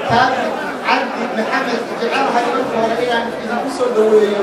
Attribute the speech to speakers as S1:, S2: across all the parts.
S1: taabit cabdi maxamed jecelahay marka hore inaan idinku soo dhoweeyo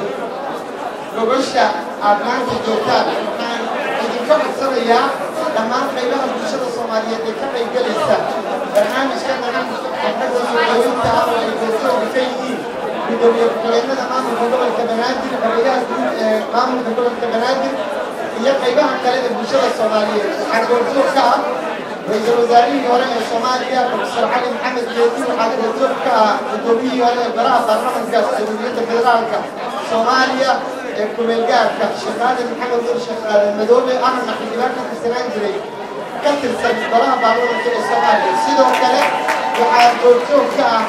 S1: gogosha aad maanta joogtaan waxaan idinka codsanayaa dhammaan qaybaha bulshada soomaaliyeed ee ka qaybgelaysa barnaamijka daran xafladda soo dhaweynta ah oo ay goobjooga ka yihiin gudoomiye ku-xigeenada maamulka gobolka banaadir xogeyaha guud ee maamulka gobolka banaadir iyo qaybaha kale ee bulshada soomaaliyeed waxaa goobjoog ka ah ra-iisul wasaarihii hore ee soomaaliya profesor cali maxamed geedi waxaa goobjoog ka ah gudoomiyihii hore ee baraha baarlamanka jamhuuriyadda federaalka soomaaliya ee kumeelgaarka sheekh aadan maxamed nur sheekh aadan madoobe ahna xildhibaan ka tirsanaan jiray ka tirsan baraha baarlamanka ee soomaaliya sidoo kale waxaa goobjoog ka ah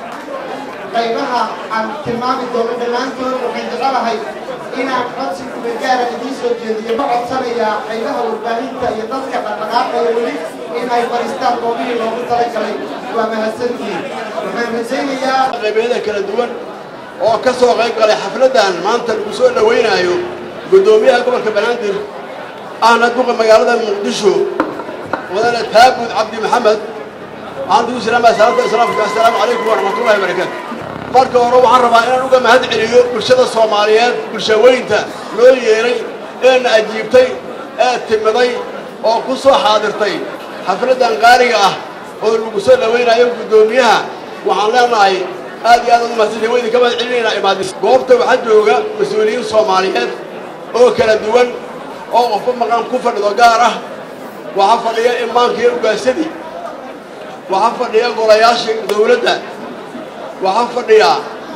S1: qaybaha aan tilmaami doono dhammaantood waxaan jecelahay inaan codsi kumeelgaara idiin soo jeediyo ma codsanayaa qaybaha warbaahinta iyo dadka dhaqdhaqaaqaya weli in ay fadhiistaan goobihii loogu talagalay waa mahadsantihiin waxaan rajaynayaa
S2: qaybeeda kala duwan oo ka soo qayb galay xafladdan maanta lagu soo dhowaynayo guddoomiyaha gobolka banaadir ahna duqa magaalada muqdisho wadane taabud cabdi maxamed waxaan ugu salaamaya salaamta islaamka assalaamu calaykum waraxmatullahi wabarakaatu marka hore waxaan rabaa inaan uga mahad celiyo bulshada soomaaliyeed bulshaweynta loo yeeray eena ajiibtay ee timiday oo ku soo xaadirtay xafladdan qaaliga ah oo lagu soo dhowaynayo guddoomiyaha waxaan leenahay aad iyo aad ugu mahadsantahay waa idinka mahad celinaynaa imaadis goobta waxaa jooga mas-uuliyiin soomaaliyeed oo kala duwan oo qofba maqan ku fadhido gaar ah waxaa fadhiya imaanka iyo ugaasadii waxaa fadhiya golayaashii dawladda waxaa fadhiya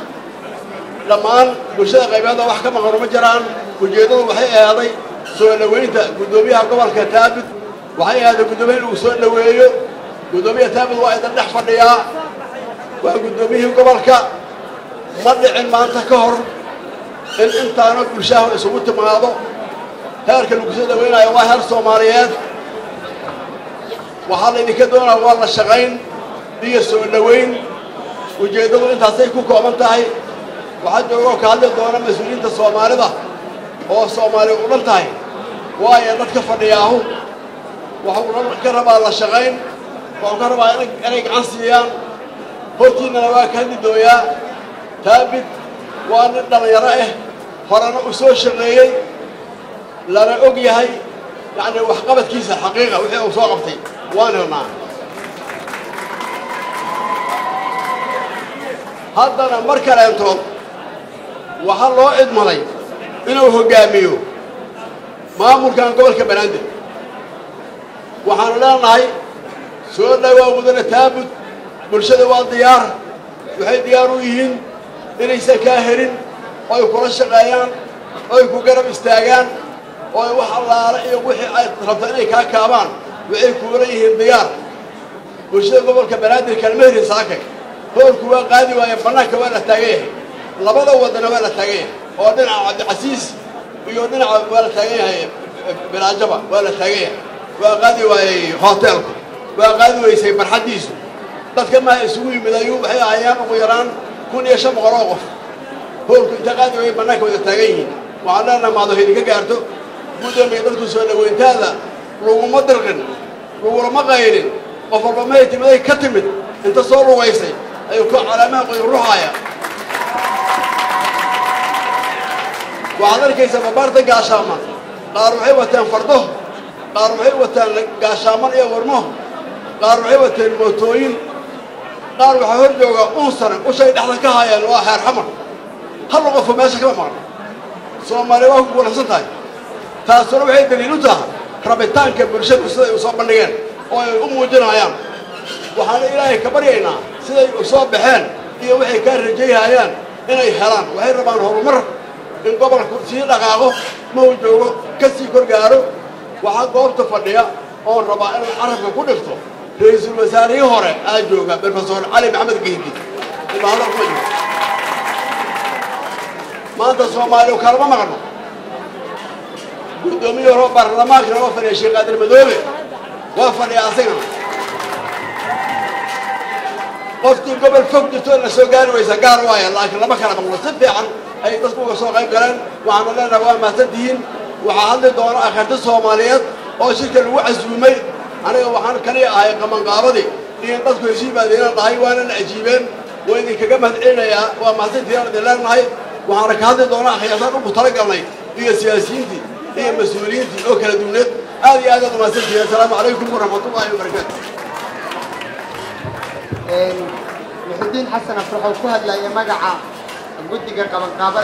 S2: dhammaan bulshada qaybeeda wax ka maqan uma jiraan ujeeddadu waxay ahaaday soo dhowaynta guddoomiyaha gobolka taabid waxay ahaaday guddoomiya in lagu soo dhoweeyo guddoomiyaha taabid waa idan dhex fadhiyaa waa guddoomiyihii gobolka ma dhicin maanta ka hor in intaana bulshaha isugu timaado heerka lagu soo dhowaynayo waa heer soomaaliyeed waxaa laydinka doonaya waa la shaqayn iyo soo dhowayn ujeeddadu intaasay ku kooban tahay waxaa joogoo ka hadli doona mas-uuliyiinta soomaalida oo soomaali u dhan tahay waayo dadka fadhiyaahu waxuu ka rabaa la shaqayn waxuu ka rabaa inay gacan siiyaan hortiinnana waa ka hadli dooyaa taabid waa nin dhallinyaro ah horena u soo shaqeeyey lana og yahay yacni waxqabadkiisa xaqiiqa wixii uu soo qabtay waan helnaa haddana mar kaleentood waxaa loo cidmaday inuu hoggaamiyo maamulkan gobolka banaadir waxaanu leenahay soo dhowaa mudane taabud bulshada waa diyaar waxay diyaar u yihiin inaysan kaa helin oo ay kula shaqeeyaan oo ay ku garab istaagaan oo ay wax allaale iyo wixii ay rabto inay kaa kaabaan waxay kuula yihiin diyaar bulshada gobolka banaadir kalmehrin saakay hoolku waa qaadi waaye bannaanka waa la taagan yahay labada waddana waa la taagan yahay oo dhinaca cabdicasiis iyo dhinaca waa la taagan yahay bilaajaba waa la taagan yahay waa qaadi waayey hoteelku waa qaadi weysay barxaddiisu dadka maha isugu yimid ayuu waxay ahayaan ugu yaraan kun iyo shan boqol oo qof hoolku inta qaadi waayey bannaanka wada taagan yihiin waxaan leenaha maado idinka gaarto guddoomiya dadku soo dhoweyntaada laguma dirqin lagulama qaylin qof walba mahay timiday ka timid inta soo lugaysay ayuu ku calaamaha qoyn ruxaaya waxaad arkaysaa babaarta gaashaama qaar waxay wataan fardo qaar waxay wataan gaashaaman iyo warmo qaar waxay wataan mootooyin qaar waxaa hor jooga unsane ushay dhexda ka haayaan waa xeer xamar hal qofo meesha kama maqan soomaaliya waa ku guulaysan tahay taasuna waxay daliil u tahay rabitaanka bulshadu siday u soo bandhigeen oo ay u muujinayaan waxaana ilaahay ka baryaynaa siday u soo baxeen iyo waxay kaa rajayhayaan inay helaan waxay rabaan horumar in gobolku sii dhaqaaqo ma uu joogo ka sii kor gaaro waxaa goobta fadhiya oon rabaa inaan carabka ku dhigto ra-iisul wasaarihii hore aa jooga brofesor cali maxamed geydi imaado kuma jiro maanta soomaaliya kalama maqno guddoomiye hore baarlamaankana waa fadhiya sheekh qaadir madoobe waa fadhiya asagana qofkii gobol fog jirto na soo gaari waysa gaar waaya laakiin lama kala maqlo si fiican ay dadku uga soo qayb galeen waxaanu leenahay waa mahadsantihiin waxaa hadli doona akharti soomaaliyeed oo shirka lagu casuumay aniga waxaan kaliya ahay qamanqaabadii iyo dadku hesii baadiyana nahay waana na ajiibeen waa idinkaga mahad celinayaa waa mahadsantiiyaan idin leenahay waxaana ka hadli doonaa khiyaasaan ugu tala galnay iyo siyaasiyiintii iyo mas-uuliyiintii oo kala duwaneed aad iyo aad aad umahadsantihiin assalaamu calaykum waraxmatullaahi wabarakaatu
S1: muxudiin xasan afraxoo ku hadlaya magaca guddiga qabanqaabada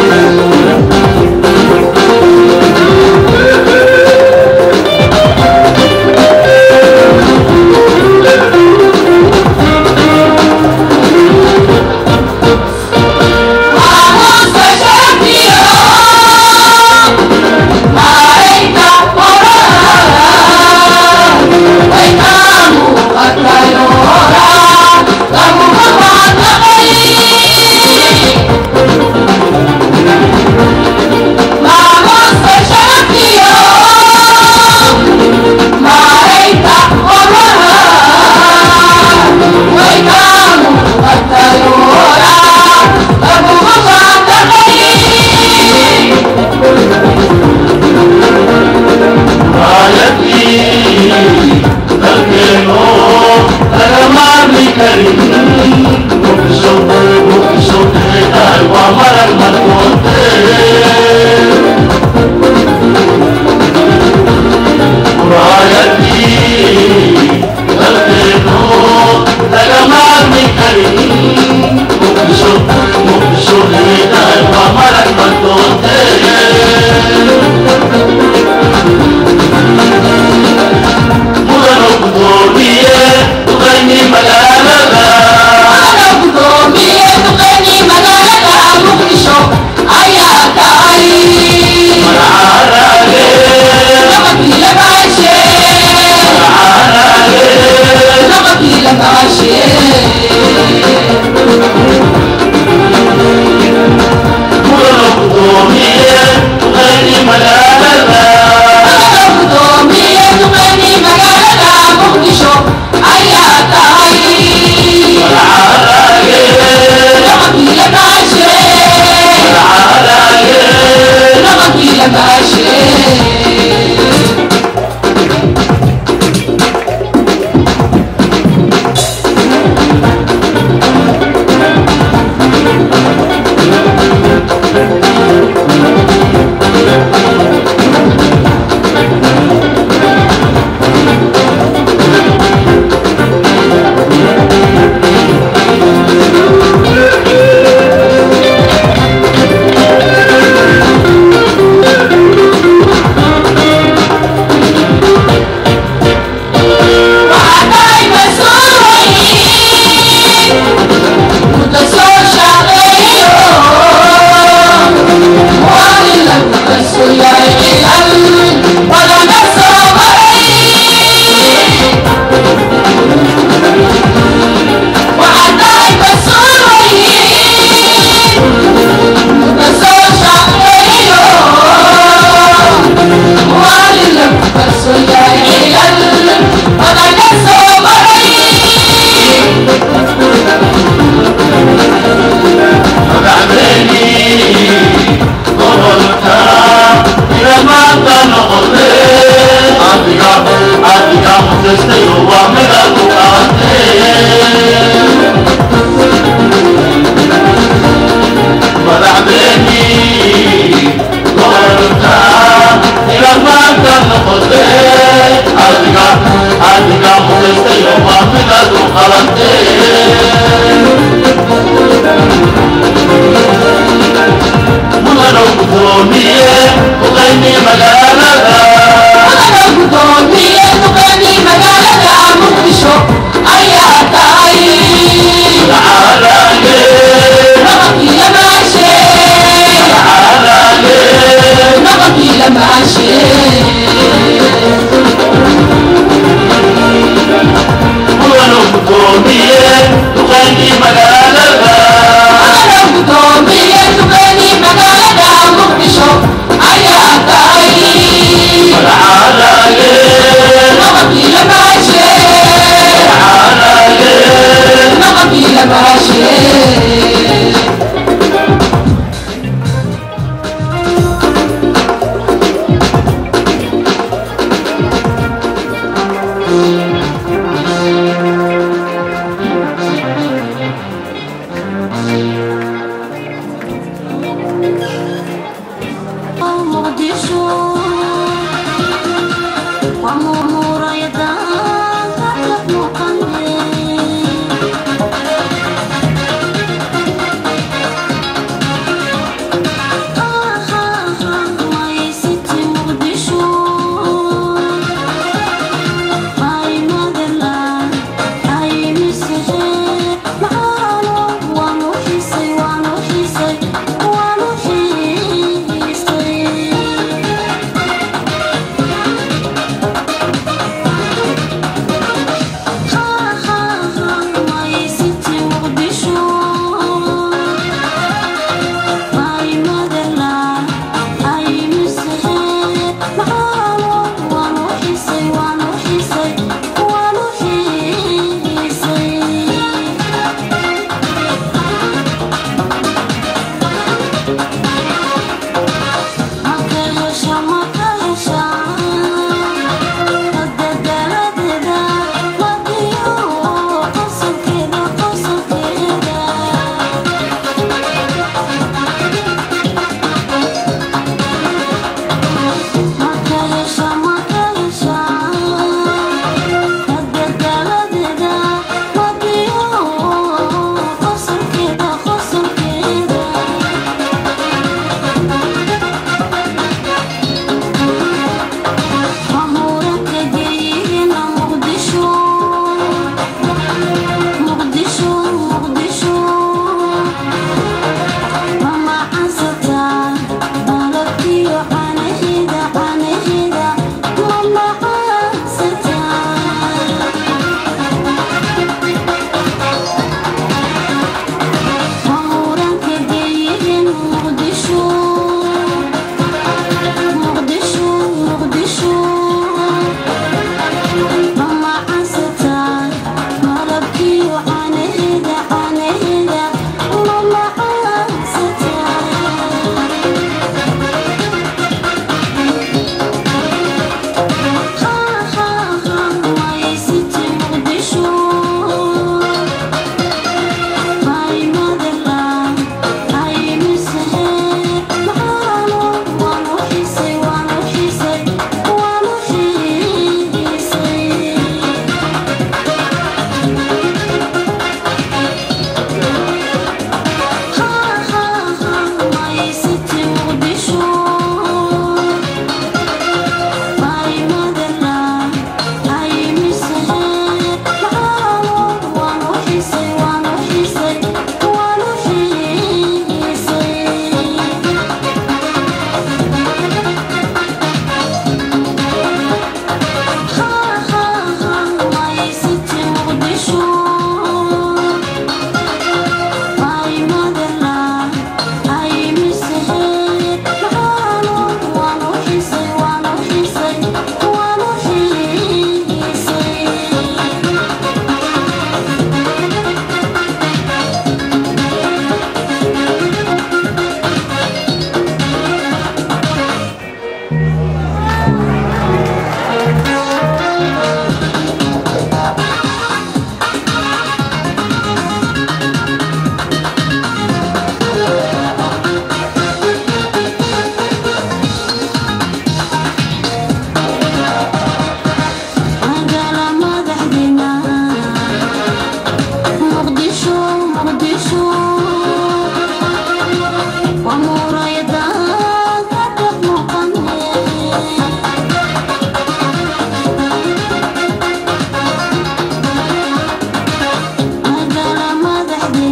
S3: Thank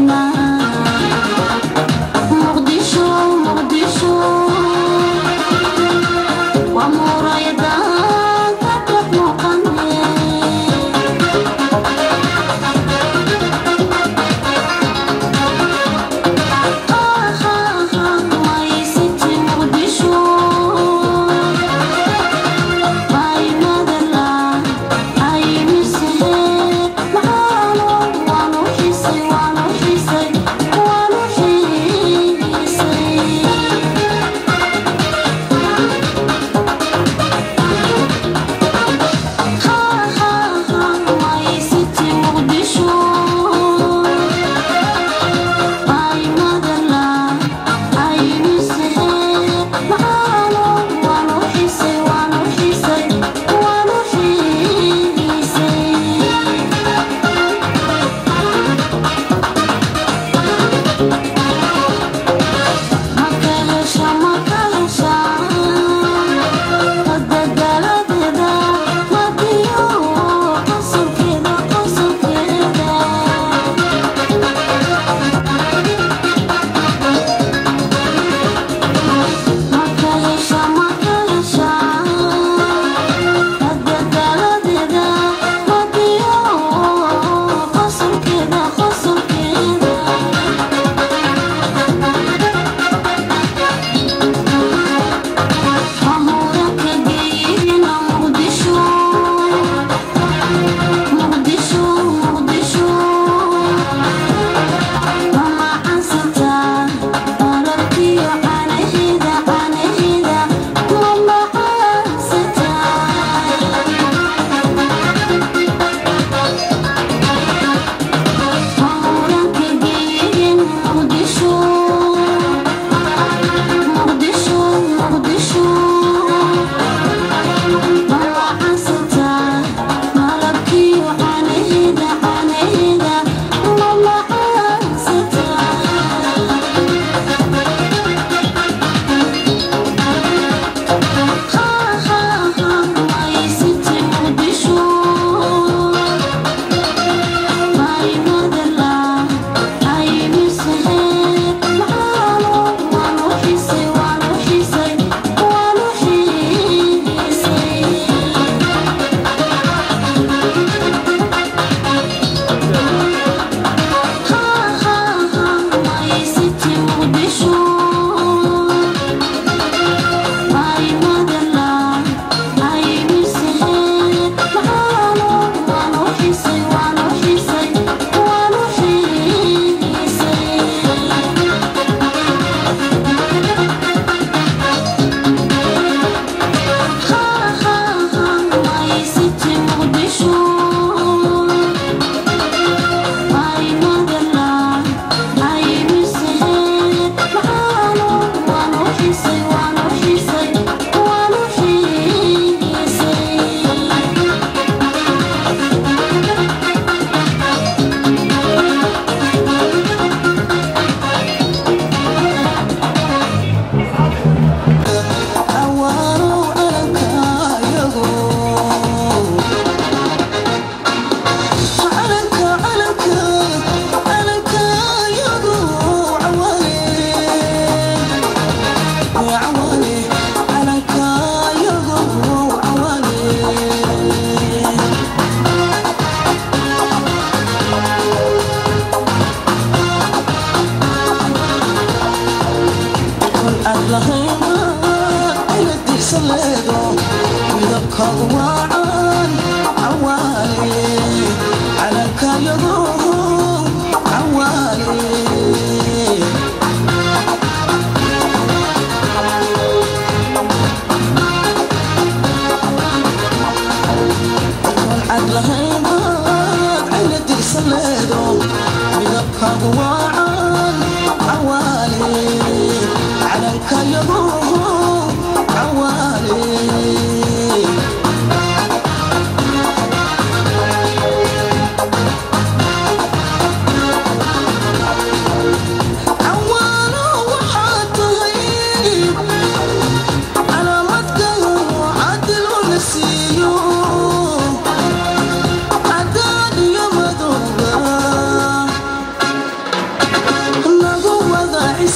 S3: Adad iyo madowga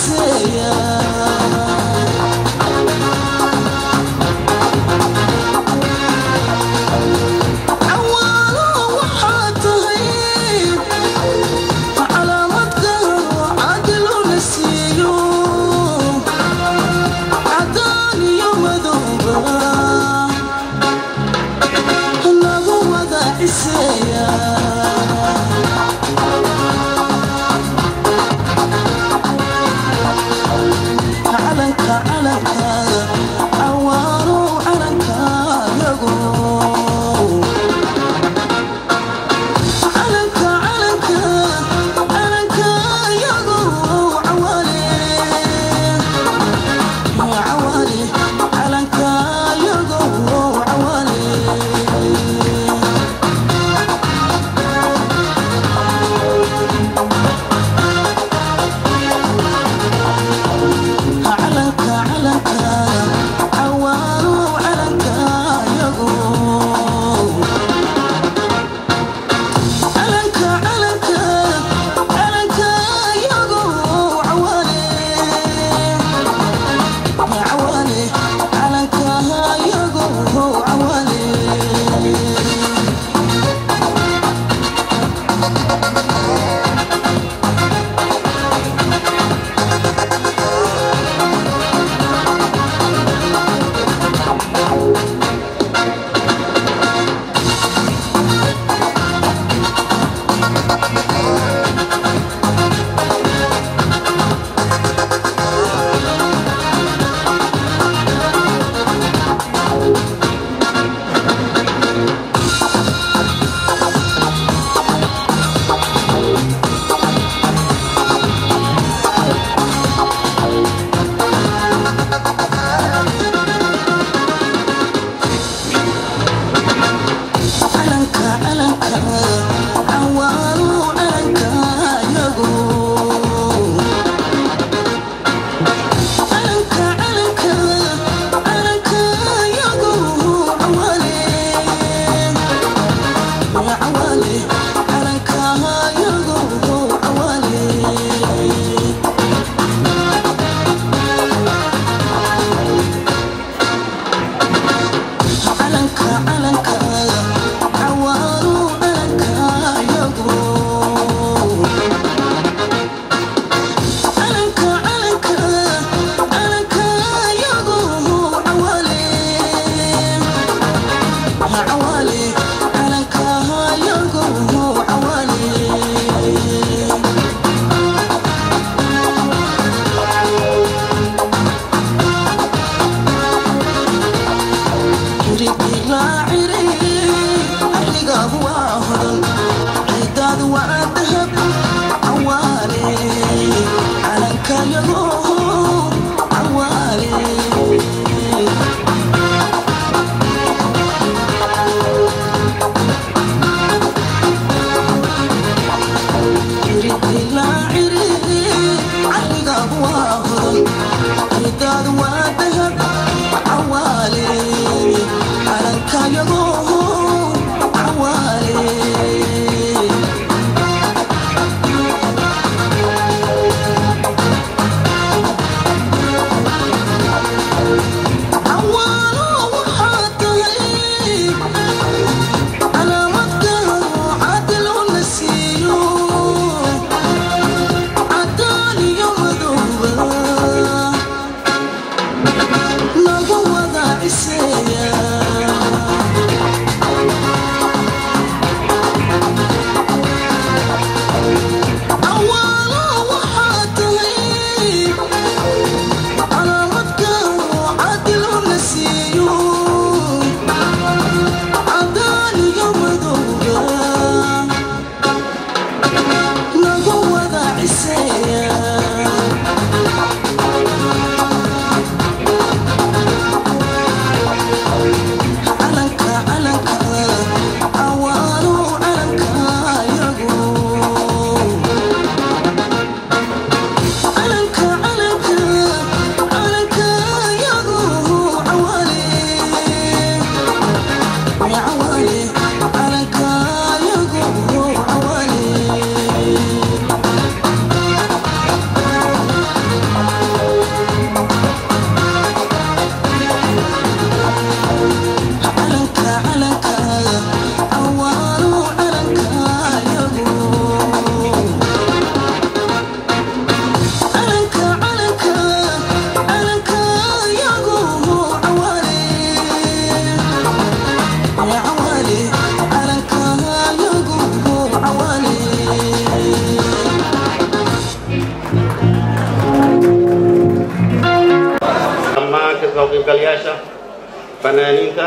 S3: ciseeya cawaalo waxaa tahay calaamadka cadiluna siiyo cadaan iyo madowba nagu wada ciseeya
S4: qaybgalayaasha fanaaniinta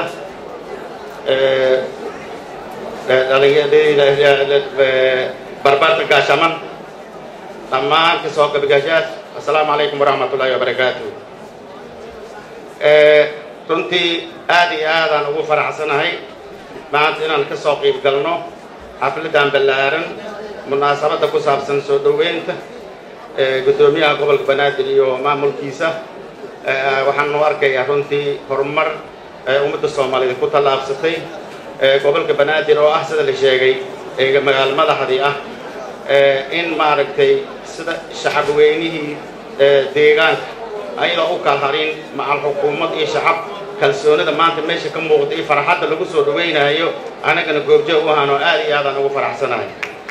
S4: barbaarta gaashaman dhammaan kasoo qaybgashaas assalaamu calaykum waraxmat ullaahi wabarakaatu runtii aad iyo aadaan ugu faraxsanahay maanta inaan ka soo qiib galno xafladdan ballaaran munaasabadda ku saabsan soo dhoweynta guddoomiyaha gobolka banaadir iyo maamulkiisa waxaan u arkayaa runtii horumar ummadda soomaaliyeed ku tallaabsatay gobolka banaadir oo ah sida la sheegay ee magaalo madaxdii ah in maaragtay sida shacab weynihii deegaanka ayadoo u kala harin macal xukuumad iyo shacab kalsoonida maanta meesha ka muuqda iyo farxadda lagu soo dhawaynayo anagana goobjoog u ahaanoo aad iyo aadaan ugu faraxsanahay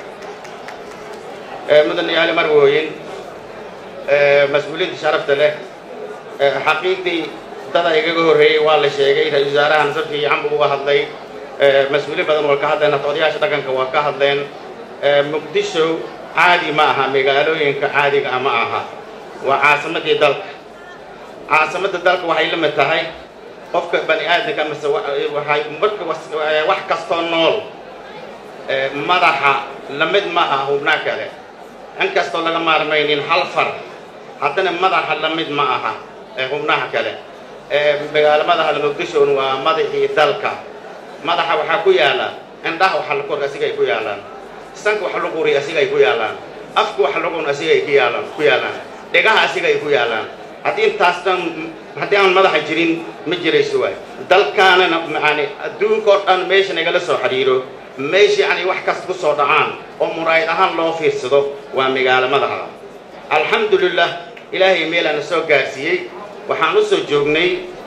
S4: mudane yaali marwooyin mas-uuliyiinta sharafta leh xaqiiqdii dada igaga horreeyey waa la sheegay ra-isul wasaarahan si fiican buu uga hadlay mas-uuliin badan waa ka hadleen hata odayaasha dhaqanka waa ka hadleen muqdisho caadi ma aha magaalooyinka caadiga ah ma aha waa caasimadii dalka caasimadda dalka waxay la mid tahay qofka bani aadamka mase waxay marka wax kastoo nool madaxa la mid maaha hubnaa kale inkastoo laga maarmaynin hal far haddana madaxa la mid ma aha hubnaha kale magaalo madaxa muqdishon waa madaxii dalka madaxa waxaa ku yaala indhaha waxa la kor asiga ay ku yaalaan sanka waxa lagu uri asiga ay ku yaalaan afka waxa lagun asiga ay ku yaalaan ku yaalaan dhegaha asiga ay ku yaalaan haddii intaas dhan haddii aan madaxa jirin ma jirayso waay dalkaanana yani adduunka oo dhan meesha nagala soo xidhiiro meesha yani wax kasta ku soo dhacaan oo muraayad ahaan loo fiirsado waa magaalo madaxa alxamdulilah ilaahay meelaana soo gaarsiiyey waxaan u soo joognay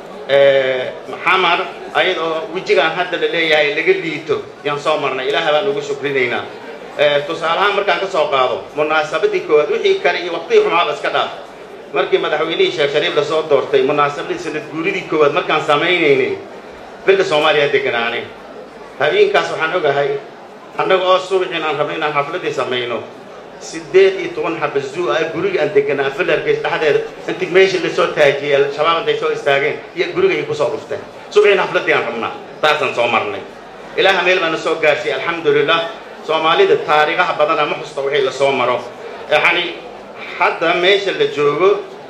S4: xamar ayadoo wejigaan hadda la leeyahay laga liito yaan soo marnay ilaaha baan ugu shukrinaynaa tusaalahaan markaan ka soo qaado munaasabadii koowaad wixii kale iyo waqtigii xumaaba iska dhaaf markii madaxweynihii sheekh shariif lasoo doortay munaasabadii sanad guuridii koowaad markaan samaynaynay bilda soomaaliya deganaanay habeenkaas waxaan ogahay annaga oo subax inaan rabno inaan xafladii samayno sideed iyo toban xaba zuu ah guriga aan deganaa filarkiis dhexdeeda intii meesha lasoo taajiyey al-shabaab intay soo istaageen iyo gurigay kusoo dhufteen subaxin xafladii aan rabnaa taasaan soo marnay ilaaha meel baana soo gaarsiiyey alxamdulilah soomaalida taariikhaha badana ma xusta wixii lasoo maro yani hadda meesha la joogo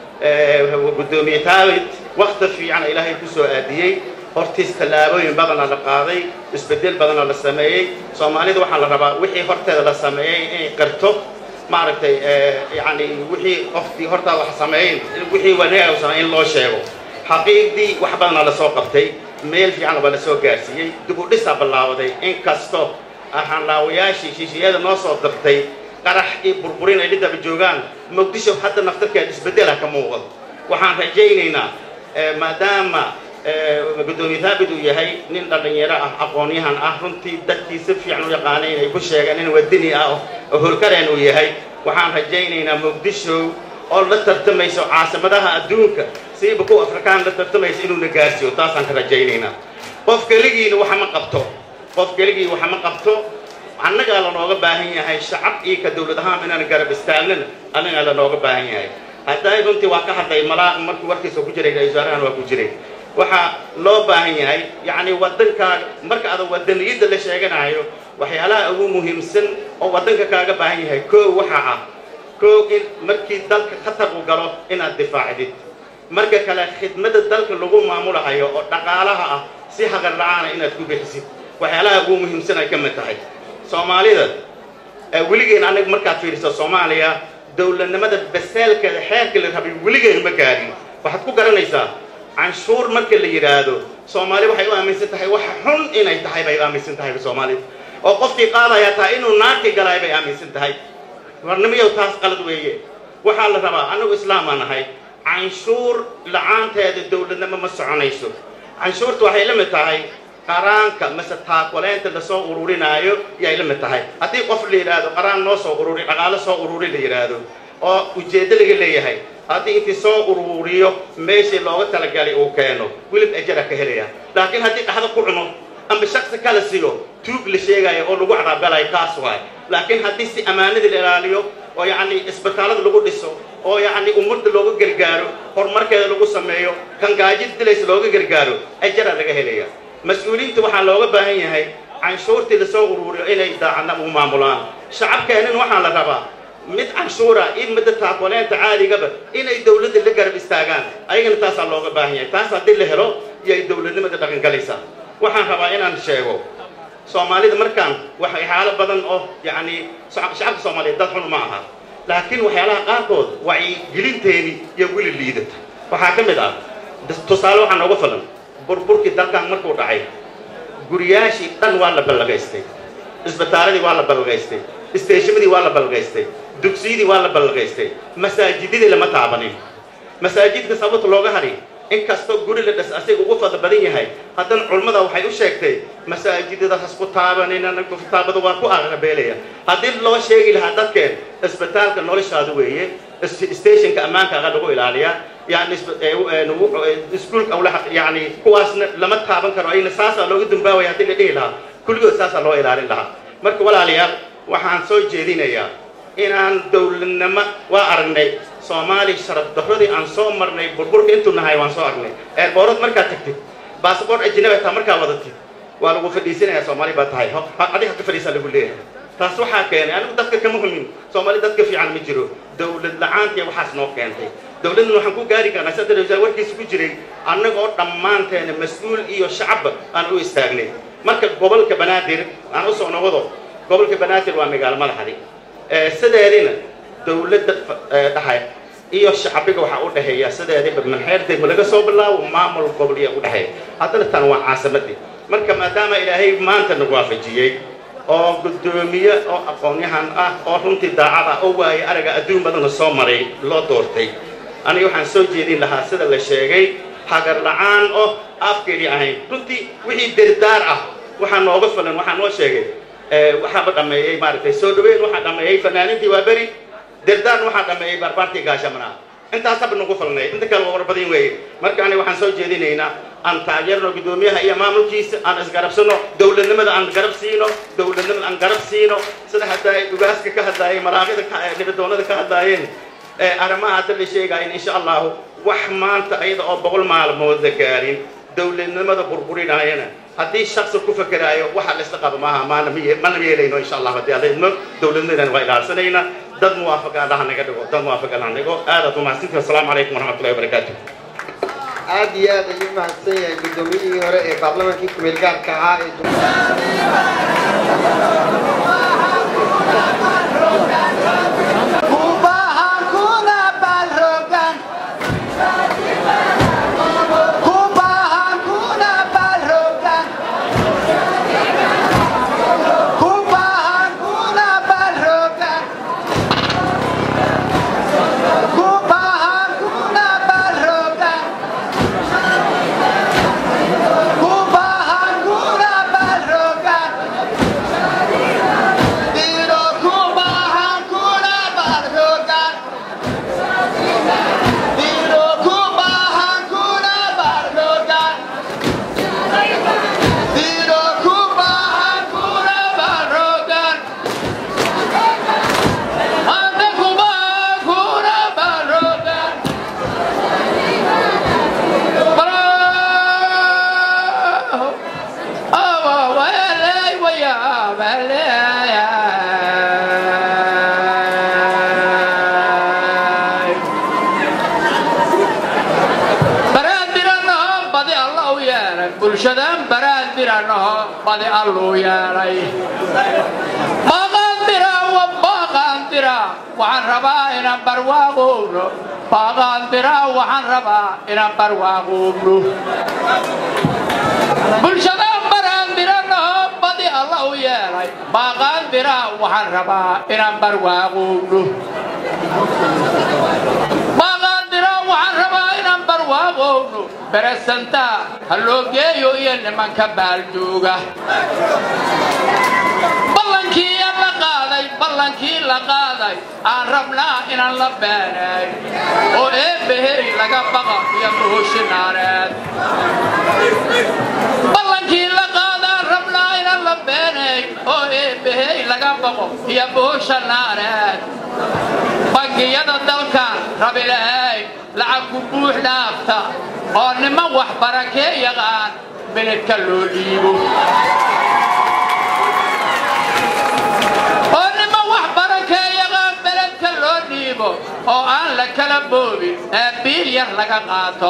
S4: guddoomiye taabit wakti fiican ilaahay ku soo aadiyey hortiis tallaabooyin badana la qaaday isbedel badana la sameeyey soomaalida waxaa la rabaa wixii horteeda la sameeyey inay qirto maaragtay yani wixii qoftii hortaa wax sameeyen wixii wanaag sameey in loo sheego xaqiiqdii wax badana lasoo qabtay meel fiican baa lasoo gaarsiiyey dib u dhisaa ballaabaday inkasto ahanlaawayaashii shiishiyada noo soo dirtay qarax iyo burburin ay dhidaba joogaan muqdisho hadda naftarkeeda isbedela ka muuqdo waxaan rajaynaynaa maadaama guddoomiye thaabit uu yahay nin dhallinyaro ah aqoonyahan ah runtii dadkii si fiican u yaqaanay inay ku sheegeen nin wadini ah oo holkareen uu yahay waxaan rajaynaynaa muqdisho oo la tartamayso caasimadaha adduunka siiba kuwa afrikaan la tartamayso inuuna gaarsiiyo taasaan ka rajaynaynaa qof keligiina waxa ma qabto qof keligii waxa ma qabto annagaa lanooga baahan yahay shacab iyo ka dawlad ahaan inaan garab istaagnana annagaa lanooga baahan yahay hadday runtii waa ka hadlay malaa markii warkiisa ku jiray ra-isul wasaarahan waa ku jiray waxaa loo baahan yahay yacni waddankaaga marka ada waddaniyadda la sheeganayo waxyaalaha ugu muhiimsan oo waddanka kaaga baahan yahay koo waxa ah koo in markii dalka khatar u galo inaad difaacdid marka kale khidmadda dalka lagu maamulahayo oo dhaqaalaha ah si haqar la-aana inaad ku bixisid waxyaalaha ugu muhiimsan ay ka mid tahay soomaalida weligeen anaga markaad fiiriso soomaaliya dowladnimada baseelkeeda xeerka la rabay weligeen ma gaadhin waxaad ku garanaysaa canshuur marka la yidhaahdo soomaali waxay u aaminsan tahay wax xun inay tahay bay aaminsan tahay soomaalida oo qofkii qaadaya taa inuu naarki galay bay aaminsan tahay warnimiyow taas qalad weeye waxaa la rabaa anagu islaamaa nahay canshuur la-aanteeda dowladnimo ma soconayso canshuurta waxay la mid tahay qaraanka mase taakuleynta lasoo ururinaayo yay la mid tahay haddii qof la yidhaahdo qaraan noo soo ururi dhaqaalo soo ururi la yidhaahdo oo ujeeddo laga leeyahay haddii intii soo ururiyo meeshii looga talagalay uu keeno wilib ajara ka helaya laakiin haddii dhaxda ku cuno amba shaksi kala siyo tuug la sheegayo oo lagu cadaabgalayo kaas waay laakiin haddii si ammaanadii la ilaaliyo oo yacni isbitaallada lagu dhiso oo yacni ummadda looga gargaaro horumarkeeda lagu sameeyo kan gaajid dilaysa looga gargaaro ajaraa laga helaya mas-uuliyiinta waxaa looga baahan yahay canshuurtii lasoo uruuriyo inay daacadna u maamulaan shacabkeennan waxaa la rabaa mid canshuura iyo midda taakuleenta caadigaba inay dawladda la garab istaagaan ayagana taasaa looga baahan yahay taas haddii la helo iyay dawladnimada dhaqangalaysaa waxaan rabaa inaan sheego soomaalida markaan waxyaalo badan oo yacni shacabka soomaaliyeed dad xun ma aha laakiin waxyaalaha qaarkood wacyigelinteeni iyo weli liidata waxaa ka mid ah tusaale waxaa nooga filan burburkii dalkan markuu dhacay guriyaashii dhan waa la ballagaystay isbitaaladii waa la ballagaystay isteeshamadii waa la ballagaystay dugsiyadii waa la ballagaystay masaajidadii lama taabanin masaajidka sababta looga hari inkastoo guri la dhas asiga ugu fadla badan yahay haddana culummada waxay u sheegtay masaajidada hasku taabanin kitaabada waa ku aqabeelaya haddii loo sheegi lahaa dadkeen isbitaalka noloshaada weeye stationka ammaankaaga lagu ilaaliyaa yani iskuulka awlaha yani kuwaasna lama taaban karo ayna saasaa looga dambaawaya haddii la dhihi lahaa kulligood saasaa loo ilaalin lahaa marka walaalayaal waxaan soo jeedinayaa inaan dawladnimo waa aragnay soomaali sharaf darradii aan soo marnay burburka intuu nahay waan soo aragnay eerboorad markaad tagtid baasabort ajnabi taa markaa wadatid waa lagu fadhiisanayaa soomaali baa tahay adiga ka fadhiisaa lagu leeyahay taas waxaa keenay anigu dadka kama humin soomaali dadka fiican ma jiro dawlad la-aantiya waxaas noo keentay dawladdan waxaan ku gaari karnaa saddex wasaar warkiisa ku jiray annagoo dhammaanteena mas-uul iyo shacabba aan u istaagnay marka gobolka banaadir aan usoo noqdo gobolka banaadir waa magaalo madaxdi sideedina dawladda dhahay iyo shacbiga waxaa u dhexeeya sideediba manxeer degmo laga soo bilaabo maamul gobol iyo u dhexeeya haddana tan waa caasimadii marka maadaama ilaahay maanta nagu waafajiyey oo guddoomiye oo aqoon-yahan ah oo runtii daacad ah oo waaye araga adduun badana soo maray loo doortay aniga waxaan soo jeedin lahaa sida la sheegay hagar la-aan oo afkeedii ahayn runtii wixii derdaar ah waxaa nooga filan waxaa noo sheegay waxaaba dhameeyey maaragtay soo dhaweyn waxaa dhameeyey fanaanintii waa beri derdaarna waxaa dhameeyey barbaartii gaashamanaa intaasaba nagu filnay inta kale waa warbadin weeye marka aniga waxaan soo jeedinaynaa aan taageerno guddoomiyaha iyo maamulkiisa aan isgarabsano dawladnimada aan garab siino dawladnimada aan garab siino sida hadda ay dhugaaska ka hadlaayeen malaaqida nibadoonada ka hadlaayeen arrimaha hadda la sheegaayen insha allahu wax maanta ayada oo boqol maalmood la gaarin dawladnimada burburinayana haddii shaksi ku fakeraayo waxa la isla qabo maaha maana mana yeelayno insha allah haddii alla idmo dawladnimadan waa ilaalsanaynaa dad muwaafaqa allaha naga dhigo dad muwaafaqa allaha naga dhigo aadaad umahadsantihi wasalaamu calaykum waraxmatullahi wabarakaatu
S5: aad iyo aad ayuu mahadsan yahay guddoomiyihii hore ee baarlamaankii kumeel gaarka ahaa ee
S6: bulshadan baraad biranaho badi alluu yeelay baaqaandira wa baaqaandira waxaan rabaa inaan barwaaqoobno baaqaandira waxaan rabaa inaan barwaaqoobno bulshadan baraandiranaho badi alla u yeelay baaqaandira waxaan rabaa inaan barwaaqoobno baaqaandira waxaan rabaa inaan barwaaqoobno beresanta ha loo geeyo iyo nimanka baaljooga ballankii la qaaday ballankii la qaaday aan rabnaa inaan la beenay oo eebbaheri laga baqa iyo buhushinaareed ballankii la qaadaan rabnaa inaan la beenay oo eebbaheri laga baqo iyo buhushanaareed bangiyada dalkan rabilahay lacag ku buux dhaafta oo niman wax barakee yaqaan beledka loo dhiibo oo niman wax barakee yaqaan beledka loo dhiibo oo aan la kala boobin ee biil yar laga qaato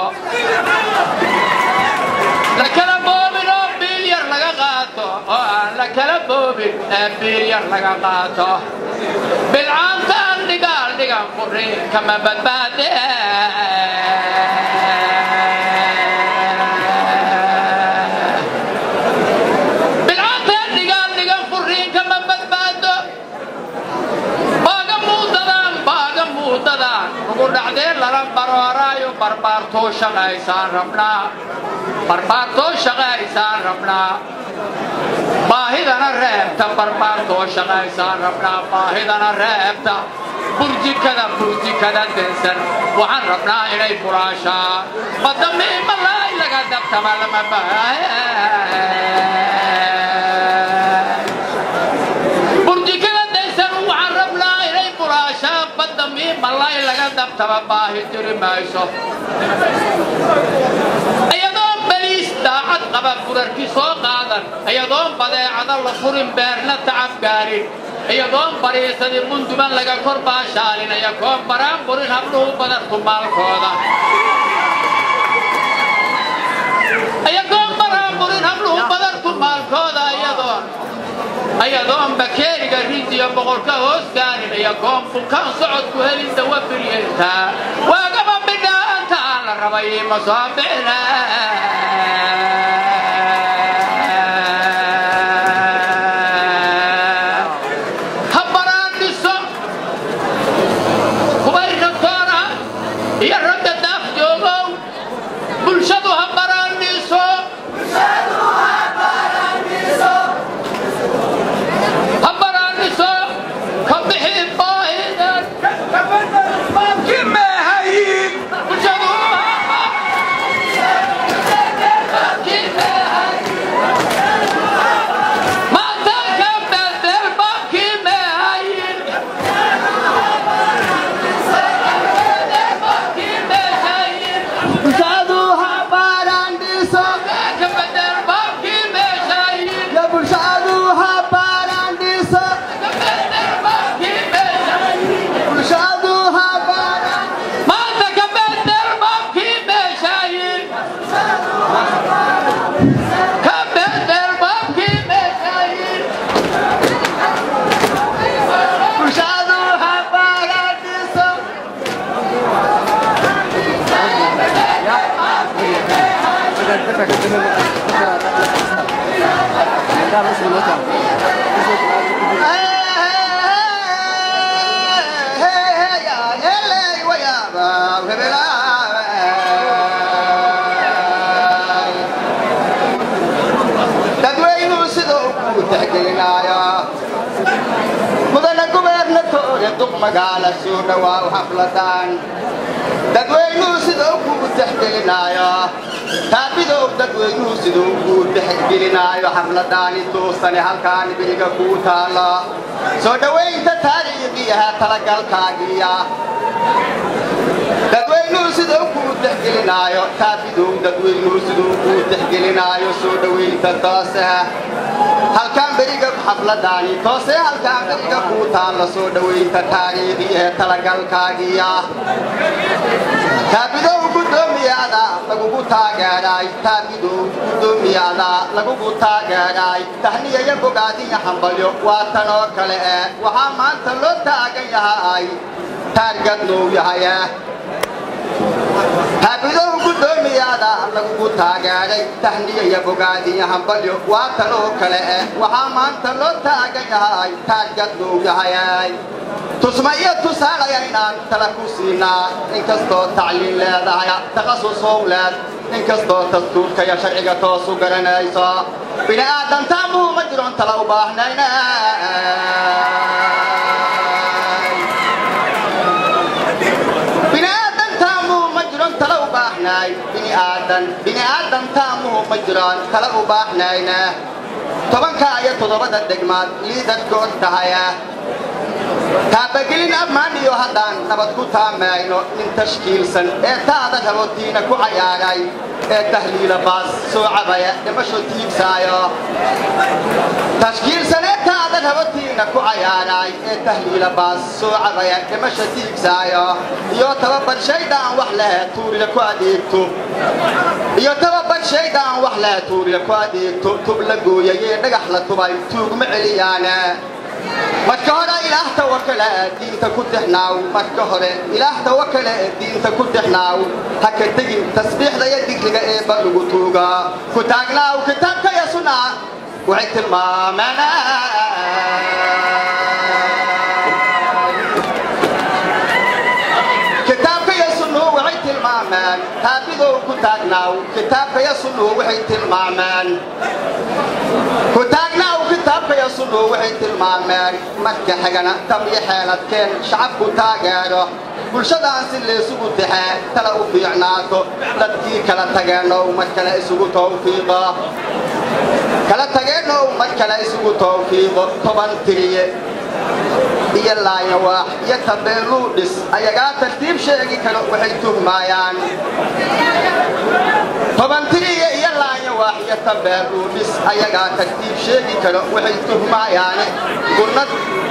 S6: la kala boobin oo biil yar laga qaato oo aan la kala boobin ee biil yar laga qaato bilcaantaan dhigaal dhigan quri kama badbaade bilcaantaan dhigaal dhigan quri kama badbaado baaga muudadaan baaga muudadaan ugu dhacdee lala barooraayo barbaartoo shaqaysaan rabnaa barbaartoo shaqaysaan rabnaa baahidana reebta barbaartoo shaqaysaan rabnaa baahidana reebta burjikada burjikada densan waxaan rabnaa inay furaashaan madamiimalaay laga dabtama lama burjikada densan waxaan rabnaa inay furaashaan badamiimalaay laga dabtama baahi jiri mayso iyadoon baliis daacad qaba burarki soo qaadan iyadoon badeecada la furin beerna tacab gaarin iyadoon bariisadii munduban laga kor baashaalin iyagoon baraan burin habdhuhu badarku maalkooda iyagoon baraan burin habdhuhu badarku maalkooda iyadoon ayadoon bakeeriga rindiyo boqolka hoos gaarin iyagoon bukaan socodku helin dawa biryeeltaa waagaba bidhaanta aan la rabay ma soo bixina ha baraan dhiso kubay ragtoona iyo ragga daaf joogow bulshadu ha baraan dhiso ha baraan dhiso ka bixi baahidan bulshadu ha maanta ka bedel babkii meehayin
S7: bulshadu ha baaraandhiso
S6: ka bedel babkii meeshayin
S7: ya bulshadu ha baaraandhiso
S6: ka bedel babkii meeshayin
S7: bulshadu ha baaraan
S6: maanta ka bedel babkii meeshayin ka bedel babkii meeshayin
S7: bulshadu ha baaraandhiso dadweynuhu sidoo ku tixgelinaayo mudana gubernatoriya duq magaala soo dhawaaw xafladan dadweynuhu sidoo ku tixgelinaayo taabidow dadweynuhu sidoo ku tixgelinaayo xafladani toosane halkaani beriga kuu taalo soo dhowaynta taariikhiyaha talagalkaagiya dadweynuhu sidoo kuu tixgelinaayo taabidow dadweynuhu sidoo kuu tixgelinaayo soo dhowaynta toosaha halkaan beriga xafladani toose halkaan beriga kuu taalla soo dhowaynta taariikhiyaha talagalkaagiya taabidow guddoomiyaada lagugu taageeray taabidow guddoomiyaada lagugu taageeray tahniyaya bogaadiya hambalyo waa tan oo kale eh waxaa maanta loo taagan yahay taargadnow yahaye taabidow guddoomiyaada lagugu taageeray tahniyaya bogaadiya hambalyo waa tan oo kale eh waxaa maanta loo taagan yahay taargadnow yahaye tusma iyo tusaalaya inaan tala ku siinaa inkastoo tacliin leedahay takhasusoo leed inkastoo dastuurka iyo sharciga toosu garanayso bini aadamtaamuhu ma jiron tala u baahnayna bini aadamtaamuhu ma jiron tala u baahnay bini aadan bini aadamtaamuhu ma jiron tala u baahnayna tobanka iyo toddobada degmaad liidadkood tahaya taabagelin ammaan iyo haddaan nabad ku taamayno nin tashkiilsan ee taada rabotiina ku cayaaray ee tahliila baas soo cabaya dhimasho tiigsaayo tashkiilsan ee taada rabotiina ku cayaaray ee tahliila baas soo cabaya dhimasho tiigsaayo iyo tababar shaydaan wax leh tuurila ku adeegto iyo tababar shaydaan wax leh tuurila ku adeegto tub la gooyayee dhagax la tubay tuugma celiyaane marka hore ilaah tawakale diinta ku tixnaaw marka hore ilaah tawakale diinta ku tixnaaw ha ka tegin tasbiixda iyo digriga eebba lagu tuuga ku taagnaaw kitaabka iyo sunna waxay tilmaameen kitaabka iyo sunnuhu waxay tilmaameen taabidow ku taagnaaw kitaabka iyo sunnuhu waxay tilmaameen ku taagnaaw kitaabka iyo sunnuhu waxay tilmaameen marka xigana tam iyo xeeladkeen shacabku taageero bulshadaan si laysugu taxee tala u fiicnaato dadkii kala tageennow mar kale isugu tawfiiqo kala tageennow mar kale isugu tawfiiqo toban tiriye iyo laayawaax iyo tabeeluu dhis ayagaa tartiib sheegi karo waxay tuhmaayaan tobantiriya iyo laayawaax iyo tabeeluu dhis ayagaa tartiib sheegi karo waxay tuhmaayaane gunnad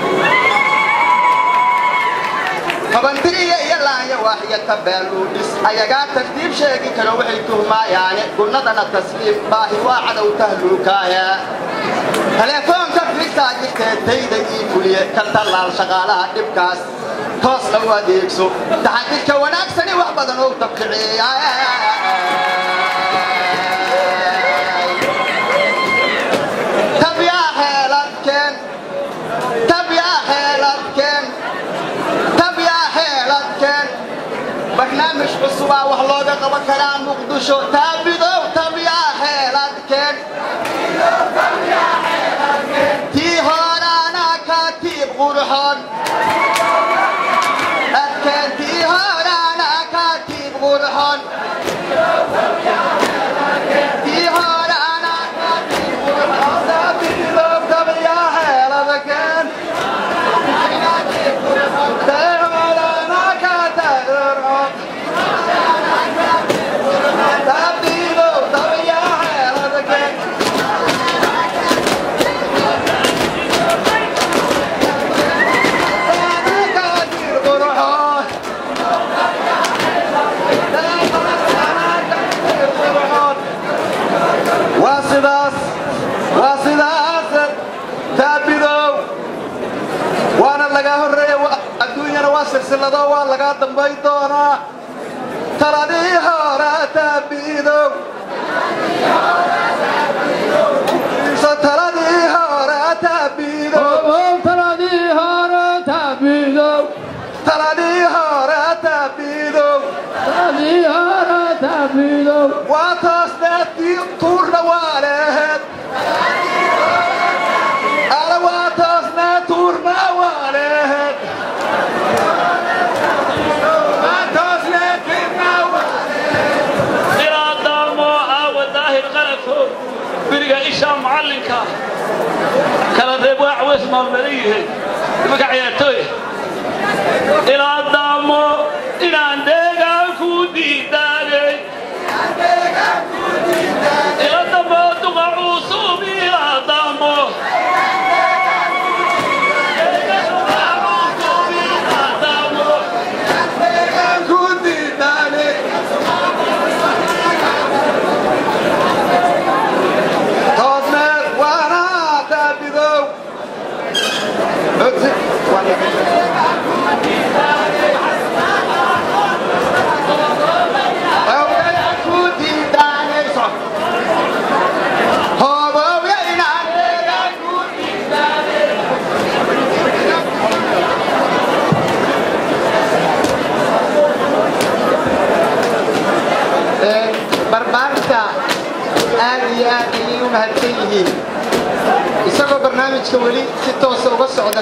S7: tobantiriya iyo laayawaax iyo tabeeluu dhis ayagaa tartiib sheegi karo waxay tuhmaayaane gunnadana tasliim baahi waa cadow tahluukaahe teleefoonka figtaa jirtee tayda ii fuliye ka tallaal shaqaalaha dhibkaas toos lagu adeegso taxadidka wanaagsani wax badan oo tabkiciya tabyaa xeeladkeen tabyaa xeeladkeen tabyaa xeeladkeen barnaamij cusubaa wax looga qaban karaa muqdisho taabidow tabyaa xeeladkeen tii horaana ka tiib qurxon adkeen tii horaana ka tiib qurxon tii horaana ka tiib qurxon taabidow tabyaa xeeladkeen tii horaana ka tiib qurxon taabidow tabyaa xeeladkeen waa sidaas waa sidaas taabidow waana lagaa horreeya wa- adduunyana waa silsilado waa lagaa dambayn doonaa taladii hore taabidow so taladii hore taabidow
S6: taladii hore taabidow
S7: taladii hore taabidow
S6: taladii hore taabidow
S7: waa toosneedkii tuurna waa lehed ala waa toosnee tuurna waa lehed waa toosneedkiina waa
S8: ilaa daamo aawa daahir qalafo beriga ishaa macallinka kala reeb waa caweys maalmaleeyihiin nimanka ciyaartooy ilaa daamo inaan deegaan ku diidaanay ila damo duqa cuusub ilaa daamo
S7: ku diidaane toosneed waana taabidow ku diidaanayso hoobowya inaan deegaan ku
S1: barbaarta aad iyo aad ayay u mahadsan yihiin isagoo barnaamijka weli si toosa uga socda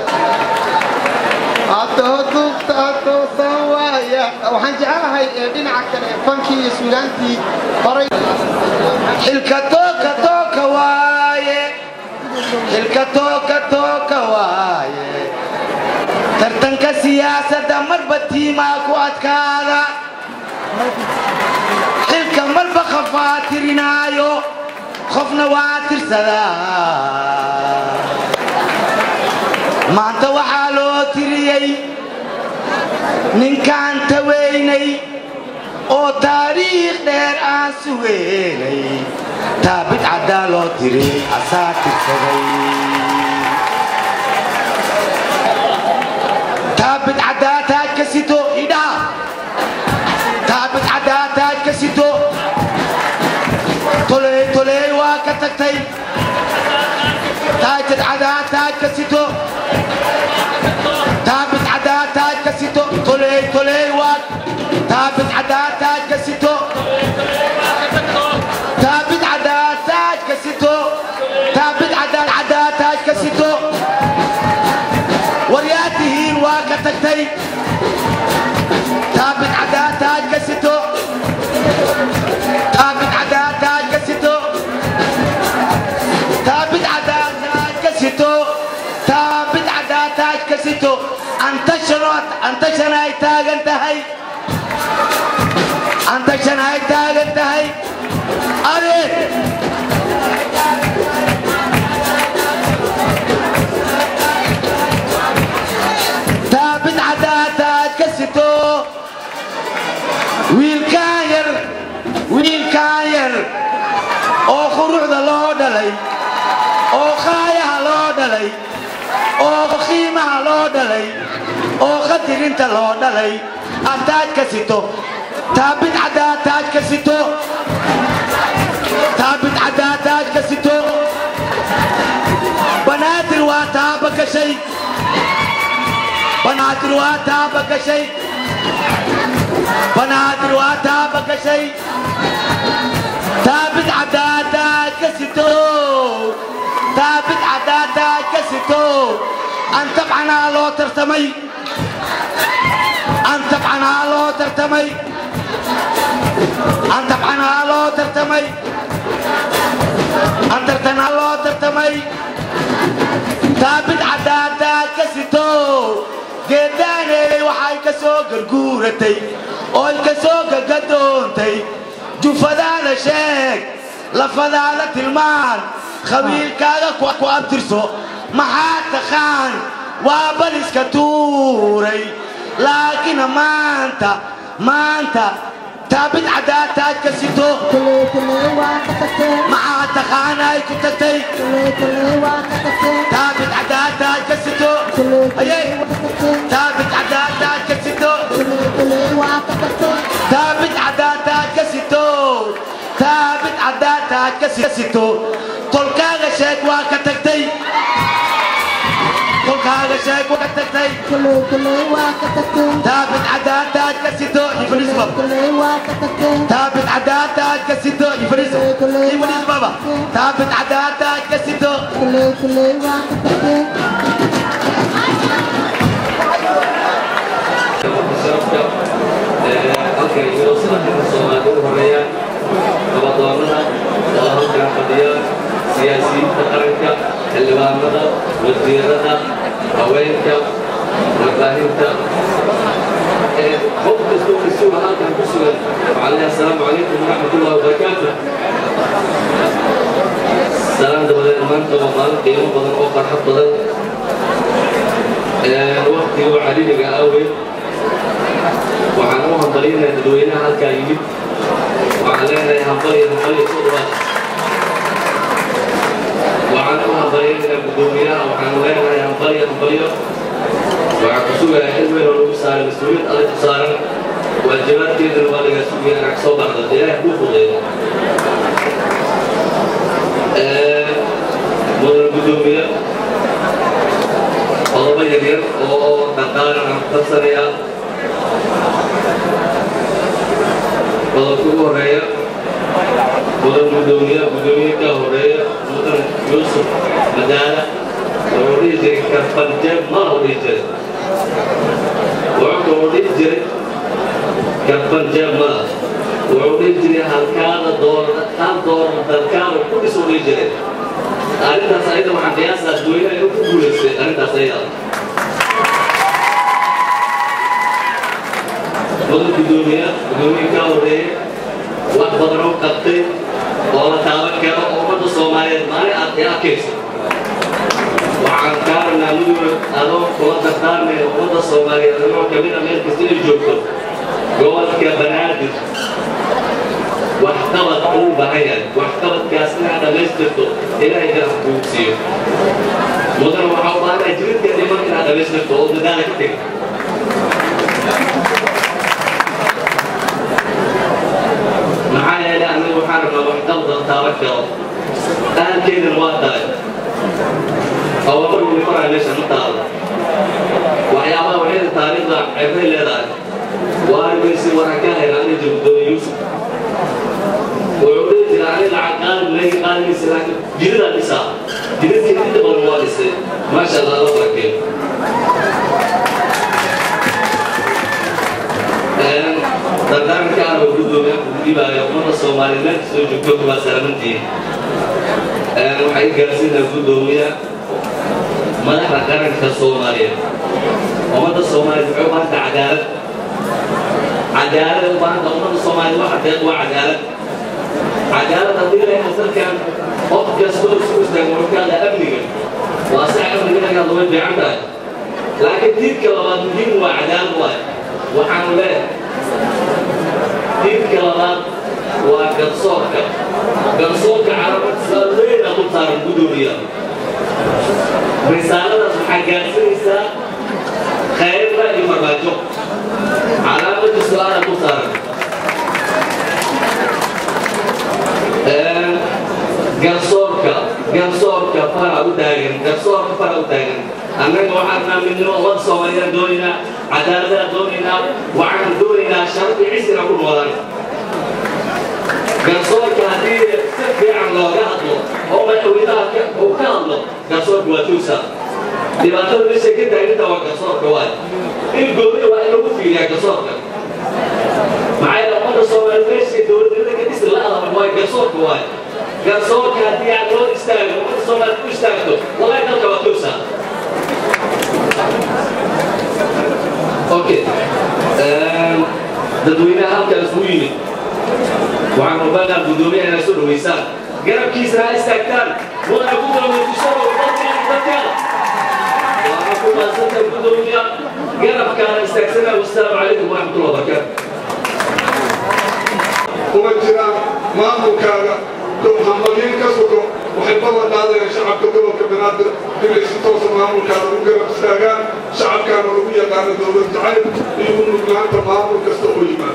S1: adooduubtaadoosan waaya waxaan jecelahay ee dhinaca kale fankii iyo suugaantii horay
S7: xilka tooka tooka waaye xilka tooka tooka waaye
S9: tartanka siyaasadda marba tiimaa ku adkaada xilka marba qofaa tirinaayo qofna waa tirsadaa maanta waxaa loo tiriyey ninkaan taweynay oo taariikh dheer aan sugeynay taabid caddaa loo tiri asaa tirsaday taabid caddaa taaj ka sito idhaa taabid caddaa taaj ka sito toley toley waa ka tagtay taajad caddaa taaj ka sito taabid caddaa taaj ka sito toley toley waa taabid caddaa taaj ka sito taabid caddaa taaj ka sito taabid caddaa caddaa taaj ka sito waryaa tihiin waa ka tagtay taabid caddaa taaj ka sito taabid caddaa taaj ka sito taabid caddaa taaj ka sito taabid caddaa taaj ka sito antashan ay taagan tahay antashan ay taagan tahay adeer taabid caddaa taaj ka sito wiilkaan yar wiilkaan yar oo quruxda loo dhalay oo qaayaha loo dhalay oo qiimaha loo dhalay oo qadirinta loo dhalay ad taaj ka sito taabid caddaa taaj ka sito taabid caddaa taaj ka sito banaadir waa taaba gashay banaadir waa taaba gashay banaadir waa taaba gashay taabid caddaa taaj ka sito taabid caddaa taaj ka sito an tabcanaa loo tartamay an tabcanaa loo tartamay an tabcanaa loo tartamay an tartanaa loo tartamay taabid caddaa taaj ka sito geeddaaney waxay ka soo garguuratay ooy ka soo gagadoontay jufadaada sheeg lafadaada tilmaan khabiilkaaga ku abtirso maxaa taqaan waa baliska tuuray laakiin maanta maanta taabid caddaa taaj ka sito maxaa taqaan ay ku tagtay taabid caddaa taaj ka sito ayay taabid caddaa taaj ka sito taabid caddaa taaj ka sito taabid caddaa taaj ka sito tolkaaga sheeg waa ka tagtay tolkaaga sheeg waa ka tagtay taabid caddaa taaj ka sito iblis baba taabid caddaa taaj ka sito iblis iblis baba taabid caddaa taaj ka sito
S10: halkan iyo sanaadka soomaaliya u horeeyaan nabadoonnada oo halkan fadhiya siyaasiyiinta qaranka xildhibaanada wasiirada haweenka warbaahinta qof kastoo isuga halkan ku sugan waxaan leeyahay asalaamu calaykum waraxmatullahi wabarakaatu salaan dabadeed maanta waa maalin qiimo badan oo farxad badan waqtiga caliliga awgeed waxaan u hambalinayaa dadweynaha halkaa yimid waxaan leenahay hambaliyo hambaliyo soo dhawaada waxaan u hambalinayaa guddoomiyaha waxaan leenahay hambaliyo hambaliyo waxaan ku sugayaa in weyn oo lagu saaray mas-uuliyad adag ku saaran waajibaadkeedana waa laga sugaya inaad soo baxdo ilaahay kuu fudeeyo mudan guddoomiye qodobo yaryar oo dhaqaalan aan ku tarsanayaa qodobka ugu horeeya mudan guddoomiye guddoomiye ka horeeya mudan yuusuf madaala wuxuu dhihi jiray karfanjeeb mana u dhihi jiray wuxuu kaloo dhihi jiray karfanjeeb mana wuxuu dhihi jiray halkaada doorada hal doorada dalkaada ku dhisu dhihi jiray arrintaas ayada waxaan qiyaasaa dadweynaha inuu ku guulaystay arrintaas ayada mudan gudoomiya gudoomiye ka horeeye wax badan oo qabtay oo la taaban karo oo ummadda soomaaliyeed maalin aad i arkayso waxaan kaa rabnaa muduga adoo kula dardaarmaya ummadda soomaaliyeed adoo kamid a meel kasta ay joogto gobolka banaadir waxqabad uu baahan yahay waxqabadkaas inaad dhammaystirto ilaahay garab kuu siiyo mudan waxaa u baahanaa jiridka dhiman inaad dhammaystirto oo dadaala ka tegi maxaa yeelay anigu waxaan rabnaa waxqabada taaban karo ahalkeedana waa tahay awamar wuli faraa meesha ma taalo waxyaabaha waxayda taariikhda ceebay leedahay waarmaysi waran ka hayna ani jabdooye yuusuf wuxuu dhihi jira ani lacag qaalib leegi qaaligiisa laakiin jiridaa dhisaa jiridkii inta badan waa dhisay maasha allah la barakeeyo dardaarka aan ugu dooga dhibaayo ummadda soomaaliyeed meel kastoo joogto waa salamantiin waxay gaarsiinaa gudoomiya madaxda qaranka soomaaliyeed ummadda soomaaliyeed waxay u baahanta cadaalad cadaalad u baahanta ummadda soomaaliyeed waxa deeq waa cadaalad cadaalad haddii la yahay dalkan qof kasta oo isku istaago wuxuu ka hadlaa amniga waa sax amniga inaad way fiican tahay laakiin diidka labaad muhiim waa cadaalad waay waxaanu leeyahay diidka labaad waa garsoorka garsoorka carabad saaleyna ku saaran gudoomiya risaaladaas waxaa gaarsinaysaa khayrra iyo marbaajo calaamada su-aala ku saaran garsoorka garsoorka fara u taagan garsoorka fara u taagan annaga waxaan naa midnimo ummadda soomaaliyeed doonaynaa cadaaladaan doonaynaa waxaan doonaynaa sharafii cisina ku noolaan garsoorka haddii si fiican looga hadlo oo madaxweynaha uu ka hadlo garsoorka waa tuusa dhibaatada meesha ka taaginta waa garsoorka waay in gooni waa in lagu fiiriyaa garsoorka maxaa yeele ummadda soomaaliyeed meesha dowladnimada ka dhisi la adaba waay garsoorka waay garsoorka haddii aad loo istaago ummadda soomaaliyeed ku istaagto wallahi dalka waa tuusa okay dadweynaha halkan isku yimid waxaan rabaa gudoomiyaha inay soo dhaweysaan garabkiisana ha istaagtaan mudana gudoomiya kusoo dadkeena waana ku maadsanta gudoomiya garabkaana istaagsana wasalaamu calaykum waraxmatullahi wabarakaatu
S11: kuma jiraan maamulkaaga hambalyin ka sugo waxay ballan qaadayaan shacabka gobolka banaadir inay si toosa maamulkaada u garab istaagaan shacabkaana lagu yaqaano dowlad jacayl iyo u nuglaanta maamul kasta oo yimaado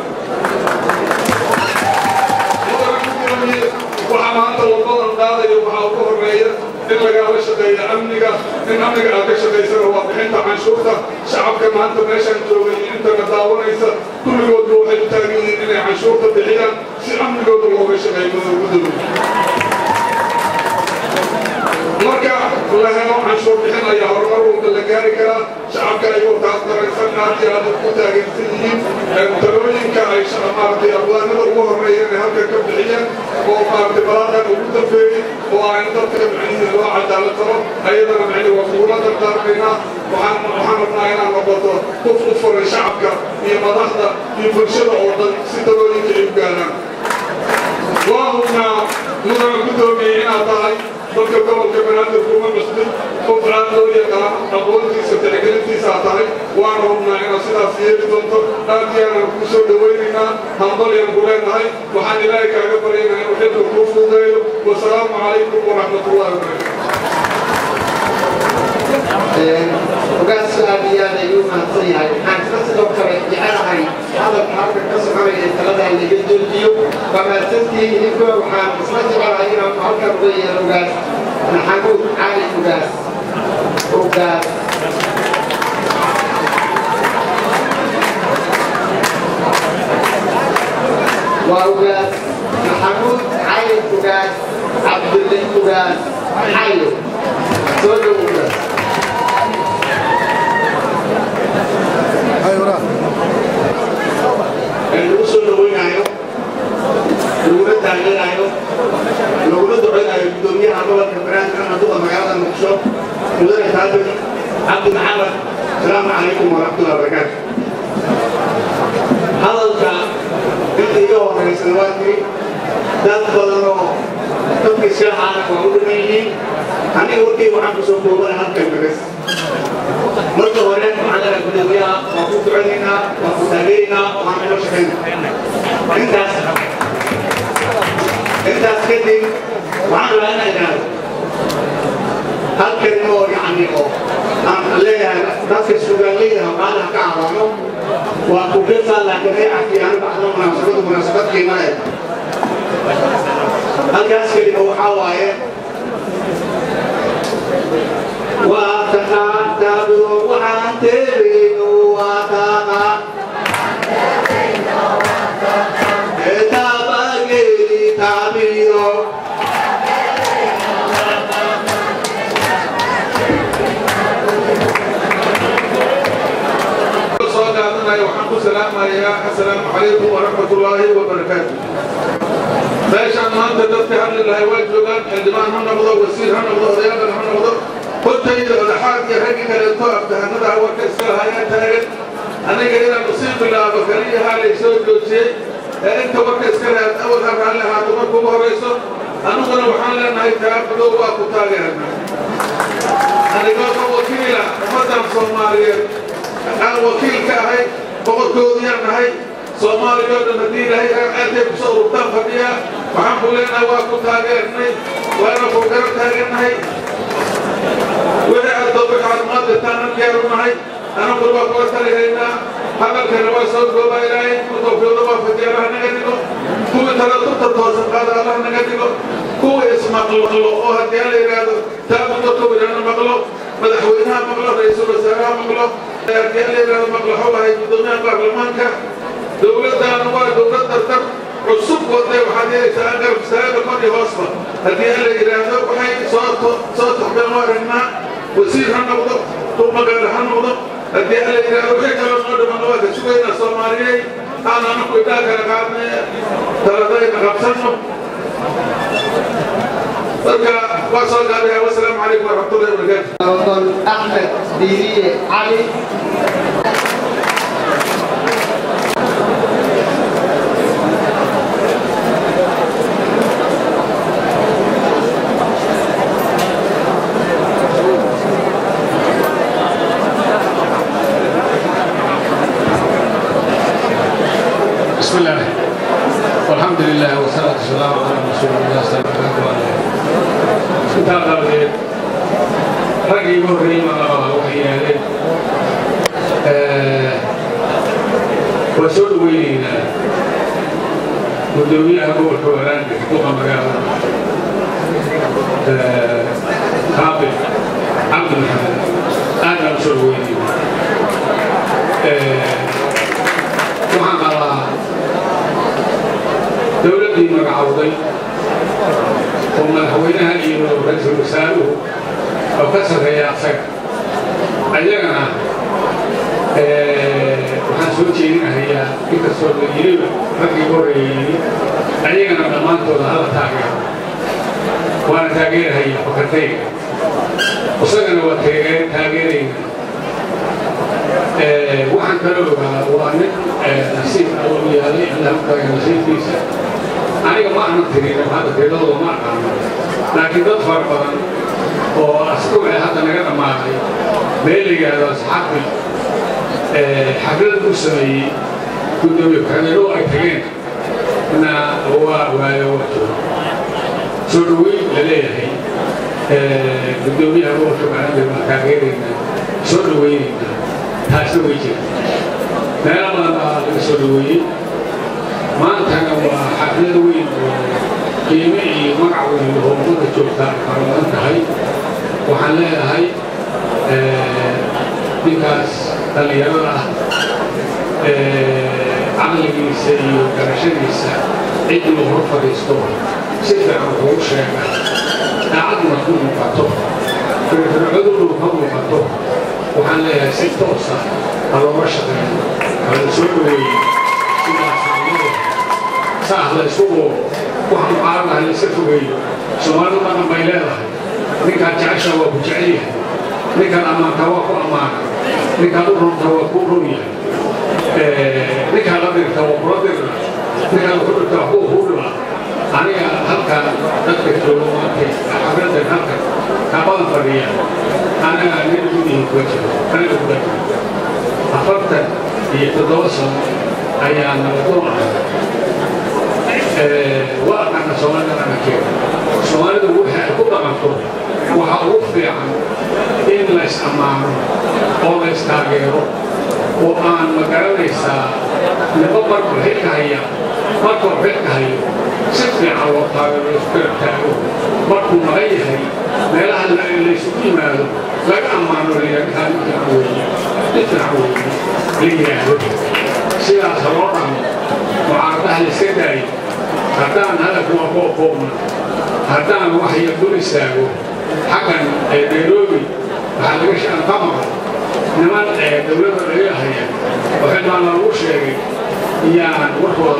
S11: waxaa maanta la ballan qaadaya waxaa ugu horeeya in lagaala shaqeeyo amniga in amniga aad ka shaqaysana waa bixinta canshuurta shacabka maanta meeshaan joogay intana daawanaysa kulligoodba waxay u taagan yihiin inay canshuurta bixiyaan si amnigooda looga shaqeeyo gudoomiya marka la helo canshuur bixin ayaa horumar walba la gaari karaa shacabka ayagoo taas daraysan aad iyo aad ku taageersan yihiin talooyinka ay maaragtay abwaanada ugu horeeya inay halkan ka bixiyeen oo maaragtay balaaqan ugu dambeeyey oo aynu dadka micnihi loo cadaalad taro ayadana micni waa kugula dardaarmaynaa waxaan waxaan rabnaa inaan noqoto qof u furay shacabka iyo madaxda iyo bulshada oo dhan si talooyinka ay u gaaraan waa hubnaa mudana gudoomiyey inaad tahay dadka gobolka banaadir kuma cusbin qof aad loo yaqaan aqoontiisa tixgelintiisaa tahay waana hubnaa inaad sidaas yeeli doonto aad yaanan kuu soo dhawaynaynaa hambalyaan ku leenahay waxaan ilaahay kaaga baryaynaa inuu xilka kuu fuudeeyo wasalaamu calaykum waraxmatullahi wabarakatu
S5: ogaas aad iyo aad ayuu mahadsan yahay waxaan isla sidoo kale jecelahay hadalka halka ka soconaya ee taladaa laga joojiyo waa mahadsantihiin idinkuna waxaan isla jecelahay inaan halkan uga yeelo ogaas maxamuud cali ogaas ogaas waa ogaas maxamuud cali ogaas cabdulle ogaas xayo soo dhow ogaas
S2: lagu soo dhawaynayo laguna taageerayo laguna duceynayo gudoomiyaha gobolka banaadir amaduqa magaalada muqdisho mudane taabir cabdi maxamed asalaamu calaykum waraxmatullahi wabarakaatu
S12: wanaagsan waa tiri dad badan oo dadkii shaaxaana waa u dhiman yihiin aniga warkii waxaan kusoo koobana halkan bebes marka hore waxaan leedahay gudoomiyaha waan ku duceynaynaa waan ku taageeraynaa waan ilo shaqaynaa intaas intaas kadib waxaan rabaa inaan idhaahdo hal kelimo oo yacni oo aan leeyahay dadka sugaanleydaha maalaha ka cararo waa ku gesaa laakiin reecankii anu bacdo munaasabadu munaasabad qiimo leh halkaas kelimo waxaa waaye waa taqaan taabido waxaan teebayno waa taqaan taabageeli taabido
S11: soo qaadanaya waxaan ku salaamayaa assalaamu calaykum waraxmatullaahi wabarakaatu meeshaan maanta dadka hadli lahay waa joogaan xildhibaan ha noqdo wasiir ha noqdo odayaadan ha noqdo hortayda odaxaad iyo raggi kaleeto abdahanada warka iska lahayaa taagan aniga inaan usii bilaabo kaliyahaa laysoo joojiyey ee inta warka iska lahaad awal ha raalli ahaato marka ugu horrayso annaguna waxaan leenahay taabidow waa ku taageerana anigoo ka wakiila ummaddan soomaaliyeed aan wakiil ka ahay boqorkoodiyaan nahay soomaaliya oo dhan haddii ilaahay aadee kusoo ururtaan fadhiya waxaan ku leenahay waa ku taageernay waana ku garab taagannahay wixii aad dooba caafimaad dirtaan an diyaar u nahay anaguna waa kula talihaynaa hadalkana waa soo goobaa ilaahay ku tawfiiqda waa fadiya allah naga dhigo kuwii tala turta toosan qaada allah naga dhigo kuwii ismaqlo oo haddii aan la yidhaahdo taabudo kawidhana maqlo madaxweynaha maqlo ra-iisul wasaaraha maqlo haddii aan la yidhaahdo maqlaxo lahay guddoomiyaha baarlamaanka dowladdaana waa dowlad dardar cusub waday waxaad helaysaa garab istaaga kor iyo hoosba haddii aan la yidhaahdo waxay soo soo taxbeen u aragnaa wasiir ha noqdo duqmagaale ha noqdo haddii aan la yidhaahdo wixii kaloo noo dhimanna waa ka sugaynaa soomaaliyey aan anaku idhaa kala qaadnay taladayna qabsanno marka waa soo gaabaya wasalaamu calaykum waraxmatullahi wabarakaatu
S5: أحمد ديرية علي
S13: بسم الله والحمد لله والصلاة والسلام على رسول الله صلى الله عليه وسلم intaa darteed raggii ugu horreeyey maqlabaha waxay yidhaahdeen waa soo dhaweynaynaa guddoomiyaha gobolka waraanka duqa magaalada kaabil cabdi maxamed aad baan u soo dhaweynaynaa waxaan qabaa dowladdii magacawday oo madaxweynaha iyo ra-iisul wasaaruhu oo ka sarreeya asaga ayagana waxaan soo jeedinahayaa inkastoo la yiriba raggii horreeyey ayagana dhammaantooda hala taageero waana taageerahaya fakartayga isagana waa taageerayna waxaan kala ogaa waa nin nasiib allow yaalay alhamdulillah nasiibkiisa aniga ma aanan tirin hadda tiradooda ma aqaano laakiin dad fara badan oo asbuuce hadda naga dhammaaday meel la yidhaahdo asxaabi xaflad u sameeyey guddoomiye ku-xigeenoo ay tageen na waa waayo waa jooga soo dhaweyn la leeyahay guddoomiyaha gobolka macaamir baan taageeraynaa soo dhaweynaynaa taasna way jirta meelo badan baa laga soo dhaweeyey maantana waa xaflad weyn oo qiime iyo magac weyn oo ummadda joogtaa fara badan tahay waxaan leedahay ninkaas dhallinyarada ah caqligiisa iyo garashadiisa ciddii hor fadhiisto si fiican wuxuu sheega daacaduna ku muuqato firfircodunu ka muuqato waxaan leeyahay si toosa ha looga shaqeeyo ha la soo dhaweeyey sidaas saah la isku oo wax mucaarad ah la iska fogeeyo soomaalidu dhaqan bay leedahay ninkaad jecesha waa ku jecel yahay ninkaad ammaanta waa ku ammaana ninkaad u runta waa ku run yahay ninkaad la dirta waa kula dirna ninkaad ku dhirta waa ku aniga halkan dadka joogo maantay xafladan halkan kaabadan fadhiya anaga nin gudihi kuga jiro aniga kuga jiro afartan iyo toddoba sano ayaa nabadoon ahay waa aqaana soomaalida dhaqankeeda soomaalidu wixii ay ku dhaqanto waxa ugu fiican in la is ammaano oo la is taageero oo aan ma garanaysaa nibo markuu xilka haya markuu xilka hayo si fiican loo taageero isku garab taago markuu maqan yahay meelaha laysugu yimaado laga ammaano layidhaha nin fiican weeye nin fiican weeye la yidhaahdo sidaas ha loo dhaqmo mucaaradaha la iska daayo haddaan hadalku waa ku oqoobna haddaan wax yar dul istaago xaggan nairobi waxaa laga shaan ka maqan niman dowladda laga haya oo xildhibaan lagu sheegay yaan warkooda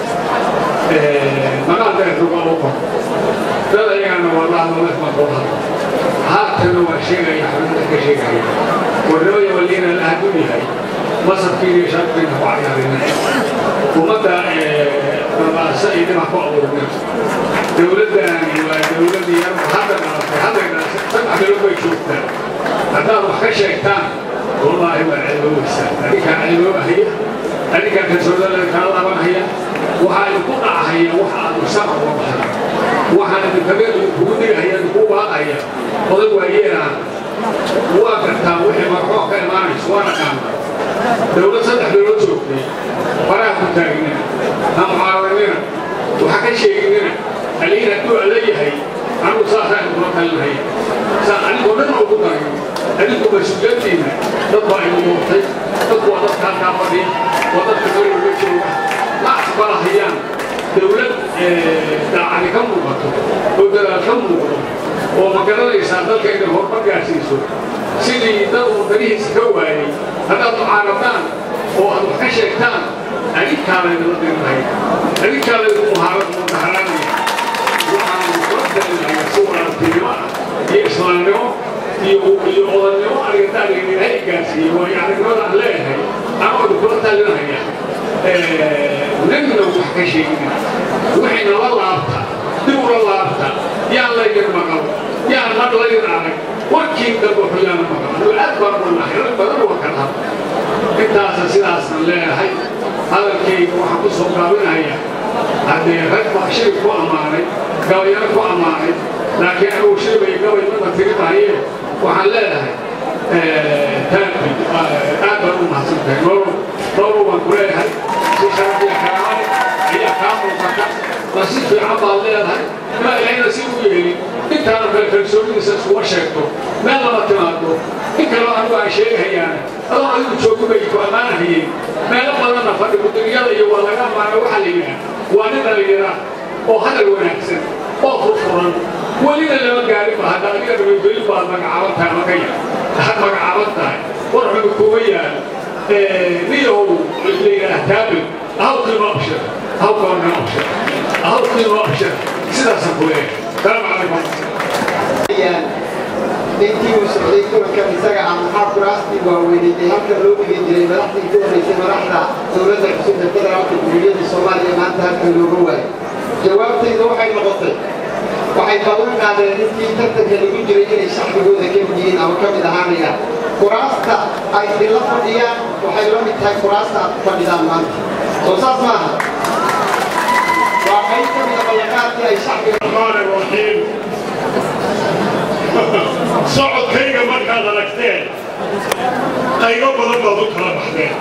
S13: maqan maqal deertuga u qor dad ayagana waa la hadlo lef baan kula hadlo haatana waa sheegaya xubinta ka sheegaya warnimada waliina la haduu yahay masarkiina iyo shaabkiina ku cayaarina ummadda babaasa iyo dhinac ku abuurna dowladdani waa dowladii yar hadda dhalatay hadday dhalatay saddex bilood bay joogtaa haddaad wax ka sheegtaan wallaahi waa ceeboobaysaa adinkaa ceeboobahaya adinkaa kalsoonada kaa laabanhaya waxaa idinku dhacahaya waxa aad musaqa uga baxay waxaan idinkaga idinkugu digahaya idinku baaqaya odag waa yeelaan waa gartaa wixii marxoo ka imaanayso waa naqaana dowlad saddex bilood joogtay faraha ku taagnina ha mucaaradinina waxa ka sheeginina aliin hadduu alla yahay anigu saasaan kula talinaya saa anigoo dhan ugu darin adinku mas-uuliyaddiina dad baa igu muurtay dadku waa dadka halkaa fadhiya waa dadka meelwalba jooga ma aqbalahayaan dowlad daacadi ka muuqato oo dadaal ka muuqdo oo ma garanaysaa dalka inay horumar gaarsiiso sidii dad wadanihiisa ka waayey haddaad mucaaradaan oo aad wax ka sheegtaan adinkaalaydala dirinahay adinkaalaydku mudaharanaya waxaanu kula talinayaa si walaaltinimo ah iyo islaamnimo iyo iyo odannimo arigadaaliga ilaahay gaarsiiyey waayo aragnimada aan leeyahay anoodu kula talinaya nagna wax ka sheegina wixayna la laabta dib ula laabta yaan laydin maqal yaan mar laydin arag warkii dambe xuyaana maqal anigu aad baan u nahay rag badan waa ka dhab intaasa sidaasna leeyahay hadalkayga waxaan ku soo gaabinaya haddee rag baa shirib ku ammaanay gabayaro ku ammaanay laakiin anigu shiribay gabay mada tiri mahaye waxaan leeyahay taanki aad baan u mahadsan tahay noolo noolo waan ku leeyahay si sharafiya karaamay ayaa kaa muuqata nasiib fiican baad leedahay ma ilahayna si u yeelin intaana kale kalsoonidiisa iskuma sheegto meel lama timaado in kaloo anigu aan sheegahayaane adoo adigu joogu bay ku ammaanahayeen meelo badanna fadhi mudiriyada iyo waa laga ammaana waxaa la yidhaha waa nin dhallinyaraa oo hadal wanaagsan oo furfuran welina lama gaarin ba hadda adiga nabadgelin baad magacaaban tahay magaya had magacaaban tahay war xumi kuuma yaal niyow la yidhaah taabil ahawkiima abshir ahawkaana abshir ahawkiima abshir sidaasaan ku leeyahay salaamu calaykum
S5: intii uu socday kulankan isaga ah maxaa kuraastii waaweyneyd ee halkan loo dhigi jiray madaxdii ku horreysay madaxda dowladda cusub ee federaalka jumhuuriyadda soomaaliya maanta halkan looga waayo jawaabtayda waxay noqotay waxay ballan qaadeen intii tartanka lagu jiray inay shacbigooda ka mid yihiin ama ka mid ahaanayaan kuraasta ay idinla fadhiyaan waxay la mid tahay kuraasta aad ku fadhidaan maanta soo saas maaha waa qayb ka mida ballanqaadkii ay shacbiga
S14: socodkayga markaad aragteen qaybo badan baad u kala baxdeen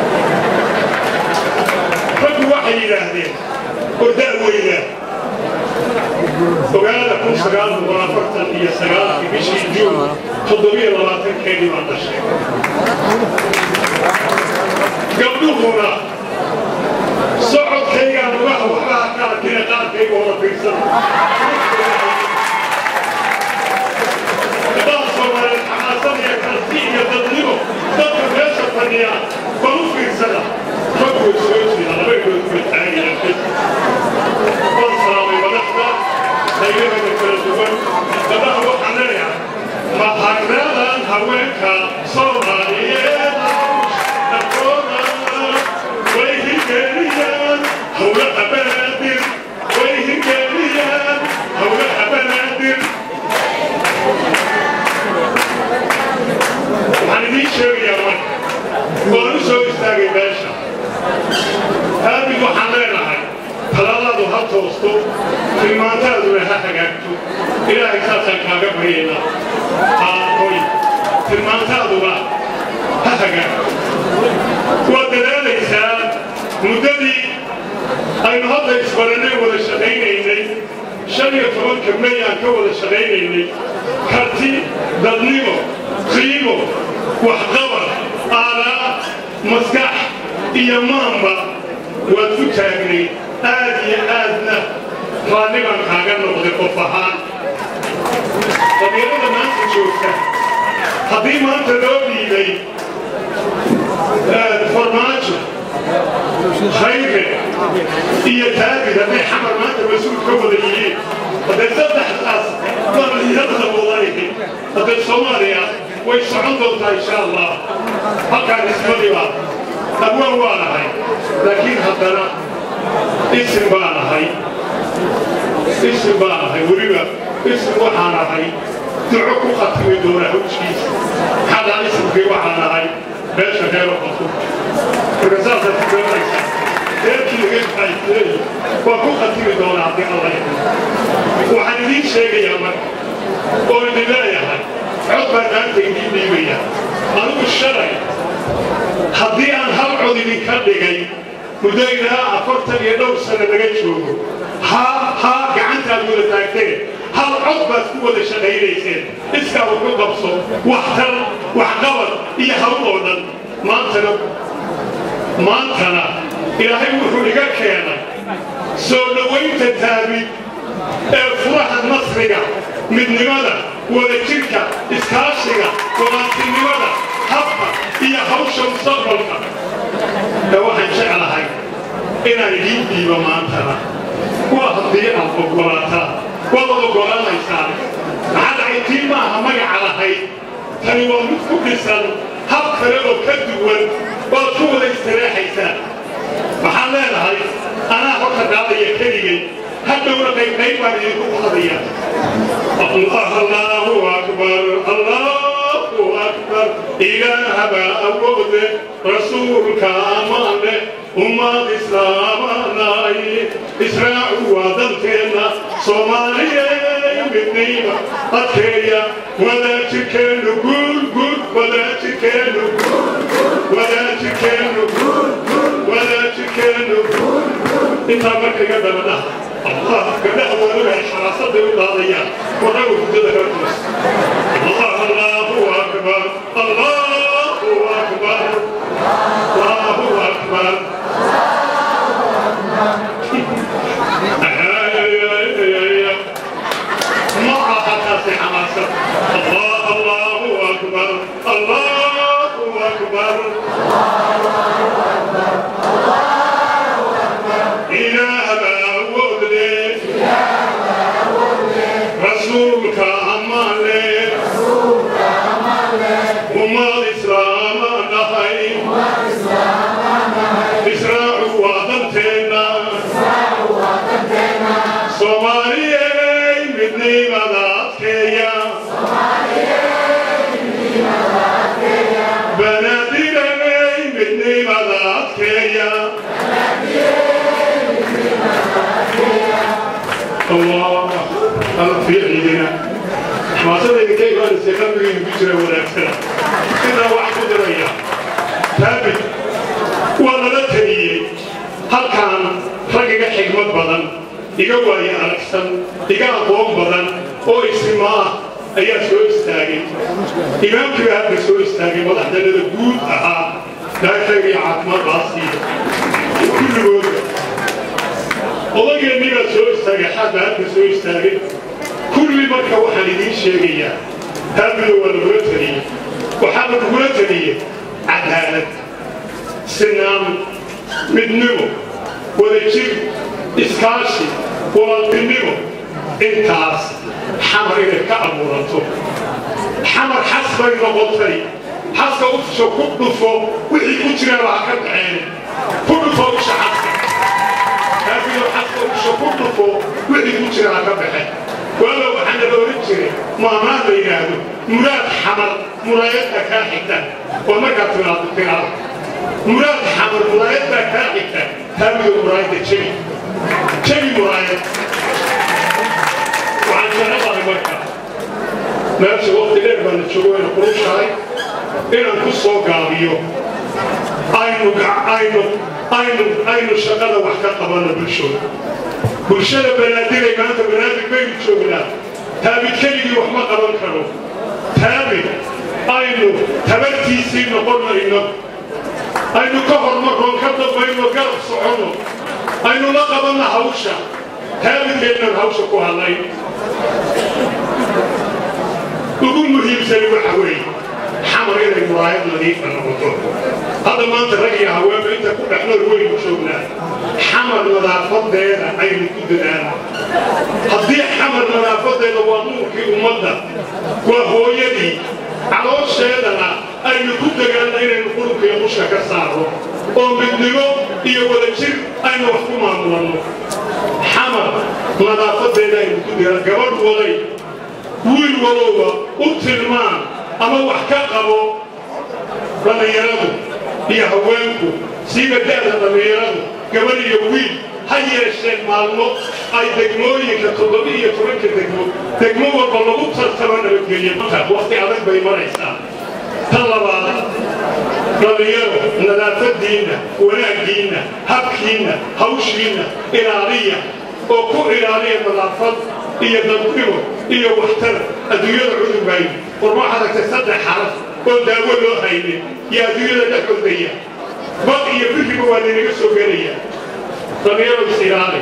S14: raggu waxay yidhaahdeen ordaa weyna ogaada kun sagaal boqol afartan iyo sagaalkii bishii juun toddobiyo labaatankeedii baan dhashay gabdhuhuna socodkaygaan ugaha waxbaha ka arkina qaarkayga wada fiirsan gabdhaha soomaaliyeed xamaasan iyo karti iyo dadnimo dadka meesha fadhiya bal u fiirsada raggu soo jira laba idood bay taagayaan bal salaamay madaxda qaybahooda kala duwan gabdhaha waxaan leeyahay mahadnadan haweenka soomaaliyeed dhaqooda way hirgeliyaan howlaha banaadir way hirgeliyaan toosto tilmaantaaduna ha hagaagto ilaahay saasaan kaaga baryaynaa aakoy tilmaantaaduna ha hagaagto waad dadaalaysaa muddadii aynu hadda isbarannay wada shaqaynaynay shan iyo tobanka may aan ka wada shaqaynaynay karti dadnimo qiimo waxqabar aaraa maskax iyo maanba waad ku taagnay aad iyo aadna raalli baan kaaga noqday qof ahaan dabiirada maanta joogta haddii maanta loo dhiibay farmaajo khayre iyo taagid hadday xamar maanta mas-uul ka wada yihiin hadday saddexdaas dhallinyarada wadayhi hadday soomaaliya way socon doontaa insha allah halkaan ismadiba abwaan waa nahay laakiin haddana isim baa nahay isim baa nahay weliba isim waxaa nahay duco ku khatimi doona hawjiisa xadaa isimkii waxaa nahay meesha reero qofku marka saasaad ku garanaysa reerkii laga faa'iideeyey waa ku khatimi doonaa haddii alla yidhi waxaan idiin sheegayaa marka oo idin leeyahay cod baan maanta idiin dhiibaya anigu shalay haddii aan hal cod idinka dhigay muddo ilaa afartan iyo dhowr sano laga joogo haa haa gacantaad wada taagteen hal cod baad ku wada shaqaynayseen iskaa wuxu qabso waxtar waxqabad iyo hawl oo dhan maantana maantana ilaahay wuxuu iga keenay soo dhowaynta taabid ee furaha nasriga midnimada wadajirka iskaashiga walaaltinimada habka iyo hawsha mustaqbalka ee waxaan jeclahay inaan idiin dhiibo maantana waa haddii aad oggolaataan waad oggolaanaysaan maxaa dhacay tii maaha magaca lahayd tani waa mid ku dhisan hab kale oo ka duwan waad ku wada istireexaysaan waxaan leenahay anaa horta qaadaya keligay hadhowna qaybqayb baan idinku qadaya allahu akbar allahu akbar ilaahaba awoode rasuulka amaane ummad islaamanaay israacu waa dalkeenna soomaaliyey midnayba adkeeya wadaajirkeennu guul guul wadaajirkeennu wadaajirkeennu wadaajirkeennu intaa marka iga dabadhaha allah gabdhaha waadabahay xaraasaday u daadayaan warraga hurdada hortoos allah allahu akbar allahu akbar allahu akbar ما أخذت حماسة الله الله أكبر الله أكبر إله معبود رسولك أمان وما الإسلام نهي إسراء وعدتنا صومالية midnimada adkeeya banaadiragay midnimada adkeeya allah ala fiiciyina maasadayda kaygaanise qalbigaynu ku jira wanaagsana sidaa wax ku diraya taabid waa lala taliyey halkaan rag iga xigmad badan iga waaye aragsan iga aqoon badan oo isima ah ayaa soo istaagay imaamkii baa hadda soo istaagay madaxdanada guud ahaa daakayga iyo caafimaaddaasiiyo kulligooda odageennii baa soo istaagay xaad baa hadda soo istaagay kulli marka waxaan idiin sheegayaa taabida waa lagula taliyey waxaa lagula taliyey cadaalad sinaan midnimo wadajir iskaashi walaaltinimo intaas xamar inay ka abuurato xamar xas bay noqotay xaska ufsho ku dhufo wixii ku jiraan waa ka dhaceen ku dhufo usha xaska kaafiyo xaska ufsho ku dhufo wixii ku jiraan ha ka baxeen waaba waxaa naga oran jiray maamaan la yidhaahdo muraad xamar muraayadda kaa xigta oo markaad tiraado tiraado muraad xamar muraayadda kaa xigta kaafiyo muraayadda jebi jabi muraayad waxaan jecelahay marka meesha waqti dheer baana joogo wayna qurushahay inaan ku soo gaabiyo aynu aynu aynu aynu shaqada wax ka qabano bulshooda bulshada banaadigay maanta banaadig baynu joognaa taabid keligii wax ma qaban karo taabid aynu tabartiisii noqonayno aynu ka hormarroon ka dambayno garab soconno aynu la qabanna hawsha taabidkeennaan hawsha ku hadlay ugu muhiimsani waxa weeye xamar inay muraayad nadiifa noqoto hadda maanta rag iyo haweenba inta ku dhexnool weynu joognaa xamar nadaafadeeda aynu ku dadaala haddii xamar nadaafadeeda waa nuurkii ummadda waa hooyadii caloosheedana aynu ku dagaalna inaynu qurubka iyo qushka ka saarno oo midnimo iyo wadajir aynu wax ku maamulanno xamar nadaafadeeda aynu ku dadaala gabadh waday wiil walowba u tilmaan ama wax ka qabo dhallinyaradu iyo haweenku siiba da'da dhallinyaradu gabadh iyo wiil ha yeesheen maalmo ay degmooyinka toddoba iyo tobanka degmo degmo walba lagu tartamo nabadgelyo waqti adag bay maraysaa tan labaad dhallinyaro nadaafadiinna wanaaggiinna habkiinna hawshiinna ilaaliya oo ku ilaaliya nadaafad iyo dadnimo iyo waxtar adduunyada cudurbaay war waxaad aragtay saddex xaraf oo daawo loo haynin iyo adduunyada dhex ordaya bad iyo biriba waa laynaga soo gelaya dhallinyaro isilaali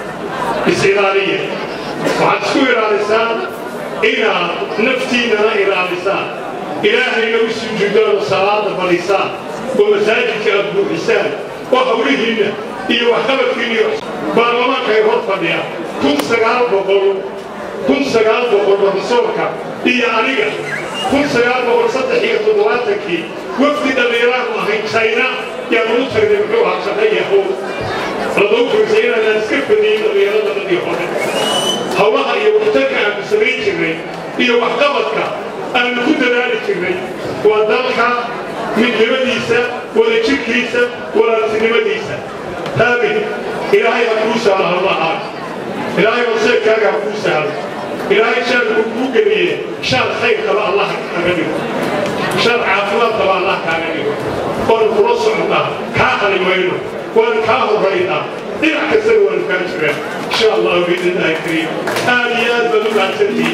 S14: is-ilaaliya waxaad isku ilaalisaan inaad naftiinnana ilaalisaan ilaahayna u sujuudaan oo salaada balisaan oo masaajidka aad buuxisaan oo hawlihiinna iyo waxqabadkiinna iyo baarlamaanka ay hor fadhiyaan kun sagaal boqol kun sagaal boqol rasuulka iyo aniga kun sagaal boqol saddex iyo toddobaatankii wafdi dhallinyaraanu ahayn china yaa lagu tagnay muxuu ahaa shaqayahow ladou firsay inaanaan iska fadiyin dhallinyarada dadii hore hawlaha iyo waxtarka aanu samayn jirnay iyo waxqabadka aanu ku dadaali jirnay waa dalka midnimadiisa wadajirkiisa walaaltinimadiisa taabid ilaahay ha kuu sahlo hawlahaa ilaahay horseedkaaga ha kuu sahlo ilaahay shaarku kuu geliye shaar khayr qaba allah kaaga dhigo shaar caafimaad qaba allah kaaga dhigo waanu kula soconnaa kaa qalimayno waanu kaa horraynaa dhinac kastana waanu kaa jiraan insha allahu biidnillahi kariim aad iyo aad baad u mahadsantihiin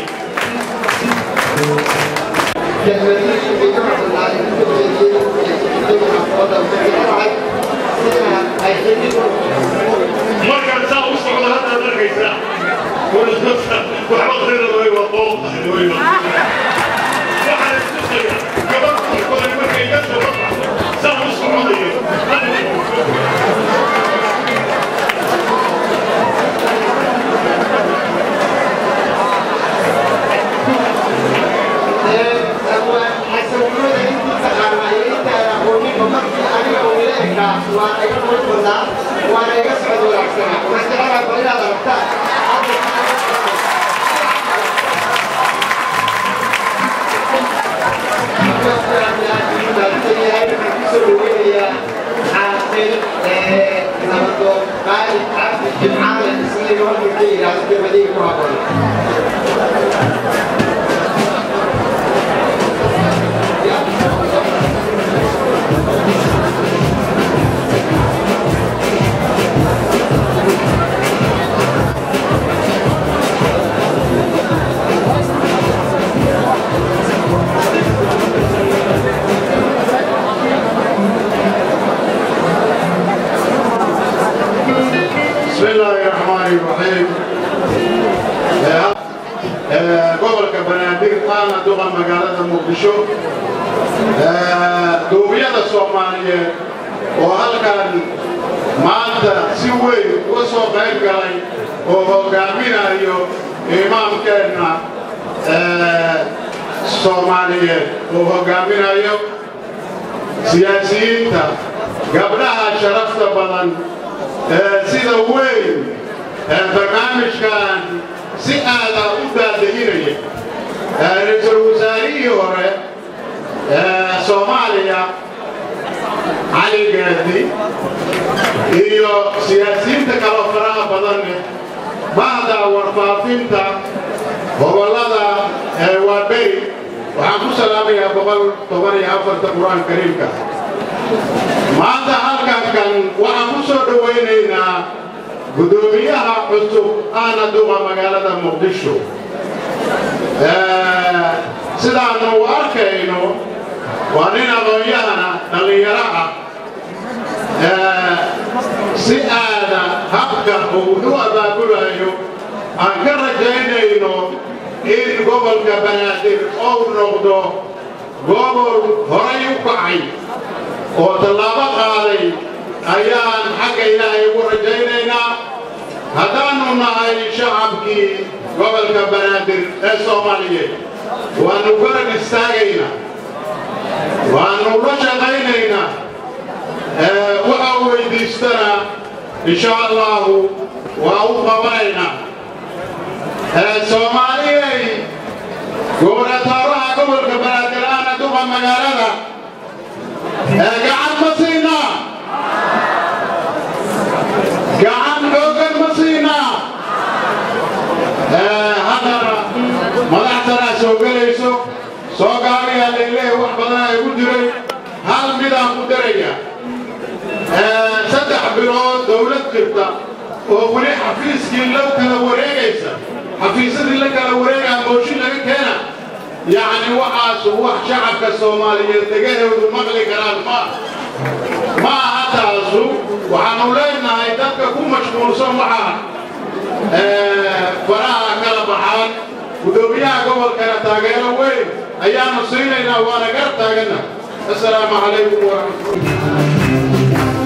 S14: markaan saa u socdo haddaad arkaysaa waxba qrida way waa qooqahay way waxaan istusaya gabadh korkooda markay iga soo baxdo saa u soconayo
S5: waana iga socod wanaagsanaa waxaan jecelahay bal inaad aragtaan
S15: بسم الله الرحمن الرحيم gobolka banaadir qaana duqa magaalada muqdisho duubiyada soomaaliyeed oo halkan maanta si weyn uga soo qayb galay oo hogaaminayo imaamkeenna soomaaliyeed oo hogaaminayo siyaasiyiinta gabdhaha sharafta badan sida weyn barnaamijkan si aada u daadahinaya ra-iisul wasaarihii hore soomaaliya cali gaadi iyo siyaasiyiinta kaloo faraha badan badan bahda warfaafinta gobollada ee waaberi waxaan ku salaamayaa boqol toban iyo afarta qur-aan kariimka maanta halkankan waxaan ku soo dhowaynaynaa guddoomiyaha cusub ahna duqa magaalada muqdisho sidaanu u arkayno waa nin aqoon-yahana dhallinyaro ah si aada habka uu u abaabulayo aan ka rajaynayno in gobolka banaadir ou noqdo gobol horay u kacay oo tallaabo qaaday ayaan xagga ilaahay ugu rajaynaynaa haddaannu nahay shacabkii gobolka banaadir ee soomaaliyeed waannu garab istaagaynaa waannu la shaqaynaynaa waxa uu weydiistana insha allahu waa u qabanaynaa soomaaliyey gobonatooraha gobolka banaadir ahna duqa magaalada gacan ma siinaa gacan xoogan ma siinaa haddana madaxtanaa soo gelayso soo gaariyaa leelehe wax badan ay ku jiray hal midaan ku daraya saddex bilood dowlad jirta oo weli xafiiskii la kala wareegaysa xafiisyadii la kala wareegaa mooshin laga keena yacni waxaasu wax shacabka soomaaliyeed degahoodu maqli karaan ma ma aha taasu waxaanu leenahay dadka ku mashquulsan waxaa faraha kala baxaan guddoomiyaha gobolkana taageero weyn ayaanu siinaynaa waana gar taaganna assalaamu calaykum waraxmatullahi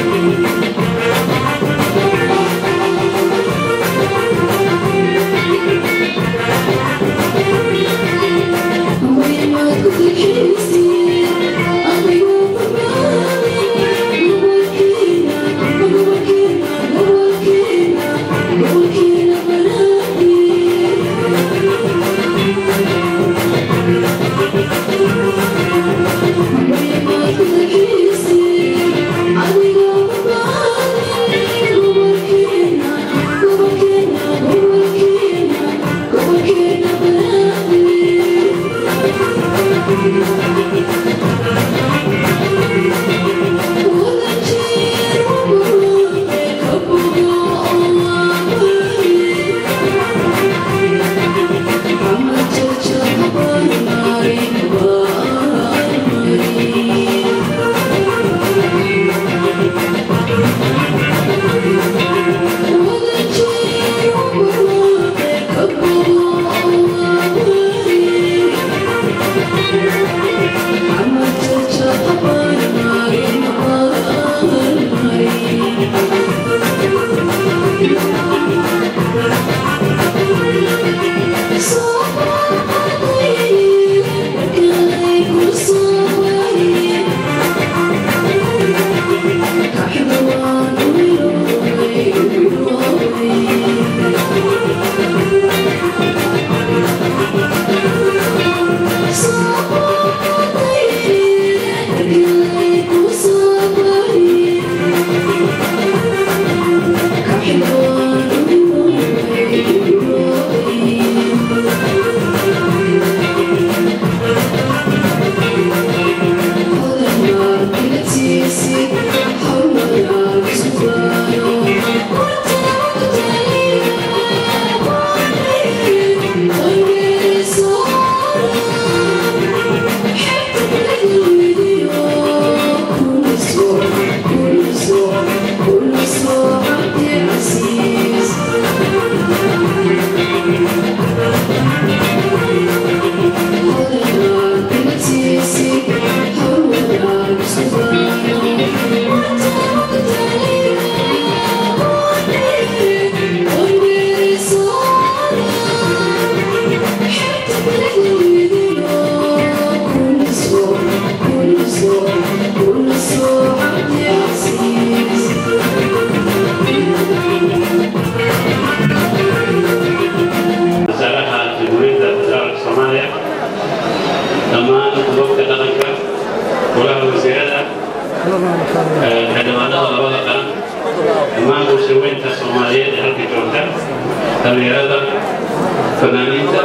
S16: xildhibaanada labada qaran dhammaan bulshaweynta soomaaliyeed ee halka joogta dhalinyarada fanaaniinta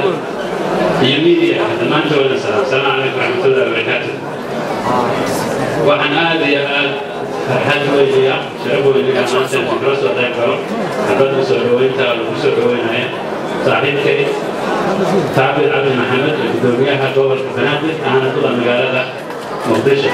S16: iyo miidiya dhammaantooda salaam salaam calaykum raxmatullahi wabarakaatu waxaan aad iyo aad farxad weynaya sharaf weynaya maanta inaan kala soo qayb galo xabadda soo dhoweynta lagu soo dhoweynaya saaxiibkay taabir cabdi maxamed ee gudoomiyaha gobolka banaadir ahna kuda magaalada muqdisho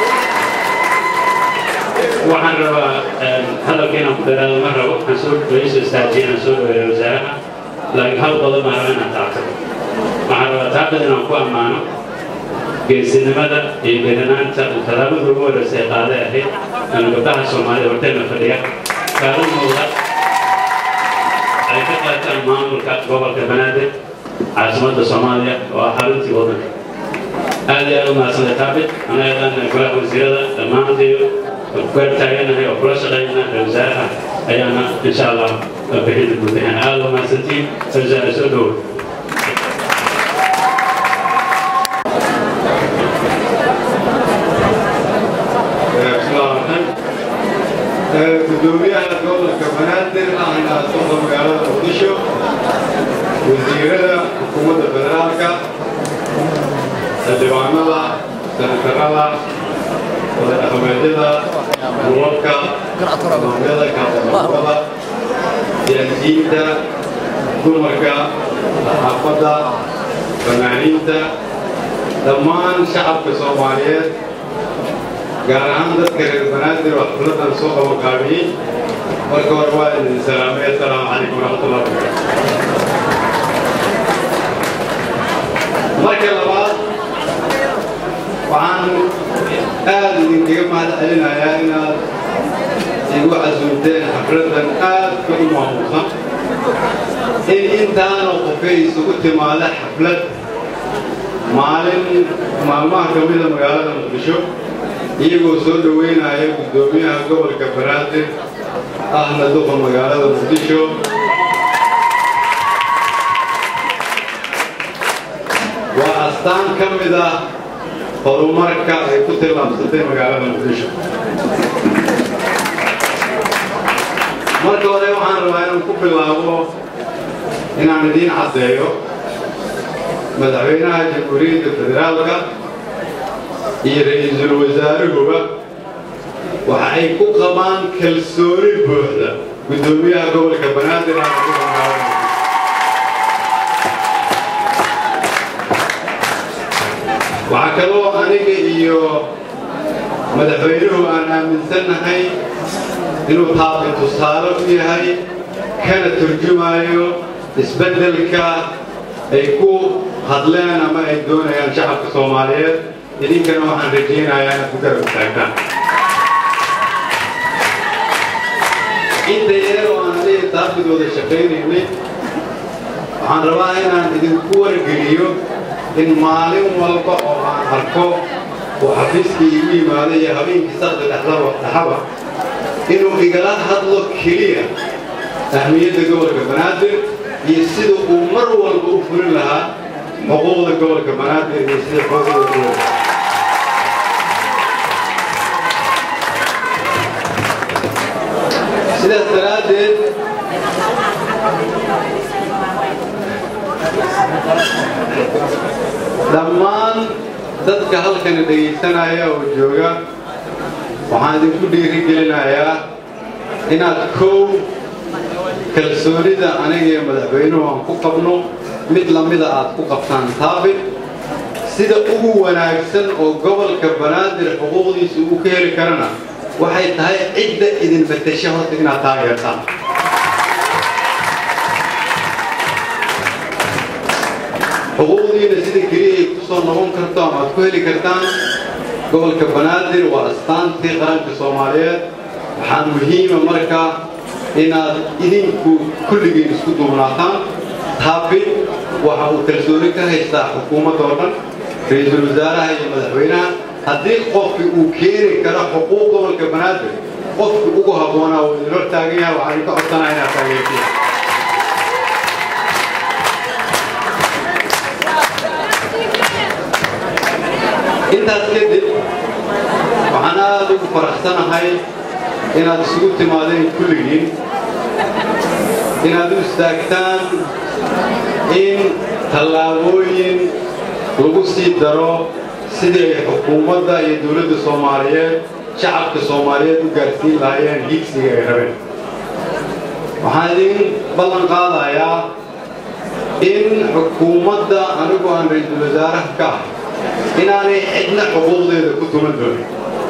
S16: waxaan rabaa hadalka inaan ku dheeraado ma rabo waxaan soo dhaweyso istaajiya inaan soo dhaweeyo wasaaraha laakiin hal qodob baan rabaa inaan taabto waxaan rabaa taabad inaan ku ammaano geesinimada iyo beeranaanta uu tallaabada ugu horeysa ee qaaday ahayd aan gabdhaha soomaalida horteena fadhiya kaalimooda ay ka qaataan maamulka gobolka banaadir caasimadda soomaaliya oo ah xaruntii waddanka aad iyo aad u mahadsantahay taabit anagaan golaha wasiirada dhammaantayo kugar taaganahay oo kula shaqaynana ra wasaaraha ayaana insha allah bixinta gudahaan aad u mahadsantiin wasaare soo dhowo
S17: gudoomiyaha gobolka banaadir ahna socda magaalada muqdisho wasiirada xukuumadda federaalka xildhibaanada senatarada wadadhaqameedyada dulalka imaamyada kaasamada siyaasiyiinta dumarka saxaafadda fanaaniinta dhammaan shacabka soomaaliyeed gaar ahaan dadka reer banaadir oo xafladan soo qabanqaabiyey marka hore waa idin salaamay assalaamu calaykum waraxmatullahi wabarakaatu marka labaad waxaan aad idinkaga mahad celinayaa inaad igu casuumteen xafladan aadka u maamuusan in intaana qofay isugu timaada xaflad maalin maalmaha ka mida magaalada muqdisho iyagoo soo dhoweynaya guddoomiyaha gobolka banaadir ahna duqa magaalada muqdisho waa astaan ka mid ah horumarka ay ku tillaabsatay magaalada muqdisho marka hore waxaan rabaa inaan ku bilaabo inaan idiin caddeeyo madaxweynaha jamhuuriyadda federaalka iyo ra'iisul wasaaruhuba waxa ay ku qabaan kalsooni buuxda guddoomiyaha gobolka banaadir aan ugu magaalada waxaa kaloo aniga iyo madaxweynuhu aan aaminsannahay inuu taaqi tusaale u yahay kana turjumayo isbeddelka ay ku hadleen ama ay doonayaan shacabka soomaaliyeed idinkana waxaan rajaynayaa inaad ku garab istaagtaan inta yar oo aan adiga taaqidooda shaqaynaynay waxaan rabaa inaan idinku wargeliyo in maalin walba oo aan arko oo xafiiskii igu yimaada iyo habeenkii sakda dhexdaba dhaxaba inuu igala hadlo keliya ahmiyadda gobolka banaadir iyo sida uu mar walba u fulin lahaa xuquuqda gobolka banaadir iyo sida xuquuqda gobolka sidaas daraaddeed dhammaan dadka halkani dhegaysanaya oo jooga waxaan idinku dhiirigelinayaa inaad kow kalsoonida aniga iyo madaxweynuhu aan ku qabno mid lamida aad ku qabtaan taabit sida ugu wanaagsan oo gobolka banaadir xuquuqdiisa uu ka heli karana waxay tahay cidda idin batasha horta inaad taageertaan xuquuqdiina sida keliya ay ku soo noqon karto ama aad ku heli kartaan gobolka banaadir waa astaantii qaranka soomaaliyeed waxaa muhiima marka inaad idinku kulligiin isku duubnaataan taabit waxa uu kalsooni ka haystaa xukuumadda oo dhan ra-iisul wasaaraha iyo madaxweynaha haddii qofki uu keeni karo xuquuq gobolka banaadir qofki ugu habboonaa uu idin hor taagan yahay waxaan idinka codsanaa inaad taageertiin intaas kadib waxaan aad ugu faraxsanahay inaad isugu timaadeen kulligiin inaad u istaagtaan in tallaabooyin lagu sii daro sidii ay xukuumadda iyo dowladda soomaaliyeed shacabka soomaaliyeed u gaarsiin lahaayeen higsiga ay rabeen waxaan idin ballan qaadayaa in xukuumadda anigu aan ra-iisul wasaaraha ka ah inaanay cidna xuquuqdeeda ku tuman doonin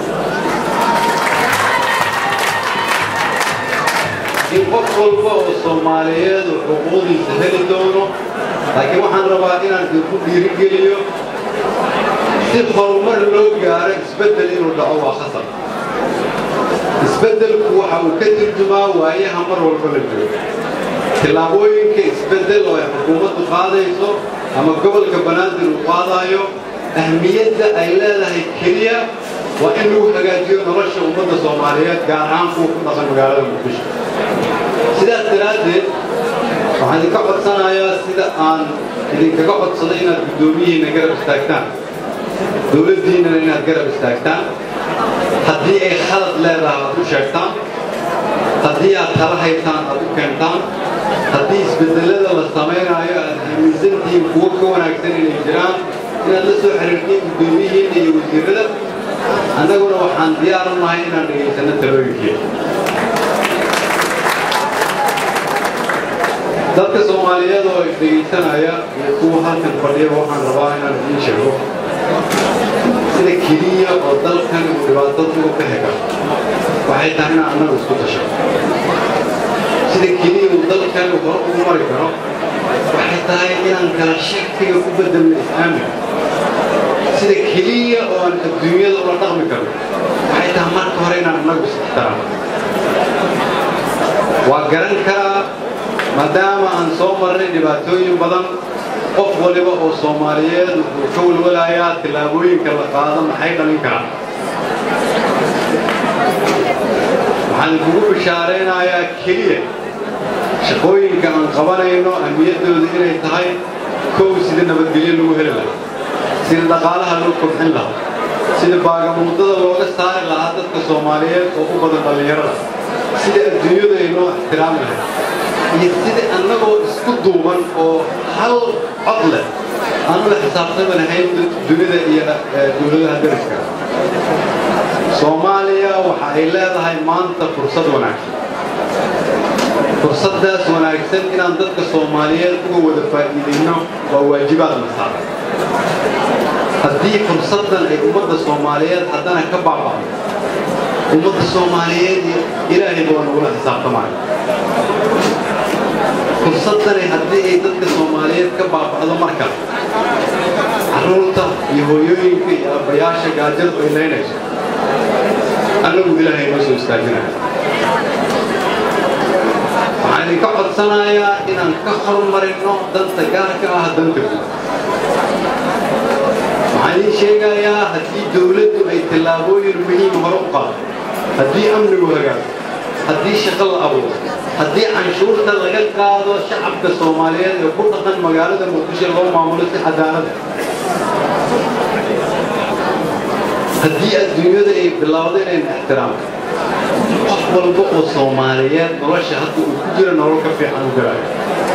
S17: in qof walba oo soomaaliyeed uu xuquuqdiisa heli doono laakiin waxaan rabaa inaan idinku dhiirigeliyo si horumar loo gaaro isbeddel inuu dhaco waa khasar isbeddelku waxa uu ka turjumaa waayaha mar walba la joogo tillaabooyinka isbeddel oo ay xukuumaddu qaadayso ama gobolka banaadir uu qaadaayo ahmiyadda ay leedahay keliya waa in lagu hagaajiyo nolosha ummadda soomaaliyeed gaar ahaan kuwa ku dhaqan magaalada muqdisho sidaas daraaddeed waxaan idinka codsanayaa sida aan idinkaga codsaday inaad guddoomiyihiinna garab istaagtaan dowladdiinnana inaad garab istaagtaan haddii ay khalad leedahay aad u sheegtaan haddii aad tala haytaan aad u keentaan haddii isbeddelada la samaynaayo aad aaminsantihiin kuwo ka wanaagsan inay jiraan inaad la soo xiriirtiin guddoomiyihiinna iyo wasiirrada annaguna waxaan diyaar u nahay inaan dhegaysanno talooyinkeeda dadka soomaaliyeed oo dhegaysanaya iyo kuwa halkan fadhiyaba waxaan rabaa inaan idiin sheego sida keliya oo dalkan uu dhibaatada uga bixi karo waxay tahay inaan annagu isku tasho sida keliya uu dalkan hore ugu mari karo waxay tahay inaan kala shakiga ku bedelno is-aamin sida keliya oo aan adduunyada ula dhaqmi karno waxay tahay marka hore inaan innagu is-ixtiraamo waa garan karaa maadaama aan soo marnay dhibaatooyin badan qof waliba oo soomaaliyeed wuxuu ka walwalayaa tillaabooyinka la qaado maxay dhalin karaan waxaan kugu bishaaraynayaa keliya shaqooyinka aan qabanayno ahmiyaddooda inay tahay kow sida nabadgelyo lagu heli lahaa sida dhaqaalaha loo kobcin lahaa sida baagamuudada looga saari lahaa dadka soomaaliyeed oo u badan dhallinyarada sida adduunyadu ay noo ixtiraami lahayd iyo sida annagoo isku duuban oo hal cod leh aan ula xisaabtami lahayn dunida iyo dowladaha dariska soomaaliya waxa ay leedahay maanta fursad wanaagsan fursaddaas wanaagsan inaan dadka soomaaliyeed uga wada faa'iidayno waa waajibaad na saaran haddii fursaddan ay ummadda soomaaliyeed haddana ka baaba'do ummadda soomaaliyeed ilaahay baa nagula xisaabtamaya fursaddani haddii ay dadka soomaaliyeed ka baaba'do marka carruurta iyo hooyooyinka iyo aabbayaasha gaajadu ay leynayso annagu ilaahay noo soo istaajinaya waxaan idinka codsanayaa inaan ka hormarinno danta gaarka ah danta guud waxaan idiin sheegayaa haddii dowladdu ay tallaabooyin muhiim hore u qaado haddii amnigu hagaago haddii shaqo la abuuro haddii canshuurta laga qaado shacabka soomaaliyeed ee ku dhaqan magaalada muqdisho loo maamulo si cadaalada haddii adduunyada ay bilowdo inayna ixtiraamto qof walba oo soomaaliyeed nolosha hadda uu ku jiro nolol ka fiican u garaayo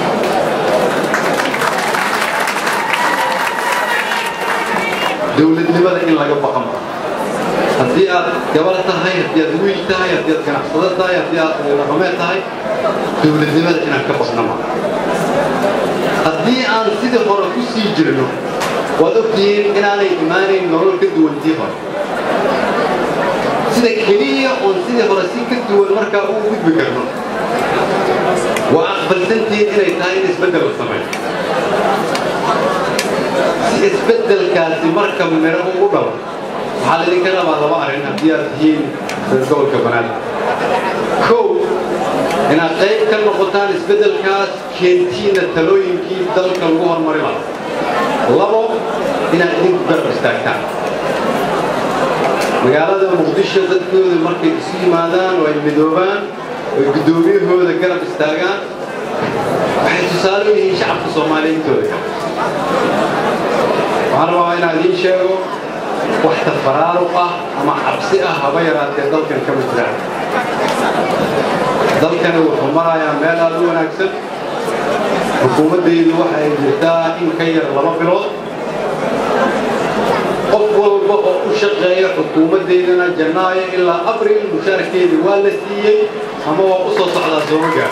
S17: dowladnimada in laga baqan haddii aad gabar tahay haddii aad wiil tahay haddii aad ganacsado tahay haddii aad dhaqameed tahay dowladnimada inaan ka baqna ma haddii aan sidii hore ku sii jirno waad ogtihiin inaanay imaanayn nolol ka duwantii hore sida keliya oon sidii hore si ka duwan markaa u gudbi karno waa aqbalsantihiin inay tahay in isbeddel la sameeyo si isbeddelkaasi marka miro ugu dhalo waxaa laydinka rabaa laba arrin haddii aad tihiin reer gobolka banaadir kow inaad qayb ka noqotaan isbeddelkaas keentiina talooyinkii dalka lagu horumari lahaa labo inaad idinku garab istaagtaan magaalada muqdisho dadkooda markay isu yimaadaan oo ay midoobaan oo guddoomiyahooda garab istaagaan waxay tusaale u yihiin shacabka soomaaliyeedtooda waxaan rabaa inaan idiin sheego wax tafaraaruq ah ama cabsi ah haba yaraatee dalkan kama jiraan dalkani wuxuu marayaa meel aad u wanaagsan xukuumaddaydu waxa ay jirtaa in ka yar laba bilood qof walba oo u shaqeeya xukuumaddeydana janaayo ilaa abril mushaarkeedii waa la siiyey ama waa u soo socdaa sooma gaar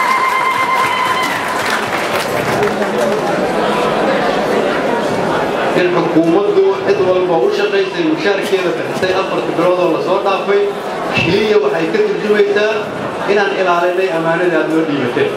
S17: in xukuumaddu cid walba u shaqaysay mushaarkeeda bixisay afarta bilood oo lasoo dhaafay keliya waxay ka turjumaysaa inaan ilaalinay ammaanadii aad noo dhiibateen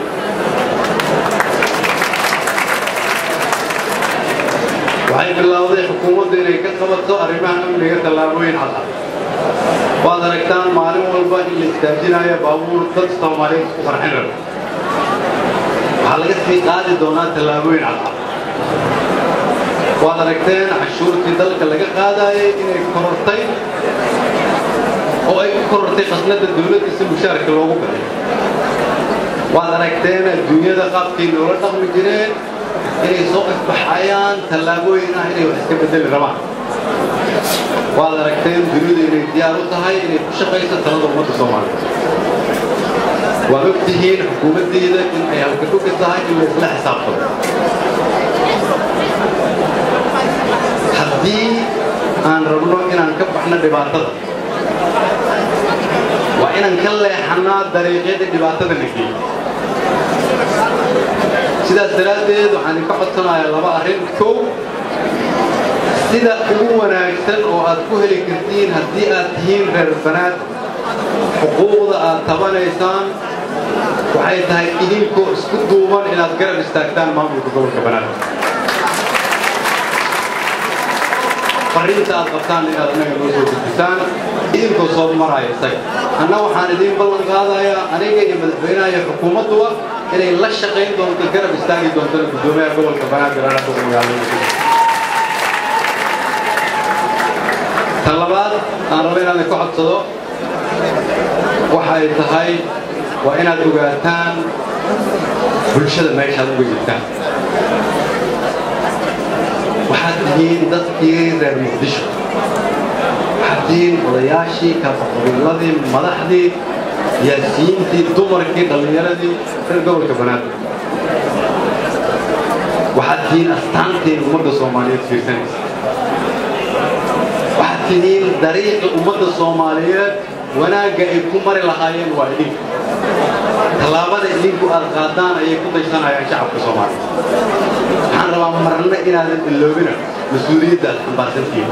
S17: waxay bilowday xukuumaddu inay ka qabato arrimaha amniga tallaabooyin cadcad waad aragtaan maalin walba in la istaajinayo baabuur dad soomaaliyeed isku farxin raba waxaa laga sii qaadi doonaa tallaabooyin cadcad waad aragteen cashuurtii dalka laga qaadayay inay korortay oo ay ku korortay khasnada dowladda si mushaarka loogu bixiyo waad aragteen adduunyada qaabkay noola dhaqmi jireen inay soo ifbaxayaan tallaabooyin ah inay wax iska bedeli rabaan waad aragteen dunidu inay diyaar u tahay inay ku shaqayso talada ummadda soomaaliyeed waad og tihiin xukuumaddeeda in ay halka dhugi tahay in la isla xisaabtamo haddii aan rabno inaan ka baxno dhibaatada waa inaan ka leexannaa dariiqyadii dhibaatada la geeyey sidaas daraaddeed waxaan idinka codsanayaa laba arrin kow sida ugu wanaagsan oo aad ku heli kartiin haddii aad tihiin reer banaad xuquuqda aad tabanaysaan waxay tahay idinkoo isku duuban inaad garab istaagtaan maamulka gobolka banaadir fariinta aad qabtaan inaad annaga noo soo gudbisaan idinkoo soo maraya isaga anna waxaan idiin ballan qaadayaa aniga iyo madaxweynaha iyo xukuumadduba inay la shaqayn doonto garab istaagi doontona guddoomiyaha gobolka banaadir anaa ugu magaalada tan labaad aan rabo inaan ka codsado waxa ay tahay waa inaad ogaataan bulshada meeshaad uga jirtaan waxaad tihiin dadkii reer muqdisho waxaad tihiin odayaashii kaafaqabiiladii madaxdii siyaasiyiintii dumarkii dhallinyaradii reer gobolka banaadir waxaad tihiin astaantiin ummadda soomaaliyeed fiirsanaysa waxaad tihiin dariiqi ummadda soomaaliyeed wanaagga ay ku mari lahaayeen waa idinka tallaabada idinku aad qaadaan ayay ku daysanayaan shacabka soomaaliyeed waxaan rabaa marna inaadan iloobina mas-uuliyaddaad xambaarsantihiin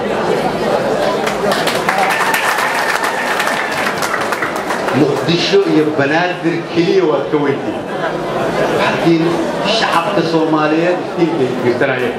S17: muqdisho iyo banaadir keliya waad ka weyntihiin waxaad tihiin shacabka soomaaliyeed iftiinka ay fiirsanayeen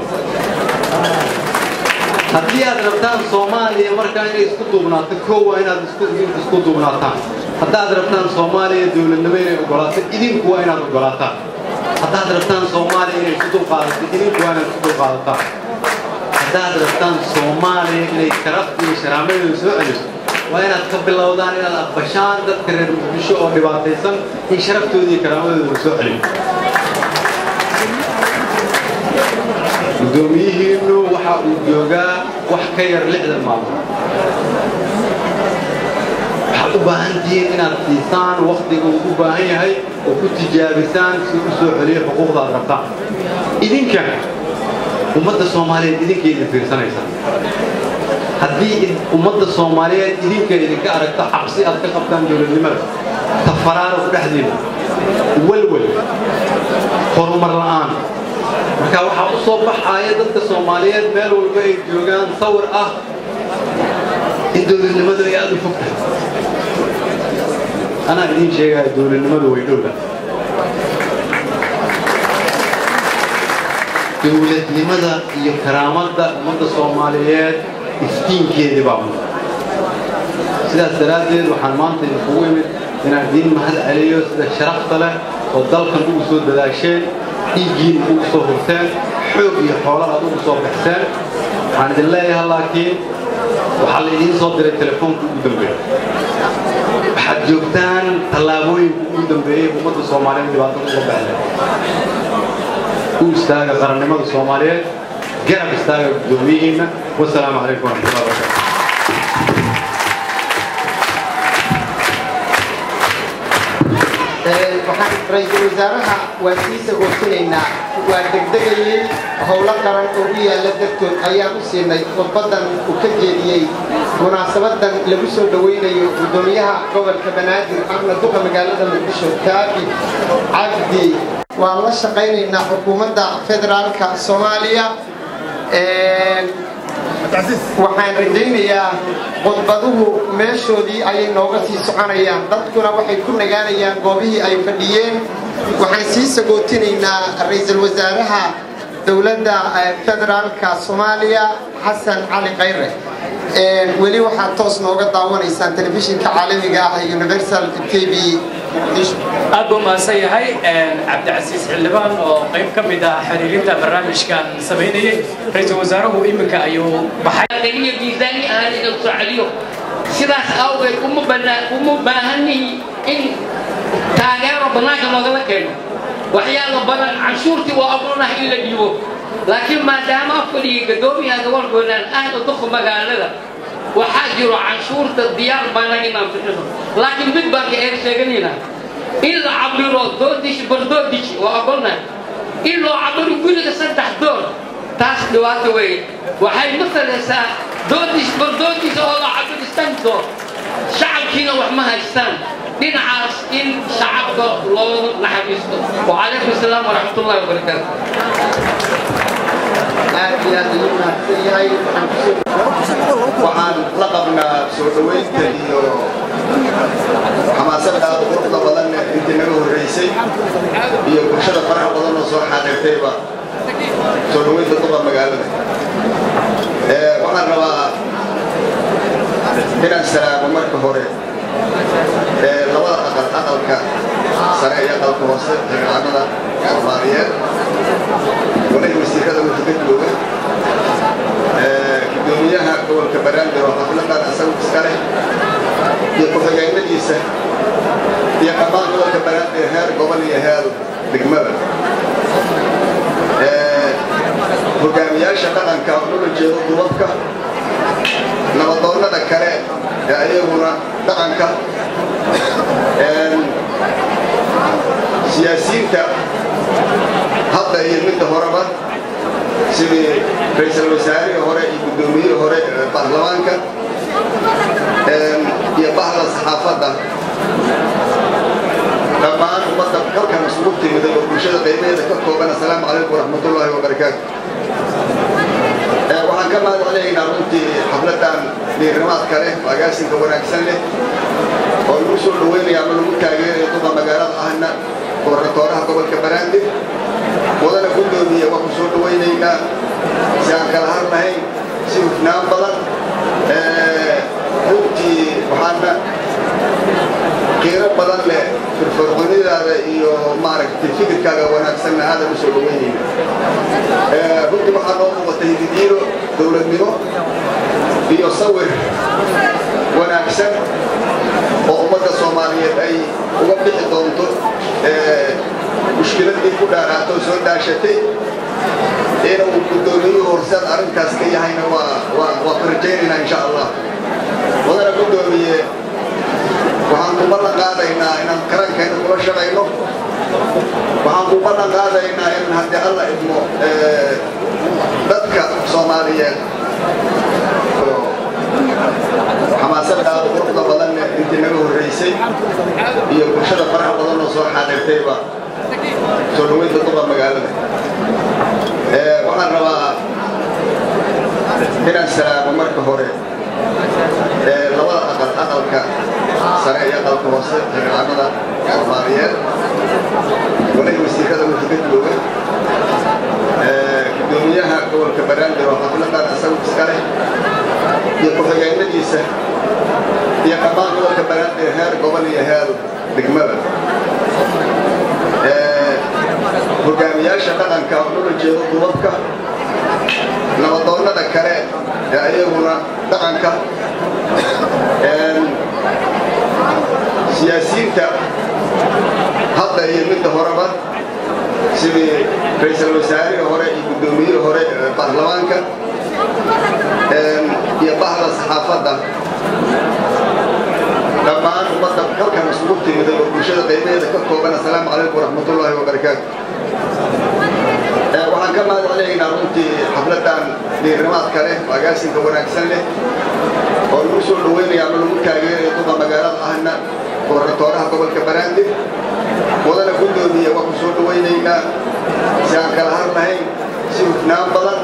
S17: haddii aad rabtaan soomaaliya markaa inay isku duubnaato koo waa inaad isku duubnaataan haddaad rabtaan soomaaliya dowladnimo inay ogolaato idinku waa inaad ogolaataan haddaad rabtaan soomaaliya inay isku dulqaadato idinku waa inaad isku dulqaadataan haddaad rabtaan soomaaliya inay sharafta iyo sharaamadeeda soo celiso waa inaad ka bilowdaan inaad aqbashaan dadka reer muqdisho oo dhibaataysan in sharaftooda iyo karaamadooda soo celiyo gudoomiyihiinnu waxa uu joogaa wax ka yar lixdan maalmood waxaad u baahan tihiin inaad siisaan wakhtiga uu u baahan yahay oo ku tijaabisaan si u soo celiyo xuquuqda aad rabtaan idinka ummadda soomaaliyeed idinka idin fiirsanaysaa haddii ummadda soomaaliyeed idinka idinka aragto cabsi aad ka qabtaan dowladnimada tafaraaruq dhexdiina walwal horumar la'aan marka waxaa u soo baxaaya dadka soomaaliyeed meel walba ay joogaan sawir ah in dowladnimadu ay aada u fog tahay anaa idiin sheegaya dowladnimadu way dhowda dowladnimada iyo karaamadda ummadda soomaaliyeed iftiinkeedii baa mudan sidaas daraaddeed waxaan maanta idinkugu imid inaan idiin mahad celiyo sida sharafta leh oo dalkan ugu soo dadaasheen dhiiggiin ugu soo hurteen xoog iyo xoolo aad ugu soo baxseen waxaan idin leeyahay laakiin waxaa la idiin soo diray telefoonka ugu dambeeya waxaad joogtaan tallaabooyinka ugu dambeeyey ummadda soomaaliyeed dhibaatada uga baxleen u istaaga qarannimada soomaaliyeed garab istaaga guddoomiyihiinna wasalaamu calaykum waraxmatullahi wabarakatu
S5: waxaan ra-iisul wasaaraha waa sii sagoosinaynaa waa degdegayey howlo qaran oo u yaalla dartood ayaan u siinay khudbadan uu ka jeediyey munaasabadan lagu soo dhowaynayo guddoomiyaha gobolka banaadir ahna duqa magaalada muqdisho kaabi cabdi waan la shaqaynaynaa xukuumadda federaalka soomaaliya waxaan rajaynayaa khudbaduhu meeshoodii ayay nooga sii soconayaan dadkuna waxay ku nagaanayaan goobihii ay fadhiyeen waxaan sii sagootinaynaa ra-iisul wasaaraha dowladda federaalka soomaaliya xasan cali khayre weli waxaad toos nooga daawanaysaan telefishinka caalamiga ah ee universal t v
S18: aad buu mahadsan yahay cabdicasiis xildhibaan oo qayb ka mid ah xiriirinta barnaamijkan samaynayay ra-iisul wasaaruhu iminka ayuu baxay
S6: iyo miisaani ahaan inuu soo celiyo sidaas awgeed uma banaa- uma baahanihi in taageero bannaanka loogala keeno waxyaalo badan canshuurtii waa ogolnahay in la dhiibo laakiin maadaama afkaliga gadoomiyaha gobolkoodan ahna duqa magaalada waxaa jiro canshuurta diyaar baana inaan bixino laakiin mid baan ka eeg sheeganayna in la cabiro doodish bardoodish waa ogolnahay in loo cabiro guriga saddex door taas dhibaato weeye waxay masalaysaa doodish bardoodish oo la cabiro shan door shacabkiina wax ma haystaan dhinacaas in shacabka loo naxariisto wacalaykum asalaam waraxmatullahi wabarakaatu
S5: aad iyo aad ayuu mahadsan yahay waxaan kusoo
S2: waxaan la qabnaa soo dhowaynta iyo xamaasadda aad quruxda badan intii naga horreysay iyo bulshada faraha badan oo soo xaadirtayba soo dhowaynta duqa magaalada waxaan rabaa
S19: hoose xildhibaanada soomaaliyeed walahi wasiirada wixii ka jooga gudoomiyaha gobolka banaadir oo xafladan isagu iska leh iyo ku-xigeenadiisa iyo dhammaan gobolka banaadir heer gobol iyo heer degmada hogaamiyaasha dhaqanka oo loola jeedo dubabka nabadoonnada kale ee ayaguna dhaqanka siyaasiyiinta hadda iyo midda horeba sidii ra-iisul wasaarihii hore iyo guddoomiyihii hore ee baarlamaanka iyo bahda saxaafadda dhammaan ummadda halkan isugu timiday oo bulshada qiimaheeda ka kooban assalaamu calaykum waraxmatullaahi wabarakaatu waxaan ka mahad celinaynaa runtii xafladan dhiirnimaadka leh agaasinka wanaagsan leh oo lagu soo dhaweynaya ama lagu taageerayo duqa magaalada ahna gobernatooraha gobolka banaadir wadana guddoomiya waa ku soo dhawaynaynaa si aan kala har lahayn si hufnaan badan runtii waxaana qiiro badan leh firfircoonidaada iyo maaragtay fikirkaaga wanaagsanna aadan u soo dhaweynayna runtii waxaa noo muuqatay hididiiro dowladnimo iyo sawir wanaagsan oo ummadda soomaaliyeed ay uga bixi doonto mushkiladii ku dhaaraato soo dhaashatay inuu guddoomiyuhu horseed arrintaas ka yahayna waa waa waa ku rajaynaynaa insha allah wadana guddoomiye waxaan ku ballan qaadaynaa inaan qarankeena kula shaqayno waxaan ku ballan qaadaynaa in haddii alla idmo dadka soomaaliyeed xamaasadaada quruxda badan leh intii naga horreysay iyo bulshada faraha badan oo soo xaadirtayba soo dhaweynta duqa magaalada waxaan rabaa inaan salaamo marka hore labada aqal aqalka sare iyo aqalka hoose xildhibaanada soomaaliyeed walahi wasiirada wixii ka jooga gudoomiyaha gobolka banaadir oo xafladan isagu iska leh iyo ku-xigeenadiisa iyo dhammaan gobolka banaadir heer gobol iyo heer degmada hogaamiyaasha dhaqanka oo loola jeedo dubabka nabadoonnada kale ee ayaguna dhaqanka siyaasiyiinta hadda iyo midda horeba sidii ra-iisul wasaarihii hore iyo guddoomiyihii hore ee baarlamaanka iyo bahda saxaafadda dhammaan ummadda halkan isugu timiday oo bulshada qiimaheeda ka kooban assalaamu calaykum waraxmatullaahi wabarakaatu waxaan ka mahad celinaynaa runtii xafladan dhiirnimaadka leh agaasinka wanaagsan leh oo lagu soo dhaweynaya ama lagu taageerayo duqa magaalada ahna gobernatooraha gobolka banaadir wadana guddoomiya waa ku soo dhawaynaynaa si aan kala har lahayn si hufnaan badan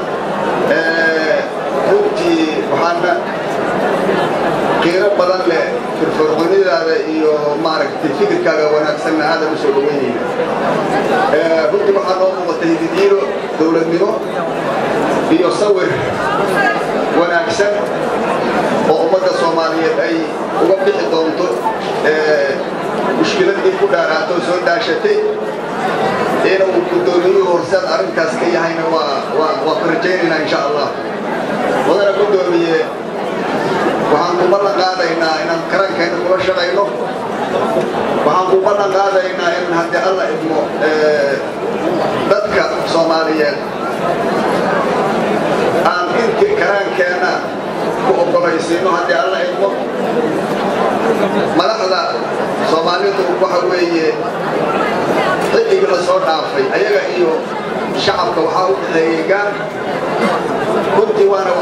S19: runtii waxaana qiiro badan leh firfircoonidaada iyo maaragtay fikirkaaga wanaagsanna aadan u soo dhaweynayna runtii waxaa noo muuqatay hididiiro dowladnimo iyo sawir wanaagsan oo ummadda soomaaliyeed ay uga bixi doonto mushkiladii ku dhaaraato soo dhaashatay inuu guddoomiyuhu horseed arrintaas ka yahayna waa waa waa ku rajaynaynaa insha allah wadana guddoomiye waxaan ku ballan qaadaynaa inaan qarankeena kula shaqayno waxaan ku ballan qaadaynaa in haddii alla idmo dadka soomaaliyeed aan intii karaankeena ku ogolaysiino haddii alla idmo madaxda soomaalidu waxa weeye xilligii la soo dhaafay ayaga iyo shacabka waxaa u dhexeeyey gaar runtii waana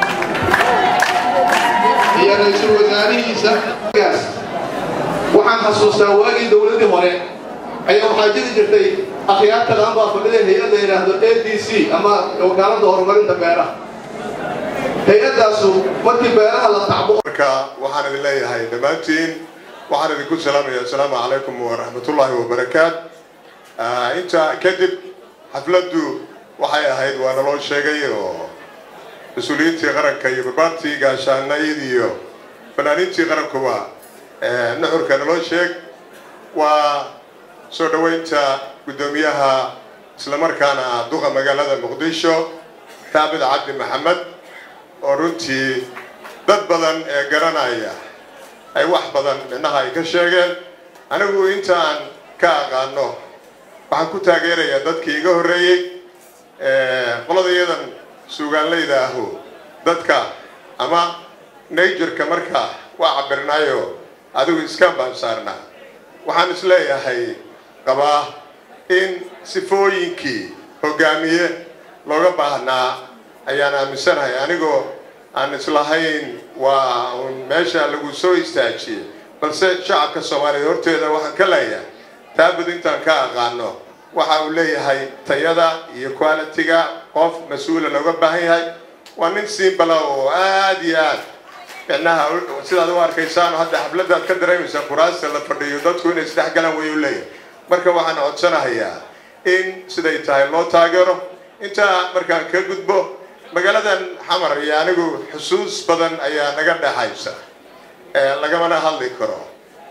S15: iyo ra-iisul wasaarihiisa gaas waxaan xasuustaa waagii dowladdii hore ayaa waxaa jiri jirtay akhyaarta dhan baa fadhida hay-adda yidhaahdo a d c ama wakaaladda horumarinta beeraha hay-addaasu markii beeraha la tacbo
S20: marka waxaan idin leeyahay dhammaantiin waxaan idinku salaamaya assalaamu calaykum waraxmatullaahi wabarakaat intaa kadib xafladdu waxay ahayd waa naloo sheegay oo mas-uuliyiintii qaranka iyo barbaartii gaashaanayd iyo fanaaniintii qarankuba nuxurka naloo sheeg waa soo dhoweynta guddoomiyaha islamarkaana ah duqa magaalada muqdisho taabid cabdi maxamed oo runtii dad badan ee garanaya ay wax badan micnaha ay ka sheegeen anigu intaan ka aqaano waxaan ku taageerayaa dadkii iga horreeyey qolada iyadan suugaanlayda ahu dadka ama najerka markaa waa cabirnaayo adigu iskaan baan saarnaa waxaan isleeyahay qabaa in sifooyinkii hogaamiye looga baahnaa ayaan aaminsanahay anigoo aan islahayn waa uun meesha lagu soo istaajiyey balse shacabka soomaaliyeed horteeda waxaan ka leeyahay taabud intaan ka aqaano waxa uu leeyahay tayada iyo qualitiga qof mas-uula looga baahan yahay waa nin simbala oo aada iyo aad micnaha sidaad u arkaysaan hadda xafladaad ka dareemaysaa kuraasta la fadhiyo dadku inay isdhex galaan way u leeyahay marka waxaan codsanahayaa in siday tahay loo taageero intaa markaan ka gudbo magaaladan xamar iyo anigu xusuus badan ayaa naga dhexaysa lagamana hadli karo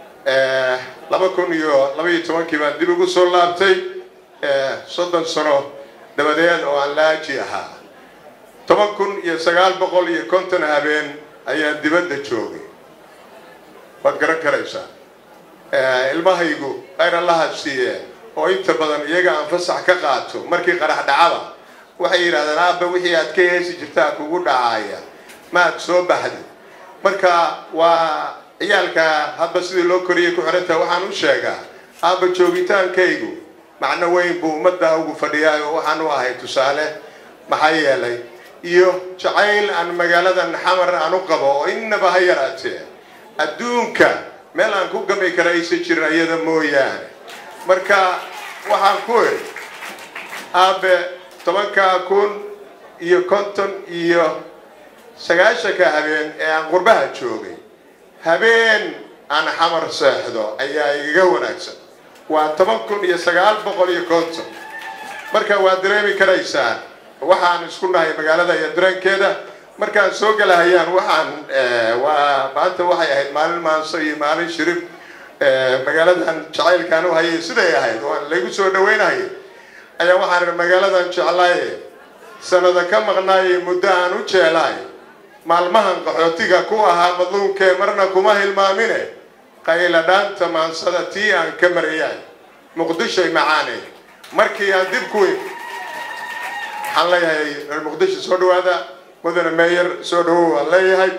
S20: laba kun iyo laba iyo tobankii baan dib ugu soo laabtay soddon sano dabadeed oo aan laaji ahaa toban kun iyo sagaal boqol iyo konton habeen ayaan dibadda joogay waad garan karaysaa ilmahaygu khayr allaha siiye oo inta badan iyaga aan fasax ka qaato markii qarax dhacaba waxay yidhahdeen aabba wixii aad ka heesi jirtaa kugu dhacaya maad soo baxdi marka waa ciyaalka hadba sidii loo koriyay ku xirantaha waxaan u sheegaa aabba joogitaankaygu macno weyn buu ummadda ugu fadhiyaa oo waxaan u ahay tusaale maxaa yeelay iyo jacayl aan magaaladan xamar aan u qabo oo innaba ha yaraatee adduunka meel aan ku gami kara aysan jirin iyada mooyaane marka waxaan ku iri aabe tobankaa kun iyo konton iyo sagaashanka habeen ee aan qurbaha joogay habeen aan xamar seexdo ayaa igaga wanaagsan waa toban kun iyo sagaal boqol iyo konton marka waad dareemi karaysaan waxaan isku nahay magaalada iyo dareenkeeda markaan soo galahayaan waxaan waa maanta waxay ahayd maalin maanso iyo maalin shirib magaaladan jacaylkaan u hayay siday ahayd oo laygu soo dhaweynayay ayaa waxaan ihi magaaladan jeclaaye sanada ka maqnaaye muddo aan u jeelaay maalmahan qaxootiga ku ahaa madluunkee marna kuma hilmaamine qayla dhaanta maansada tii aan ka marayay muqdishoy macaane markii aan dib ku imi waxaan leeyahay reer muqdisho soo dhawaada mudane meeyer soo dhawow waan leeyahay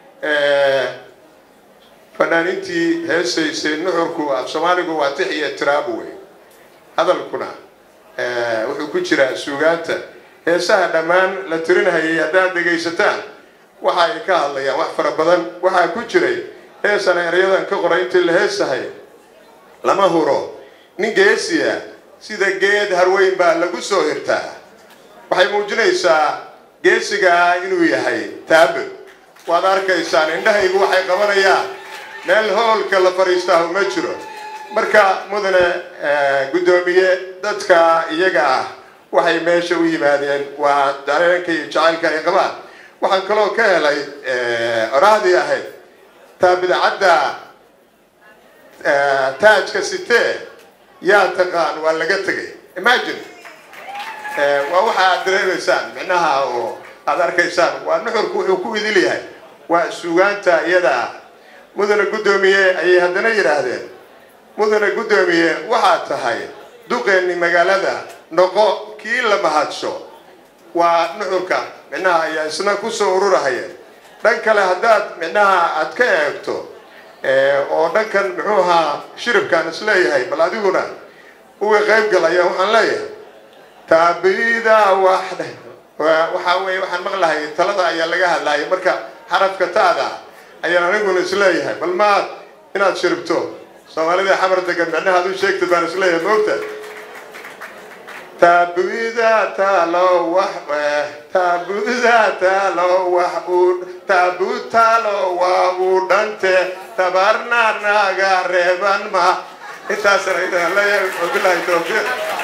S20: fanaanintii heesaysay nuxurku af soomaaligu waa tix iyo tiraab wey hadalkuna wuxuu ku jiraa suugaanta heesaha dhammaan la tirinhayay haddaad dhegaysataan waxa ay ka hadlayaan wax fara badan waxaa ku jiray heesana eryadan ka qoray intii la heesahay lama huro nin geesiya sida geed harweyn baa lagu soo hirtaa waxay muujinaysaa geesigaa inuu yahay taabud waad arkaysaan indhahaygu waxay qabanayaan meel hoolka la fadhiistaahu ma jiro marka mudane guddoomiye dadka iyaga ah waxay meesha u yimaadeen waa dareenka iyo jacaylka ay qabaan waxaan kaloo ka helay orahdii ahayd taabidcadda taajka sitee yaa taqaan waa laga tegay imagine waa waxa aad dareemaysaan micnaha oo aad arkaysaan waa nuxurku wuxuu ku idil yahay waa suugaanta iyada ah mudane guddoomiye ayay haddana yidhaahdeen mudane guddoomiye waxaad tahay duqeenni magaalada noqo kii la mahadsho waa nuxurka micnaha ayaa isna kusoo ururahaya dhan kale haddaad micnaha aad ka eegto oo dhankan muxuu ahaa shiribkaan isleeyahay bal adiguna uga qayb galaya waxaan leeyahay taabida wax waxaa weye waxaan maqlahay talada ayaa laga hadlayay marka xarafka taada ayaan aniguna isleeyahay bal maad inaad shiribto soomaalida xamar degan micnaha ad u sheegta baan isleeyahay moogta taabida talo wax taabida talo wax u taabud talo waa uu dhante tabarna naga reeban ma intaasna idaan leeyahay wabilahi tawfiiq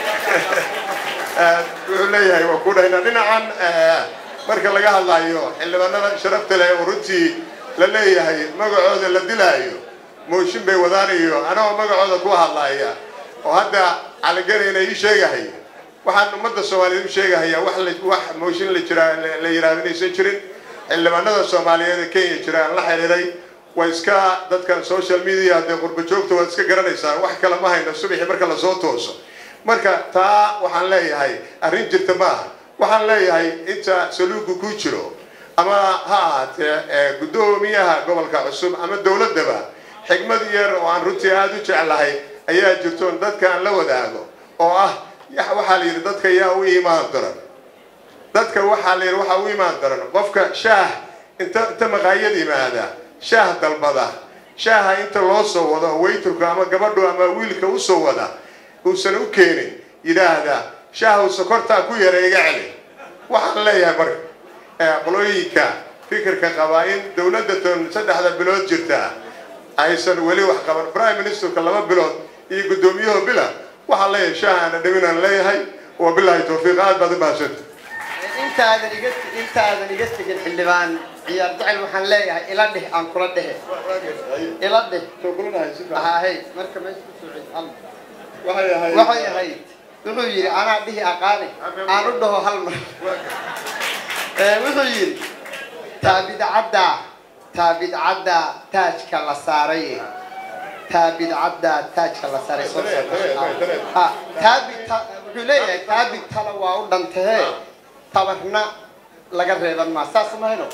S20: wuxuu leeyahay waa ku dhahayna dhinacan marka laga hadlayo xildhibaanada sharafta leh oo runtii la leeyahay magacooda la dilaayo mooshin bay wadaan iyo anagoo magacooda ku hadlaya oo hadda caliganayna ii sheegahaya waxaan ummadda soomaaliyeed u sheegahayaa wax la wax mooshin la jiraa la yidhaahdo inaysan jirin xildhibaanada soomaaliyeed ee kenya jira aan la xiriiray waa iska dadkan social media haddee qurba joogta waad iska garanaysaan wax kale ma hayno subaxii marka lasoo tooso marka taa waxaan leeyahay arrin jirta ma aha waxaan leeyahay inta saluugu ku jiro ama ha ahaatee guddoomiyaha gobolka cusub ama dowladdaba xigmad yar oo aan runtii aada u jeclahay ayaa jirto on dadka aan la wadaago oo ah waxaa la yidhi dadka yaa u iimaan daran dadka waxaa la yidhi waxaa u iimaan daran qofka shaah inta inta maqaayad yimaada shaah dalbada shaaha inta loo soo wado oo wayturka ama gabadhu ama wiilka u soo wada uusan u keenin yidhaahda shaahu sokortaa ku yara iga celi waxaan leeyahay marka qolooyinka fikirka qabaa in dowladda tan saddexda bilood jirta aysan weli wax qaban prime ministerka laba bilood iyo guddoomiyahoo bila waxaan leeyahay shaahaana dhiminaan leeyahay wa bilaahi tawfiiq aad baad u mahadsanta
S5: intaadan iga intaadan iga tegin xildhibaan ciyaar jecel waxaan leeyahay ila dheh aan kula dhehe ila dheh hay marka meesha ku soo celi hal waxay ahayd wuxuu yidhi anaa dhihi aqaani aan u dhaho hal mar wuxuu yidhi taabidcadda taabidcadda taajka la saaray taabidcadda taajka la saaray soo ha taabid wuxuu leeyahay taabid tala waa u dhantahee tabarna laga reeban maa saas mahayno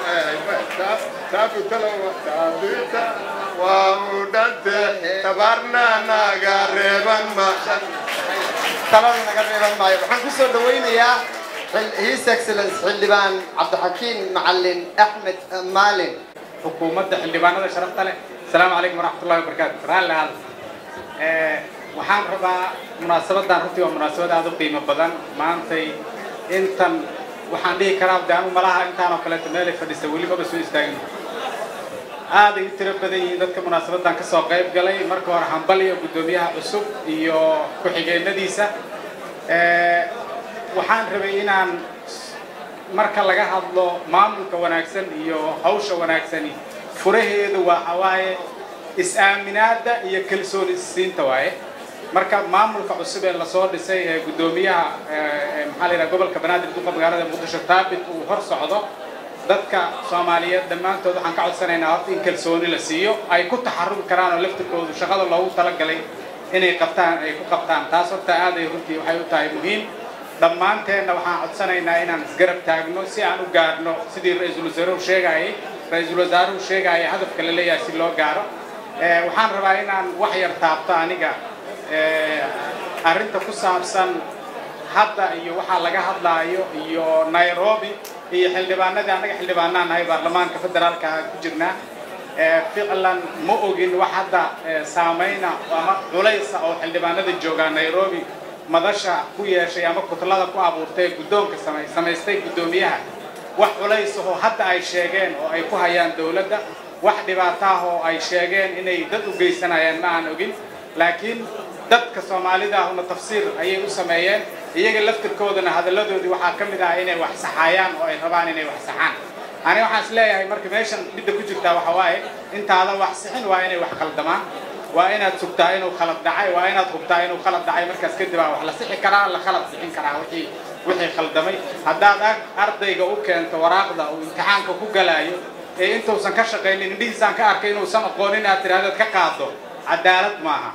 S20: waa u dhante tabarna naga reeban ma
S5: talana naga reeban maayo waxaan kusoo dhawaynayaa his excellence xildhibaan cabdixakiin macalin axmed maalin
S21: xukuumadda xildhibaanada sharafta leh asalaamu calaykum waraxmatullahi wabarakaatu raalli hal waxaan rabaa munaasabadan runtii waa munaasabad aada u qiimo badan maantay intan waxaan dhihi karaa de anu malaha intaan oo kaleeto meelay fadhisa weli maba soo istaagin aaday u tiro badan yihiin dadka munaasabadan kasoo qayb galay marka hore hambal iyo guddoomiyaha cusub iyo ku-xigeenadiisa waxaan rabay inaan marka laga hadlo maamulka wanaagsan iyo hawsha wanaagsani furaheedu waxa waaye is-aaminaada iyo kalsooni isiinta waaye marka maamulka cusub ee lasoo dhisay ee guddoomiyaha maxaa la yidhaha gobolka banaadir duqa magaalada muqdisho taabit uu hor socdo dadka soomaaliyeed dhammaantood waxaan ka codsanaynaa horta in kalsooni la siiyo ay ku taxarubi karaan oo laftirkoodu shaqada loogu talagalay inay qabtaan ay ku qabtaan taas horta aaday runtii waxay u tahay muhiim dhammaanteenna waxaan codsanaynaa inaan isgarab taagno si aan u gaarno sidii ra-iisul wasaaruhu sheegayay ra-iisul wasaaruhu sheegaya hadafka la leeyahay si loo gaaro waxaan rabaa inaan wax yar taabto aniga arrinta ku saabsan hadda iyo waxaa laga hadlaayo iyo nairobi iyo xildhibaanadii annaga xildhibaanaan nahay baarlamaanka federaalka ku jirnaa ficlan ma ogin wax hadda saamayna ama culaysa oo xildhibaanada joogaa nairobi madasha ku yeeshay ama kutlada ku abuurtay guddoonka samaystay guddoomiyaha wax culaysahoo hadda ay sheegeen oo ay ku hayaan dowladda wax dhibaato ah oo ay sheegeen inay dad u geysanayaan ma aan ogin laakiin dadka soomaalida ahuna tafsiir ayay u sameeyeen iyaga laftirkoodana hadalladoodii waxaa ka mid ah inay wax saxaayaan oo ay rabaan inay wax saxaan ani waxaan is leeyahay marka meeshan midda ku jirtaa waxa waaye intaadan wax sixin waa inay wax khaldamaan waa inaad sugtaa inuu khalad dhacay waa inaad hubtaa inuu khalad dhacay markaas kadib aa wax la sixi karaa la khalad sixin karaa wixii wixii khaldamay haddaad ardayga u keento waraaqda uu imtixaanka ku galaayo ee intuusan ka shaqaynin indhihiisaan ka arkay inuusan aqoonin aad tidhahdood ka qaado cadaalad maaha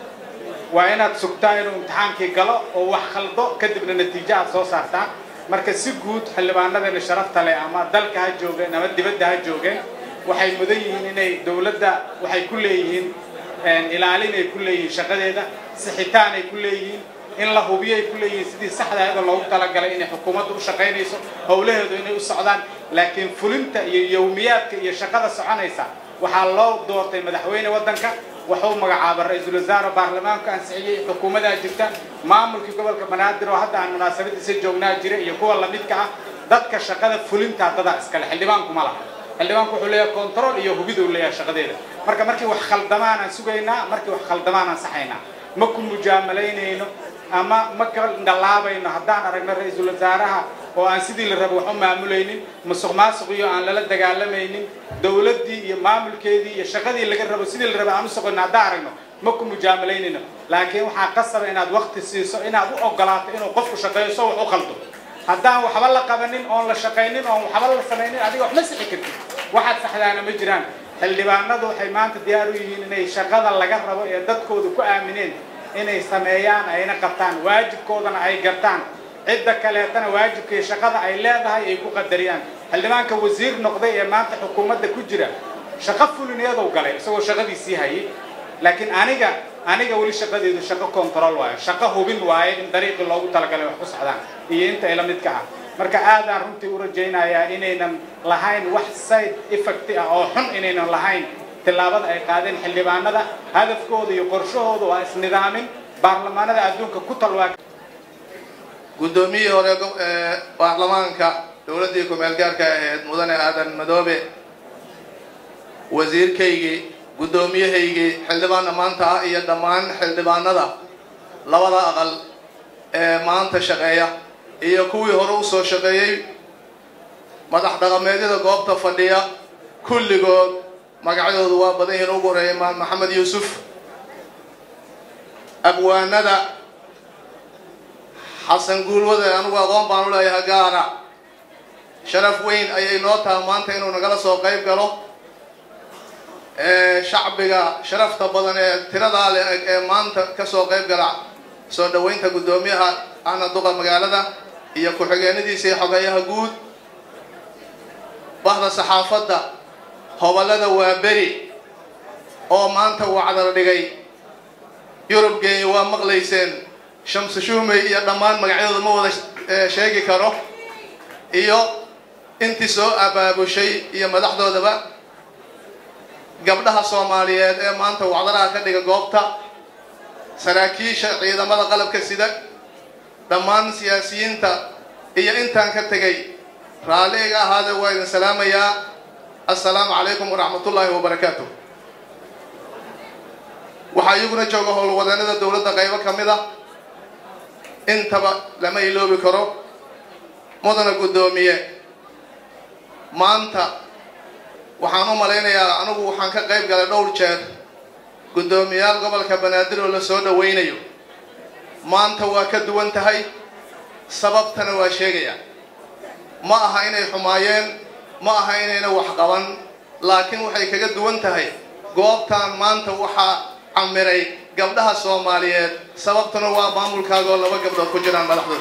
S21: waa inaad sugtaa inuu imtixaankii galo oo wax khaldo kadibna natiijo aad soo saartaa marka si guud xildhibaanadani sharafta leh ama dalka ha joogeen ama dibadda ha joogeen waxay mudan yihiin inay dowladda waxay ku leeyihiin ilaalin ay ku leeyihiin shaqadeeda sixitaan ay ku leeyihiin in la hubiyo ay ku leeyihiin sidii saxda ayada loogu talagalay inay xukuumaddu u shaqaynayso howlaheedu inay u socdaan laakiin fulinta iyo yowmiyaadka iyo shaqada soconaysa waxaa loo doortay madaxweyne waddanka wuxuu magacaaba ra-iisul wasaare baarlamaanku ansixiyey xukuumadaa jirta maamulkii gobolka banaadir oo hadda aan munaasabadiisa joognaa jira iyo kuwa lamidka ah dadka shaqada fulinta dadaa iskale xildhibaanku ma laha xildhibaanku wuxuu leeyahay control iyo hubiduu leeyahay shaqadeeda marka markii wax khaldamaan aan sugaynaa markii wax khaldamaan aan saxaynaa ma ku mujaamalaynayno ama ma ka dhallaabayno haddaan aragno ra-iisul wasaaraha oo aan sidii la rabo wax u maamulaynin musuq maasuq iyo aan lala dagaalamaynin dowladdii iyo maamulkeedii iyo shaqadii laga rabo sidii la rabo aan u soqono haddaan aragno ma ku mujaamalaynayno laakiin waxaa qasaba inaad waqti siiso inaad u ogolaato inuu qofku shaqeeyo so wax u qaldo haddaan waxba la qabanin oon la shaqaynin oon waxba la samaynin adiga wax ma sixi kartid waxaad saxdaana ma jiraan xildhibaanadu waxay maanta diyaar u yihiin inay shaqada laga rabo ee dadkooda ku aamineen inay sameeyaan ayna qabtaan waajibkoodana ay gartaan cidda kaleetana waajibka iyo shaqada ay leedahay ay ku qadariyaan xildhibaanka wasiir noqday ee maanta xukuumadda ku jira shaqo fulineedow galay isagoo shaqadiisii hayay laakiin aniga aniga weli shaqadeedu shaqo control waayo shaqo hubin waaye in dariiqii loogu talagalay wax ku socdaan iyo inta ila midka ah marka aadaan runtii u rajaynayaa inaynan lahayn wax side effect ah oo xun inaynan lahayn tillaabada ay qaadeen xildhibaanada hadafkooda iyo qorshahooda waa isnidaamin baarlamaanada adduunka ku talwaa
S3: guddoomiyihii hore ee baarlamaanka dowladdii ku-meel gaarka ahayd mudane aadan madoobe wasiirkaygii guddoomiyahaygii xildhibaanna maanta ah iyo dhammaan xildhibaanada labada aqal ee maanta shaqeeya iyo kuwii hore u soo shaqeeyey madax dhaqameedyada goobta fadhiya kulligood magacyadoodu waa badan yihiin ugu horeeya imaam maxamed yuusuf abwaanada xasan guulwade anigu aqoon baan u leeyahay gaara sharaf weyn ayay noo taha maanta inuu nagala soo qayb galo shacbiga sharafta badan ee tiradaa le ee maanta kasoo qayb gala soo dhoweynta guddoomiyaha ahna duqa magaalada iyo ku-xigeenadiisa iyo xogeeyaha guud bahda saxaafadda hobolada waa beri oo maanta uu cadal dhigay yurub geenya waa maqlayseen shamsu shumey iyo dhammaan magacyadooda ma wada sheegi karo iyo intii soo abaabushay iyo madaxdoodaba gabdhaha soomaaliyeed ee maanta wacdaraha ka dhiga goobta saraakiisha ciidamada qalabka sida dhammaan siyaasiyiinta iyo intaan ka tegay raalli iga ahaade waa idin salaamayaa assalaamu calaykum waraxmatullaahi wabarakaatu waxaa iyaguna jooga howlwadeennada dowladda qaybo ka mid ah intaba lama iloobi karo mudana guddoomiye maanta waxaan u malaynayaa anigu waxaan ka qayb galay dhowr jeer guddoomiyaal gobolka banaadir oo la soo dhowaynayo maanta waa ka duwan tahay sababtana waa sheegaya ma aha inay xumaayeen ma aha inayna wax qaban laakiin waxay kaga duwan tahay goobtan maanta waxaa camiray gabdhaha soomaaliyeed sababtuna waa maamulkaaga oo laba gabdhood ku jiraan madaxdooda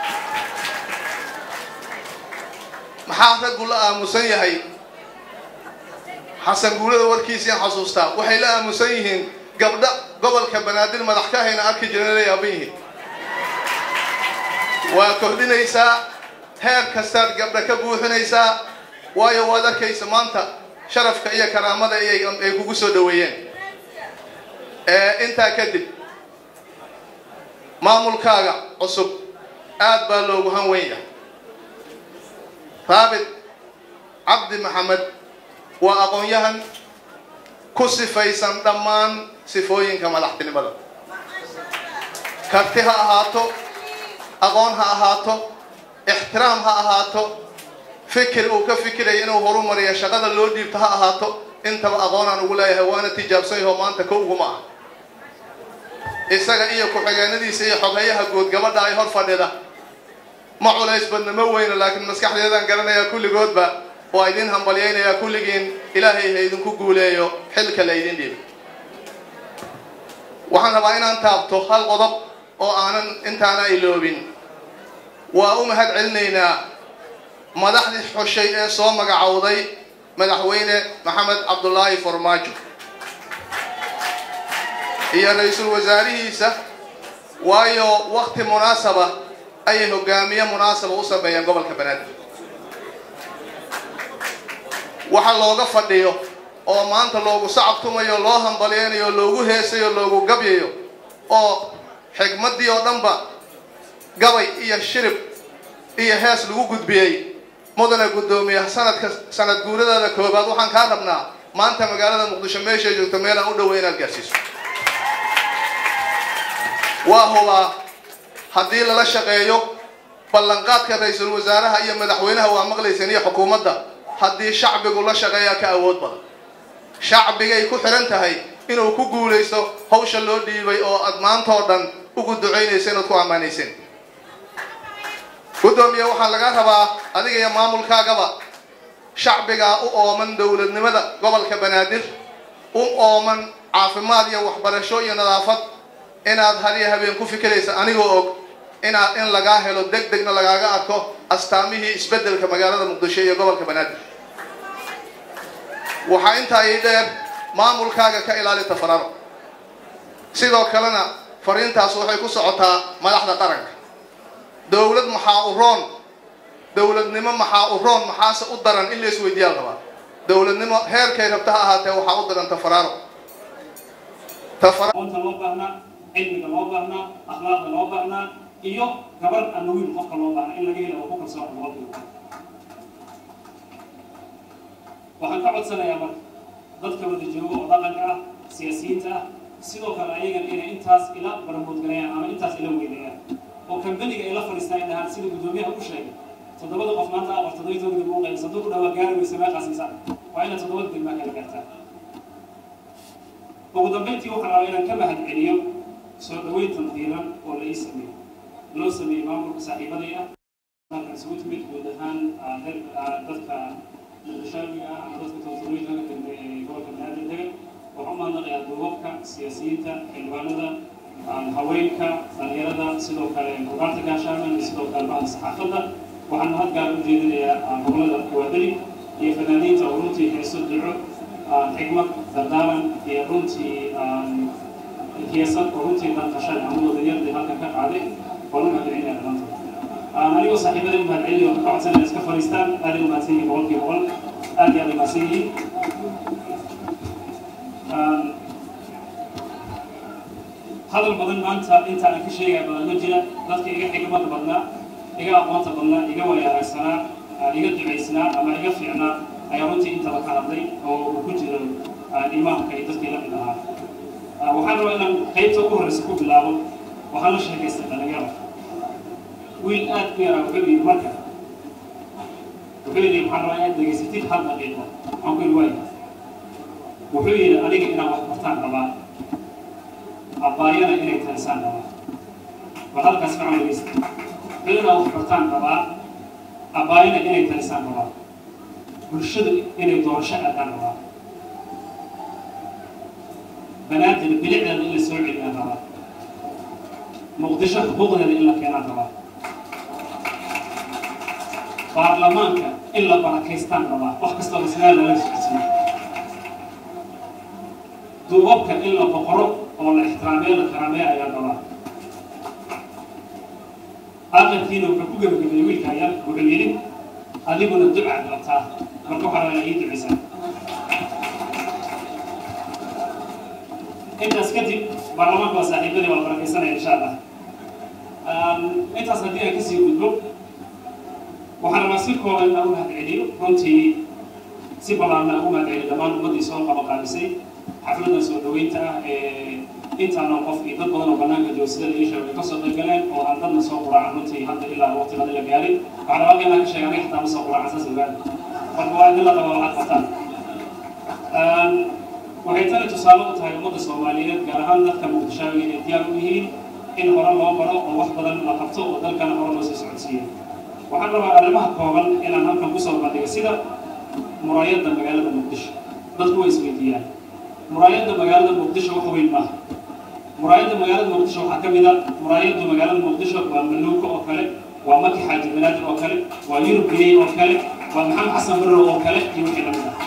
S3: maxaa raggu la aamusan yahay xasan guulada warkiisiian xasuustaa waxay la aamusan yihiin gabdha gobolka banaadir madax ka hayna arki jireen la yaaban yihiin waa kordhinaysaa heer kastaad gabdha ka buuxinaysaa waayo waad arkaysa maanta sharafka iyo karaamada ay kugu soo dhoweeyeen intaa kadib maamulkaaga cusub aad baa loogu han weyn yahay raabit cabdi maxamed waa aqoon-yahan ku sifaysan dhammaan sifooyinka madaxtinimada karti ha ahaato aqoon ha ahaato ixtiraam ha ahaato fikir uu ka fikiraya inuu horumariyo shaqada loo dhiibto ha ahaato intaba aqoonaan ugu leeyahay waana tijaabsan yaho maanta ka uguma ah isaga iyo ku-xigeenadiisa iyo xoghayaha guud gabadha ay hor fadhida ma culays badna ma weyno laakiin maskaxdeedaan garanayaa kulligoodba waa idin hambalyaynayaa kulligiin ilaahay ha idinku guuleeyo xilka la idin dhiibo waxaan rabaa inaan taabto hal qodob oo aanan intaana iloobin waa u mahad celinaynaa madaxdii xushay ee soo magacowday madaxweyne maxamed cabdulaahi farmaajo iyo ra-iisul wasaarihiisa waayo wakti munaasaba ayay hogaamiye munaasaba u sameeyeen gobolka banaadir waxa looga fadhiyo oo maanta loogu sacabtumayo loo hambalyaynayo loogu heesayo loogu gabyayo oo xigmaddii oo dhanba gabay iyo shirib iyo hees lagu gudbiyey mudane guddoomiye sanadka sanad guuradaada koobaad waxaan kaa rabnaa maanta magaalada muqdisho meeshay joogto meelaan u dhoweyn inaad gaarsiiso waa hubaa haddii lala shaqeeyo ballanqaadka ra-iisul wasaaraha iyo madaxweynaha waa maqlayseen iyo xukuumadda haddii shacbigu la shaqeeyaa ka awood badan shacbigay ku xihan tahay inuu ku guulaysto hawsha loo dhiibay oo aad maantoo dhan ugu ducaynaysa inaad ku ammaanayseen guddoomiye waxaa laga rabaa adiga iyo maamulkaagaba shacbigaa u ooman dowladnimada gobolka banaadir u ooman caafimaad iyo waxbarasho iyo nadaafad inaad hadiyo habeen ku fikiraysa anigoo og inaad in lagaa helo deg degna lagaaga arko astaamihii isbeddelka magaalada muqdisho iyo gobolka banaadir waxaa intaa ii dheer maamulkaaga ka ilaali tafararo sidoo kalena fariintaas waxay ku socotaa madaxda qaranka dowlad maxaa u roon dowladnimo maxaa u roon maxaase u daran in la isweydiiyaa rabaa dowladnimo heerkay rabta ha ahaatee waxaa u daran tafaraaro
S4: aqoonta loo baahnaa cilmiga loo baahnaa akhlaaqda loo baahnaa iyo gabadh ama wiil qofka loo baahnaa in laga helo oo ku kalsoon boqolkiiba waxaan ka codsanayaa marka dadka wada jooga oo dhaqanka ah siyaasiyiinta ah sidoo kale ayagan inay intaas ila baramoodgalayaan ama intaas ila weyneeyaan oo kambaniga ay la fadhiistaan ay dhahaan sida guddoomiyaha u sheegay toddobada qof maanta ah war toddoba toban dib u qayb sanduuq dhawaa gaari weysa meeqaasiisa waa inaad toddobada degmaa kala gaartaa ugu dambeyntii waxaan rabaa inaan ka mahad celiyo soo dhaweyntan diiran oo la ii sameeyey loo sameeyey maamulka saaxiibaday ah halkan isugu timid guud ahaan dadka muqdishaawiga ah ama dadka todobooyinka ka dambeeya ee gobolka banaadir degan waxaan u mahadnaqayaa duubabka siyaasiyiinta xildhibaanada haweenka dhalinyarada sidoo kale bugaarta gaashaaman iyo sidoo kale bahda saxaafadda waxaan mahad gaar u jeedinayaa gobolada kuwaadali iyo fanaaniinta oo runtii heeso duco xikmad dardaaran iyo runtii hiyasad oo runtii danqashan ama wadanyardi halkan ka qaaday waan u mahadcelinaya dhammaantood anigoo saaxiibada u mahadcelinayo waxaan ka codsanaya iska fadhiistaan aad ay u mahadsan yihiin boqolkiiba boqol aad iyo aad ay mahadsan yihiin hadal badan maanta inta aan ka sheegaya badan ma jira dadka iga xigmada badnaa iga aqoonta badnaa iga wayaaragsanaa iga ducaysnaa ama iga fiicnaa ayaa runtii intaba ka hadlay oo uu ku jiro imaamka iyo dadkii la mid ahaa waxaan rabaa inaan qaybta ugu horreysa ku bilaabo waxaan la sheekaystay dhalinyaro wiil aad u yaraa wuxuu yidhi marka wuxuu yidhi waxaan rabaa inaad degeysatid hal daqiiqo waxaan ku yidhi waaya wuxuu yidhi aniga inaan wax bartaan rabaa abbaayana inay tarisaan rabaa war halkaas fiican dhegeysta wuxuu inaan wax bartaan rabaa abbaayana inay tarisaan rabaa bulshadu inay doorasho aadaan rabaa banaadir bilicdeeda in la soo celiyaan rabaa muqdisho xuquuqdeeda in la keenaan rabaa baarlamaanka in la barakaystaan rabaa wax kastoo masnaa lala socodsiiyo duubabka in la boqoro oo la ixtiraameyo la karaameyo ayaa rabaa aqalkiina wuxuu ku gebagabeeyey wiilka ayaa wuxuu yidhi adiguna ducaad qabtaa marka waxaa rabaa ii ducaysaa intaas kadib baarlamaanka waa saaxiibadii waa la barakaysanaya insha allah intaas haddii aan kasii gudbo waxaan rabaa si kooban inaan u mahadceliyo runtii si ballaarna aan u mahadceliyo dhammaan ummaddii soo qabaqaabisay xafladan soo dhaweynta ah ee intaana qof iyo dad badan oo banaanka jooga sida la ii sheegay ay kasoo qayb galeen oo aan dadna soo quraacan runtii hadda ilaa waqtigada la gaarin waxaan rabaa inaan ka sheega aniga xataa ma soo quraacan saas ogaada marka waa idin la qabaa waxaad qabtaan waxay tani tusaale u tahay ummadda soomaaliyeed gaar ahaan dadka muqdishaawiga inay diyaar u yihiin in hore loo baro oo wax badan la qabto oo dalkana hore loo sii socodsiiyo waxaan rabaa arrimaha kooban inaan halkan kusoo bandhigo sida muraayadda magaalada muqdisho dadku way isweydiiyaan muraayadda magaalada muqdisho wax weyn maaha muraayadda magaalada muqdisho waxaa ka mid a muraayadda magaalada muqdisho waa maluuka oo kale waa maki xaaji banaadir oo kale waa yurub biyey oo kale waa maxamed xasan barrow oo kale iyo wixii lamid ah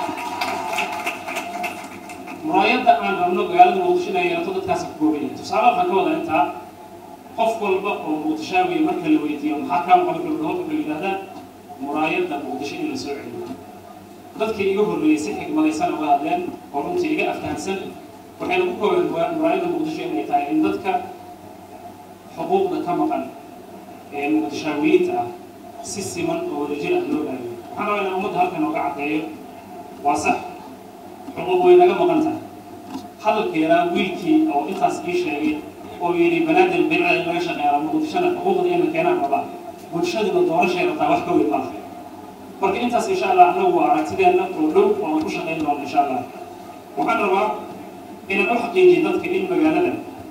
S4: muraayadda aan rabno magaalada muqdisho inay yeelato dadkaasi ku kooban yahay tusaale waxaan ka wadaa intaa qof walba oo muqdishaawiya marka la weydiiyo maxaa kaa maqan gabdhahood wuxuu yidhahdaa muraayadda muqdisho in la soo celiyo dadkii iga horreeyey si xigmadaysan uga hadleen oo runtii iga aftahansan waxayna ku koobeen muraayadda muqdisho inay tahay in dadka xuquuqda ka maqan ee muqdishaawiyiinta ah si siman oo wadajir ah loo raadiyo waxaan rabaa inaan ummadda halkan nooga caddeeyo waa sax xuquuq way naga maqan tahay hadalka yaraa wiilkii oo intaas ii sheegay oo yidhi banaadir bidca in laga shaqeeyaa muqdishona xuquuqda in la keenaan rabaa bulshaduna doorashay rabtaa wax ka weyn maaha marka intaas insha allah anagu waa aragtideenna oo dhow oo aan ku shaqayn doono insha allah waxaan rabaa inaan u xaqiijiyo dadka in magaalada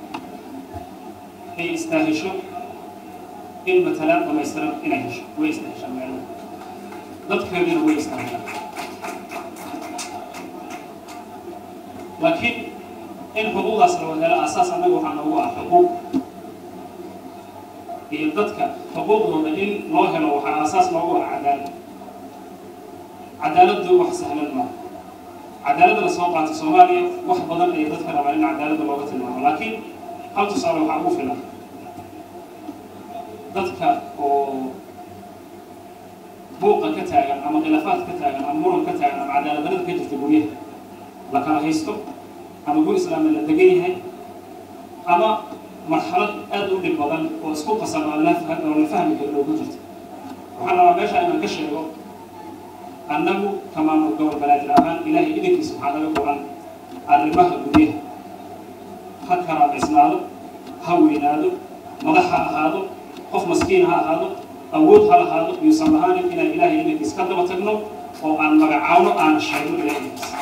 S4: ay istaahisho in matalaan dhamaystiran inay hesho way istaahishaa magaalada dadkeedina way istaahishaa laakiin in xuquuqdaas la wadhelo asaas annaga waxaa noogu ah xuquuq iyo dadka xuquuqdooda in loo helo waxaa asaas noogu ah cadaalad cadaaladdu wax sahlan maaha cadaaladda la soo qaatay soomaaliya wax badan ayay dadka rabaan in cadaaladda looga tilmaamo laakiin hal tusaale waxaa ugu filan dadka oo buuqa ka taagan ama khilaafaad ka taagan ama muran ka taagan ama cadaaladdarada ka jirta guryaha la kala haysto ama gur islaami la degan yahay ama marxalad aad u dhib badan oo isku qasan oo la oo la fahmi karo loogu jirto waxaan rabaa meesha inaan ka sheego annagu ka maamul gobol banaadir ahaan ilaahay idankiisa waxaa naga go'an arrimaha guryaha ha karaabaysnaado ha weynaado madax ha ahaado qof maskiin ha ahaado awood ha lahaado yuusan lahaanin inaan ilaahay idankiisa ka daba tagno oo aan magacaawno aan sheegno ilaahay idankiisa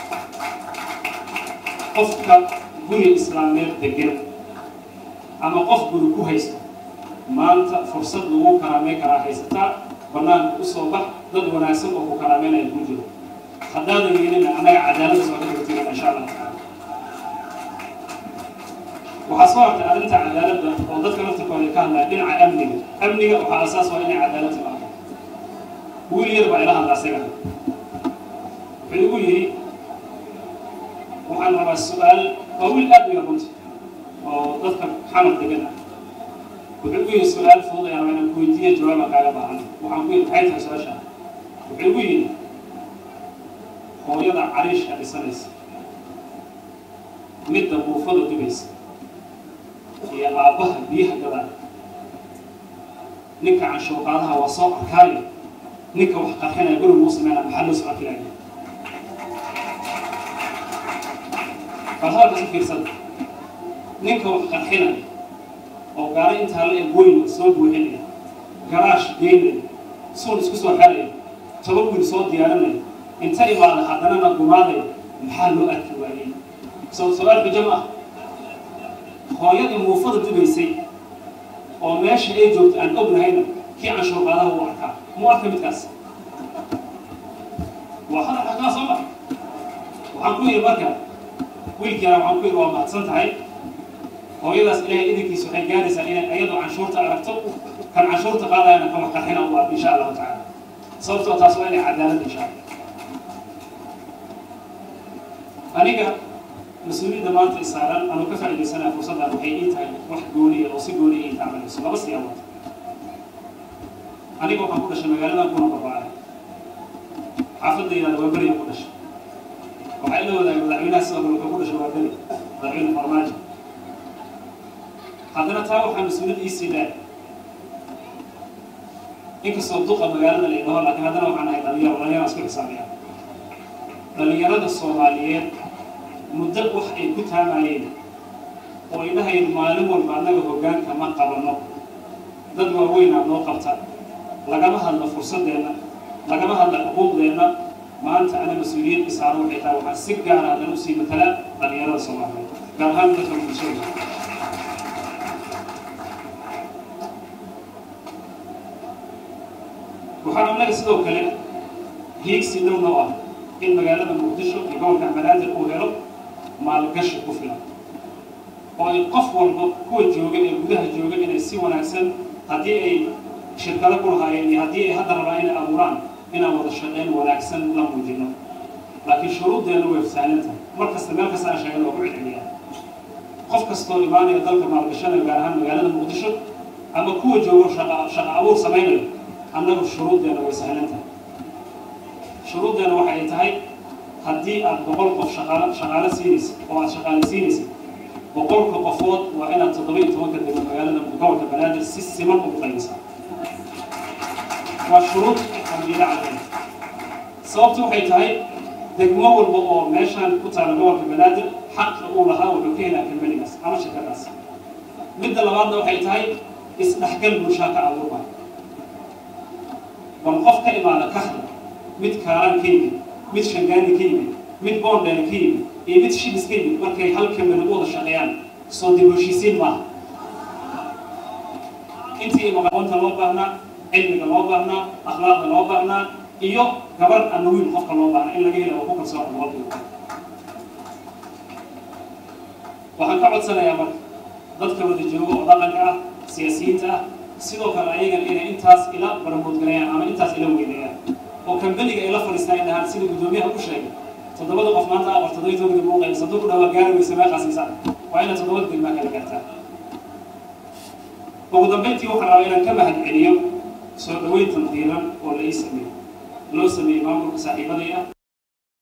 S4: qofka guri islaameed degan ama qof guri ku haysta maanta fursad lagu karaameyn karaa haysataa banaanka usoo bax dad wanaagsan oo ku karaameynaya ku jiro haddaadan yeelina annaga cadaaladda soo dhigatiina insha allah tacaala waxaa soo hartay arrinta cadaaladda oo dadka laftirkooda ka hadlaya dhinaca amniga amniga waxaa asaas waa inay cadaalad timaado wiil yar baa ila hadla asaga wuxuu igu yidhi waxaan rabaa su-aal waa wiil aad u yar runta oo dadka xamar degan ah wuxuu igu yidhi su-aal fudud ayaan rabaa inaan ku weydiiyo jawaabaan kaaga baahan waxaan ku yidhi maxay tahay su-aasha wuxuu igu yidhi hooyada cariishka dhisanaysa midda buufada dubaysa iyo aabbaha biyaha gadaan ninka canshuuqaadaha waa soo arkaayo ninka wax qarxinaya guriga uu sameynaya maxaa loo socon karaya bal halkaas u fiirsada ninka wax qarxinaya oo gaari intaa la eg weyn soo buuxinaya garaash geynaya suun isku soo xeraya toban wiil soo diyaarinaya inta imaada haddanana gumaadaya maxaa loo arki waayey soo su-aal bijam ah hooyadii muufada dubaysay oo meesha ay joogto aan ognahayna kii canshuurqaadaha u arkaa mu arka midkaas waa hadal xagaa soo ma waxaan ku yidhi marka wiilkiina waxaan ku yidhi waa mahadsan tahay hooyadaas ilaahay idinkiisa waxay gaaraysaa inay ayadoo canshuurta aragto kan canshuurta qaadayana kan wax qarxina u arko insha allahu tacaala sababtoo taas waa inay cadaalad insha allah aniga mas-uuliyadda maanta isaaran anuu ka faa'iidaysanaya fursaddan waxay ii tahay wax gooniya oo si gooniya ii taabanayso laba siyaabood aniga waxaan ku dhashay magaaladan kuna barbaaray xaafadda yidhahda waa beriyan ku dhashay waxaa ila wadaagay madaxweynaha sidoo kale wuxuu ku dhashay waa beri madaxweyne farmaajo haddana taa waxaa mas-uuliyad iisii dheer inkastoo duqa magaalada la idhaho laakiin haddana waxaan ahay dhalinyaro dhalinyaraan isku xisaabiya dhalinyarada soomaaliyeed muddo wax ay ku taamayeen oo ay dhahayeen maalin walba annaga hoggaanka ma qabanno dad waaweynaa noo qabta lagama hadlo fursaddeenna lagama hadlo xuquuqdeenna maanta ana mas-uuliyad isaaro waxay tahay waxaan si gaara haddana usii matalaa dhalinyarada soomaaliyeed gaar ahaan dadka bulshada waxaan annaga sidoo kale hiigsi dhow noo ah in magaalada muqdisho iyo gobolka banaadir uu helo maalgashi ku filan oo ay qof walba kuwa jooga ee gudaha jooga inay si wanaagsan haddii ay shirkado ku lahaayeen iyo haddii ay hadda rabaan inay abuuraan inaan wada shaqayn wanaagsan la muujino laakiin shuruuddeenna way sahlan tahay mar kasta meel kasta aan sheegay waa ku celceliyaa qof kastoo imaanaya dalka maalgashanaya gaar ahaan magaalada muqdisho ama kuwa joogo shaqa shaqa abuur samaynayo annagu shuruuddeenna way sahlan tahay shuruuddeenna waxay tahay haddii aad boqol qof shaqaale shaqaale siinaysa oo aad shaqaale siinaysa boqolka qofood waa inaad toddoba iyo tobanka degmo magaalada gobolka banaadir si siman ugu qaybisaa waa shuruud xamdiila caleen sababtu waxay tahay degmo walba oo meeshaan ku taala gobolka banaadir xaqa uu lahaa wuxuu ka helaa kambanigaas ama shirkadaas midda labaadna waxay tahay isdhexgal bulshaa ka abuurma bal qof ka imaada kaxda mid kaalan ka yimid mid shangaani ka yimid mid boondheer ka yimid iyo mid shibis ka yimid markay hal kamani u wada shaqeeyaan soo dib heshiisiin maaha intii aqoonta loo baahnaa cilmiga loo baahnaa akhlaaqda loo baahnaa iyo gabadh ama wiil qofka loo baahnaa in laga helo oo ku kalsoon boqolkiiba waxaan ka codsanayaa marka dadka wada jooga oo dhaqanka ah siyaasiyiinta ah sidoo kale ayagana inay intaas ila baramoodgalayaan ama intaas ila weyneeyaan oo kambaniga ay la fadhiistaan ay dhahaan sida guddoomiyaha u sheegay toddobada qof maanta aqor toddoba toban dib muuqaysa hadduu ku dhawaa gaari weysa meeqaasiisaan waa inaad toddobada degmaa kala gaartaa ugu dambeyntii waxaan rabaa inaan ka mahad celiyo soo dhaweyntan diiran oo la ii sameeyo loo sameeyey maamulka saaxiibadii ah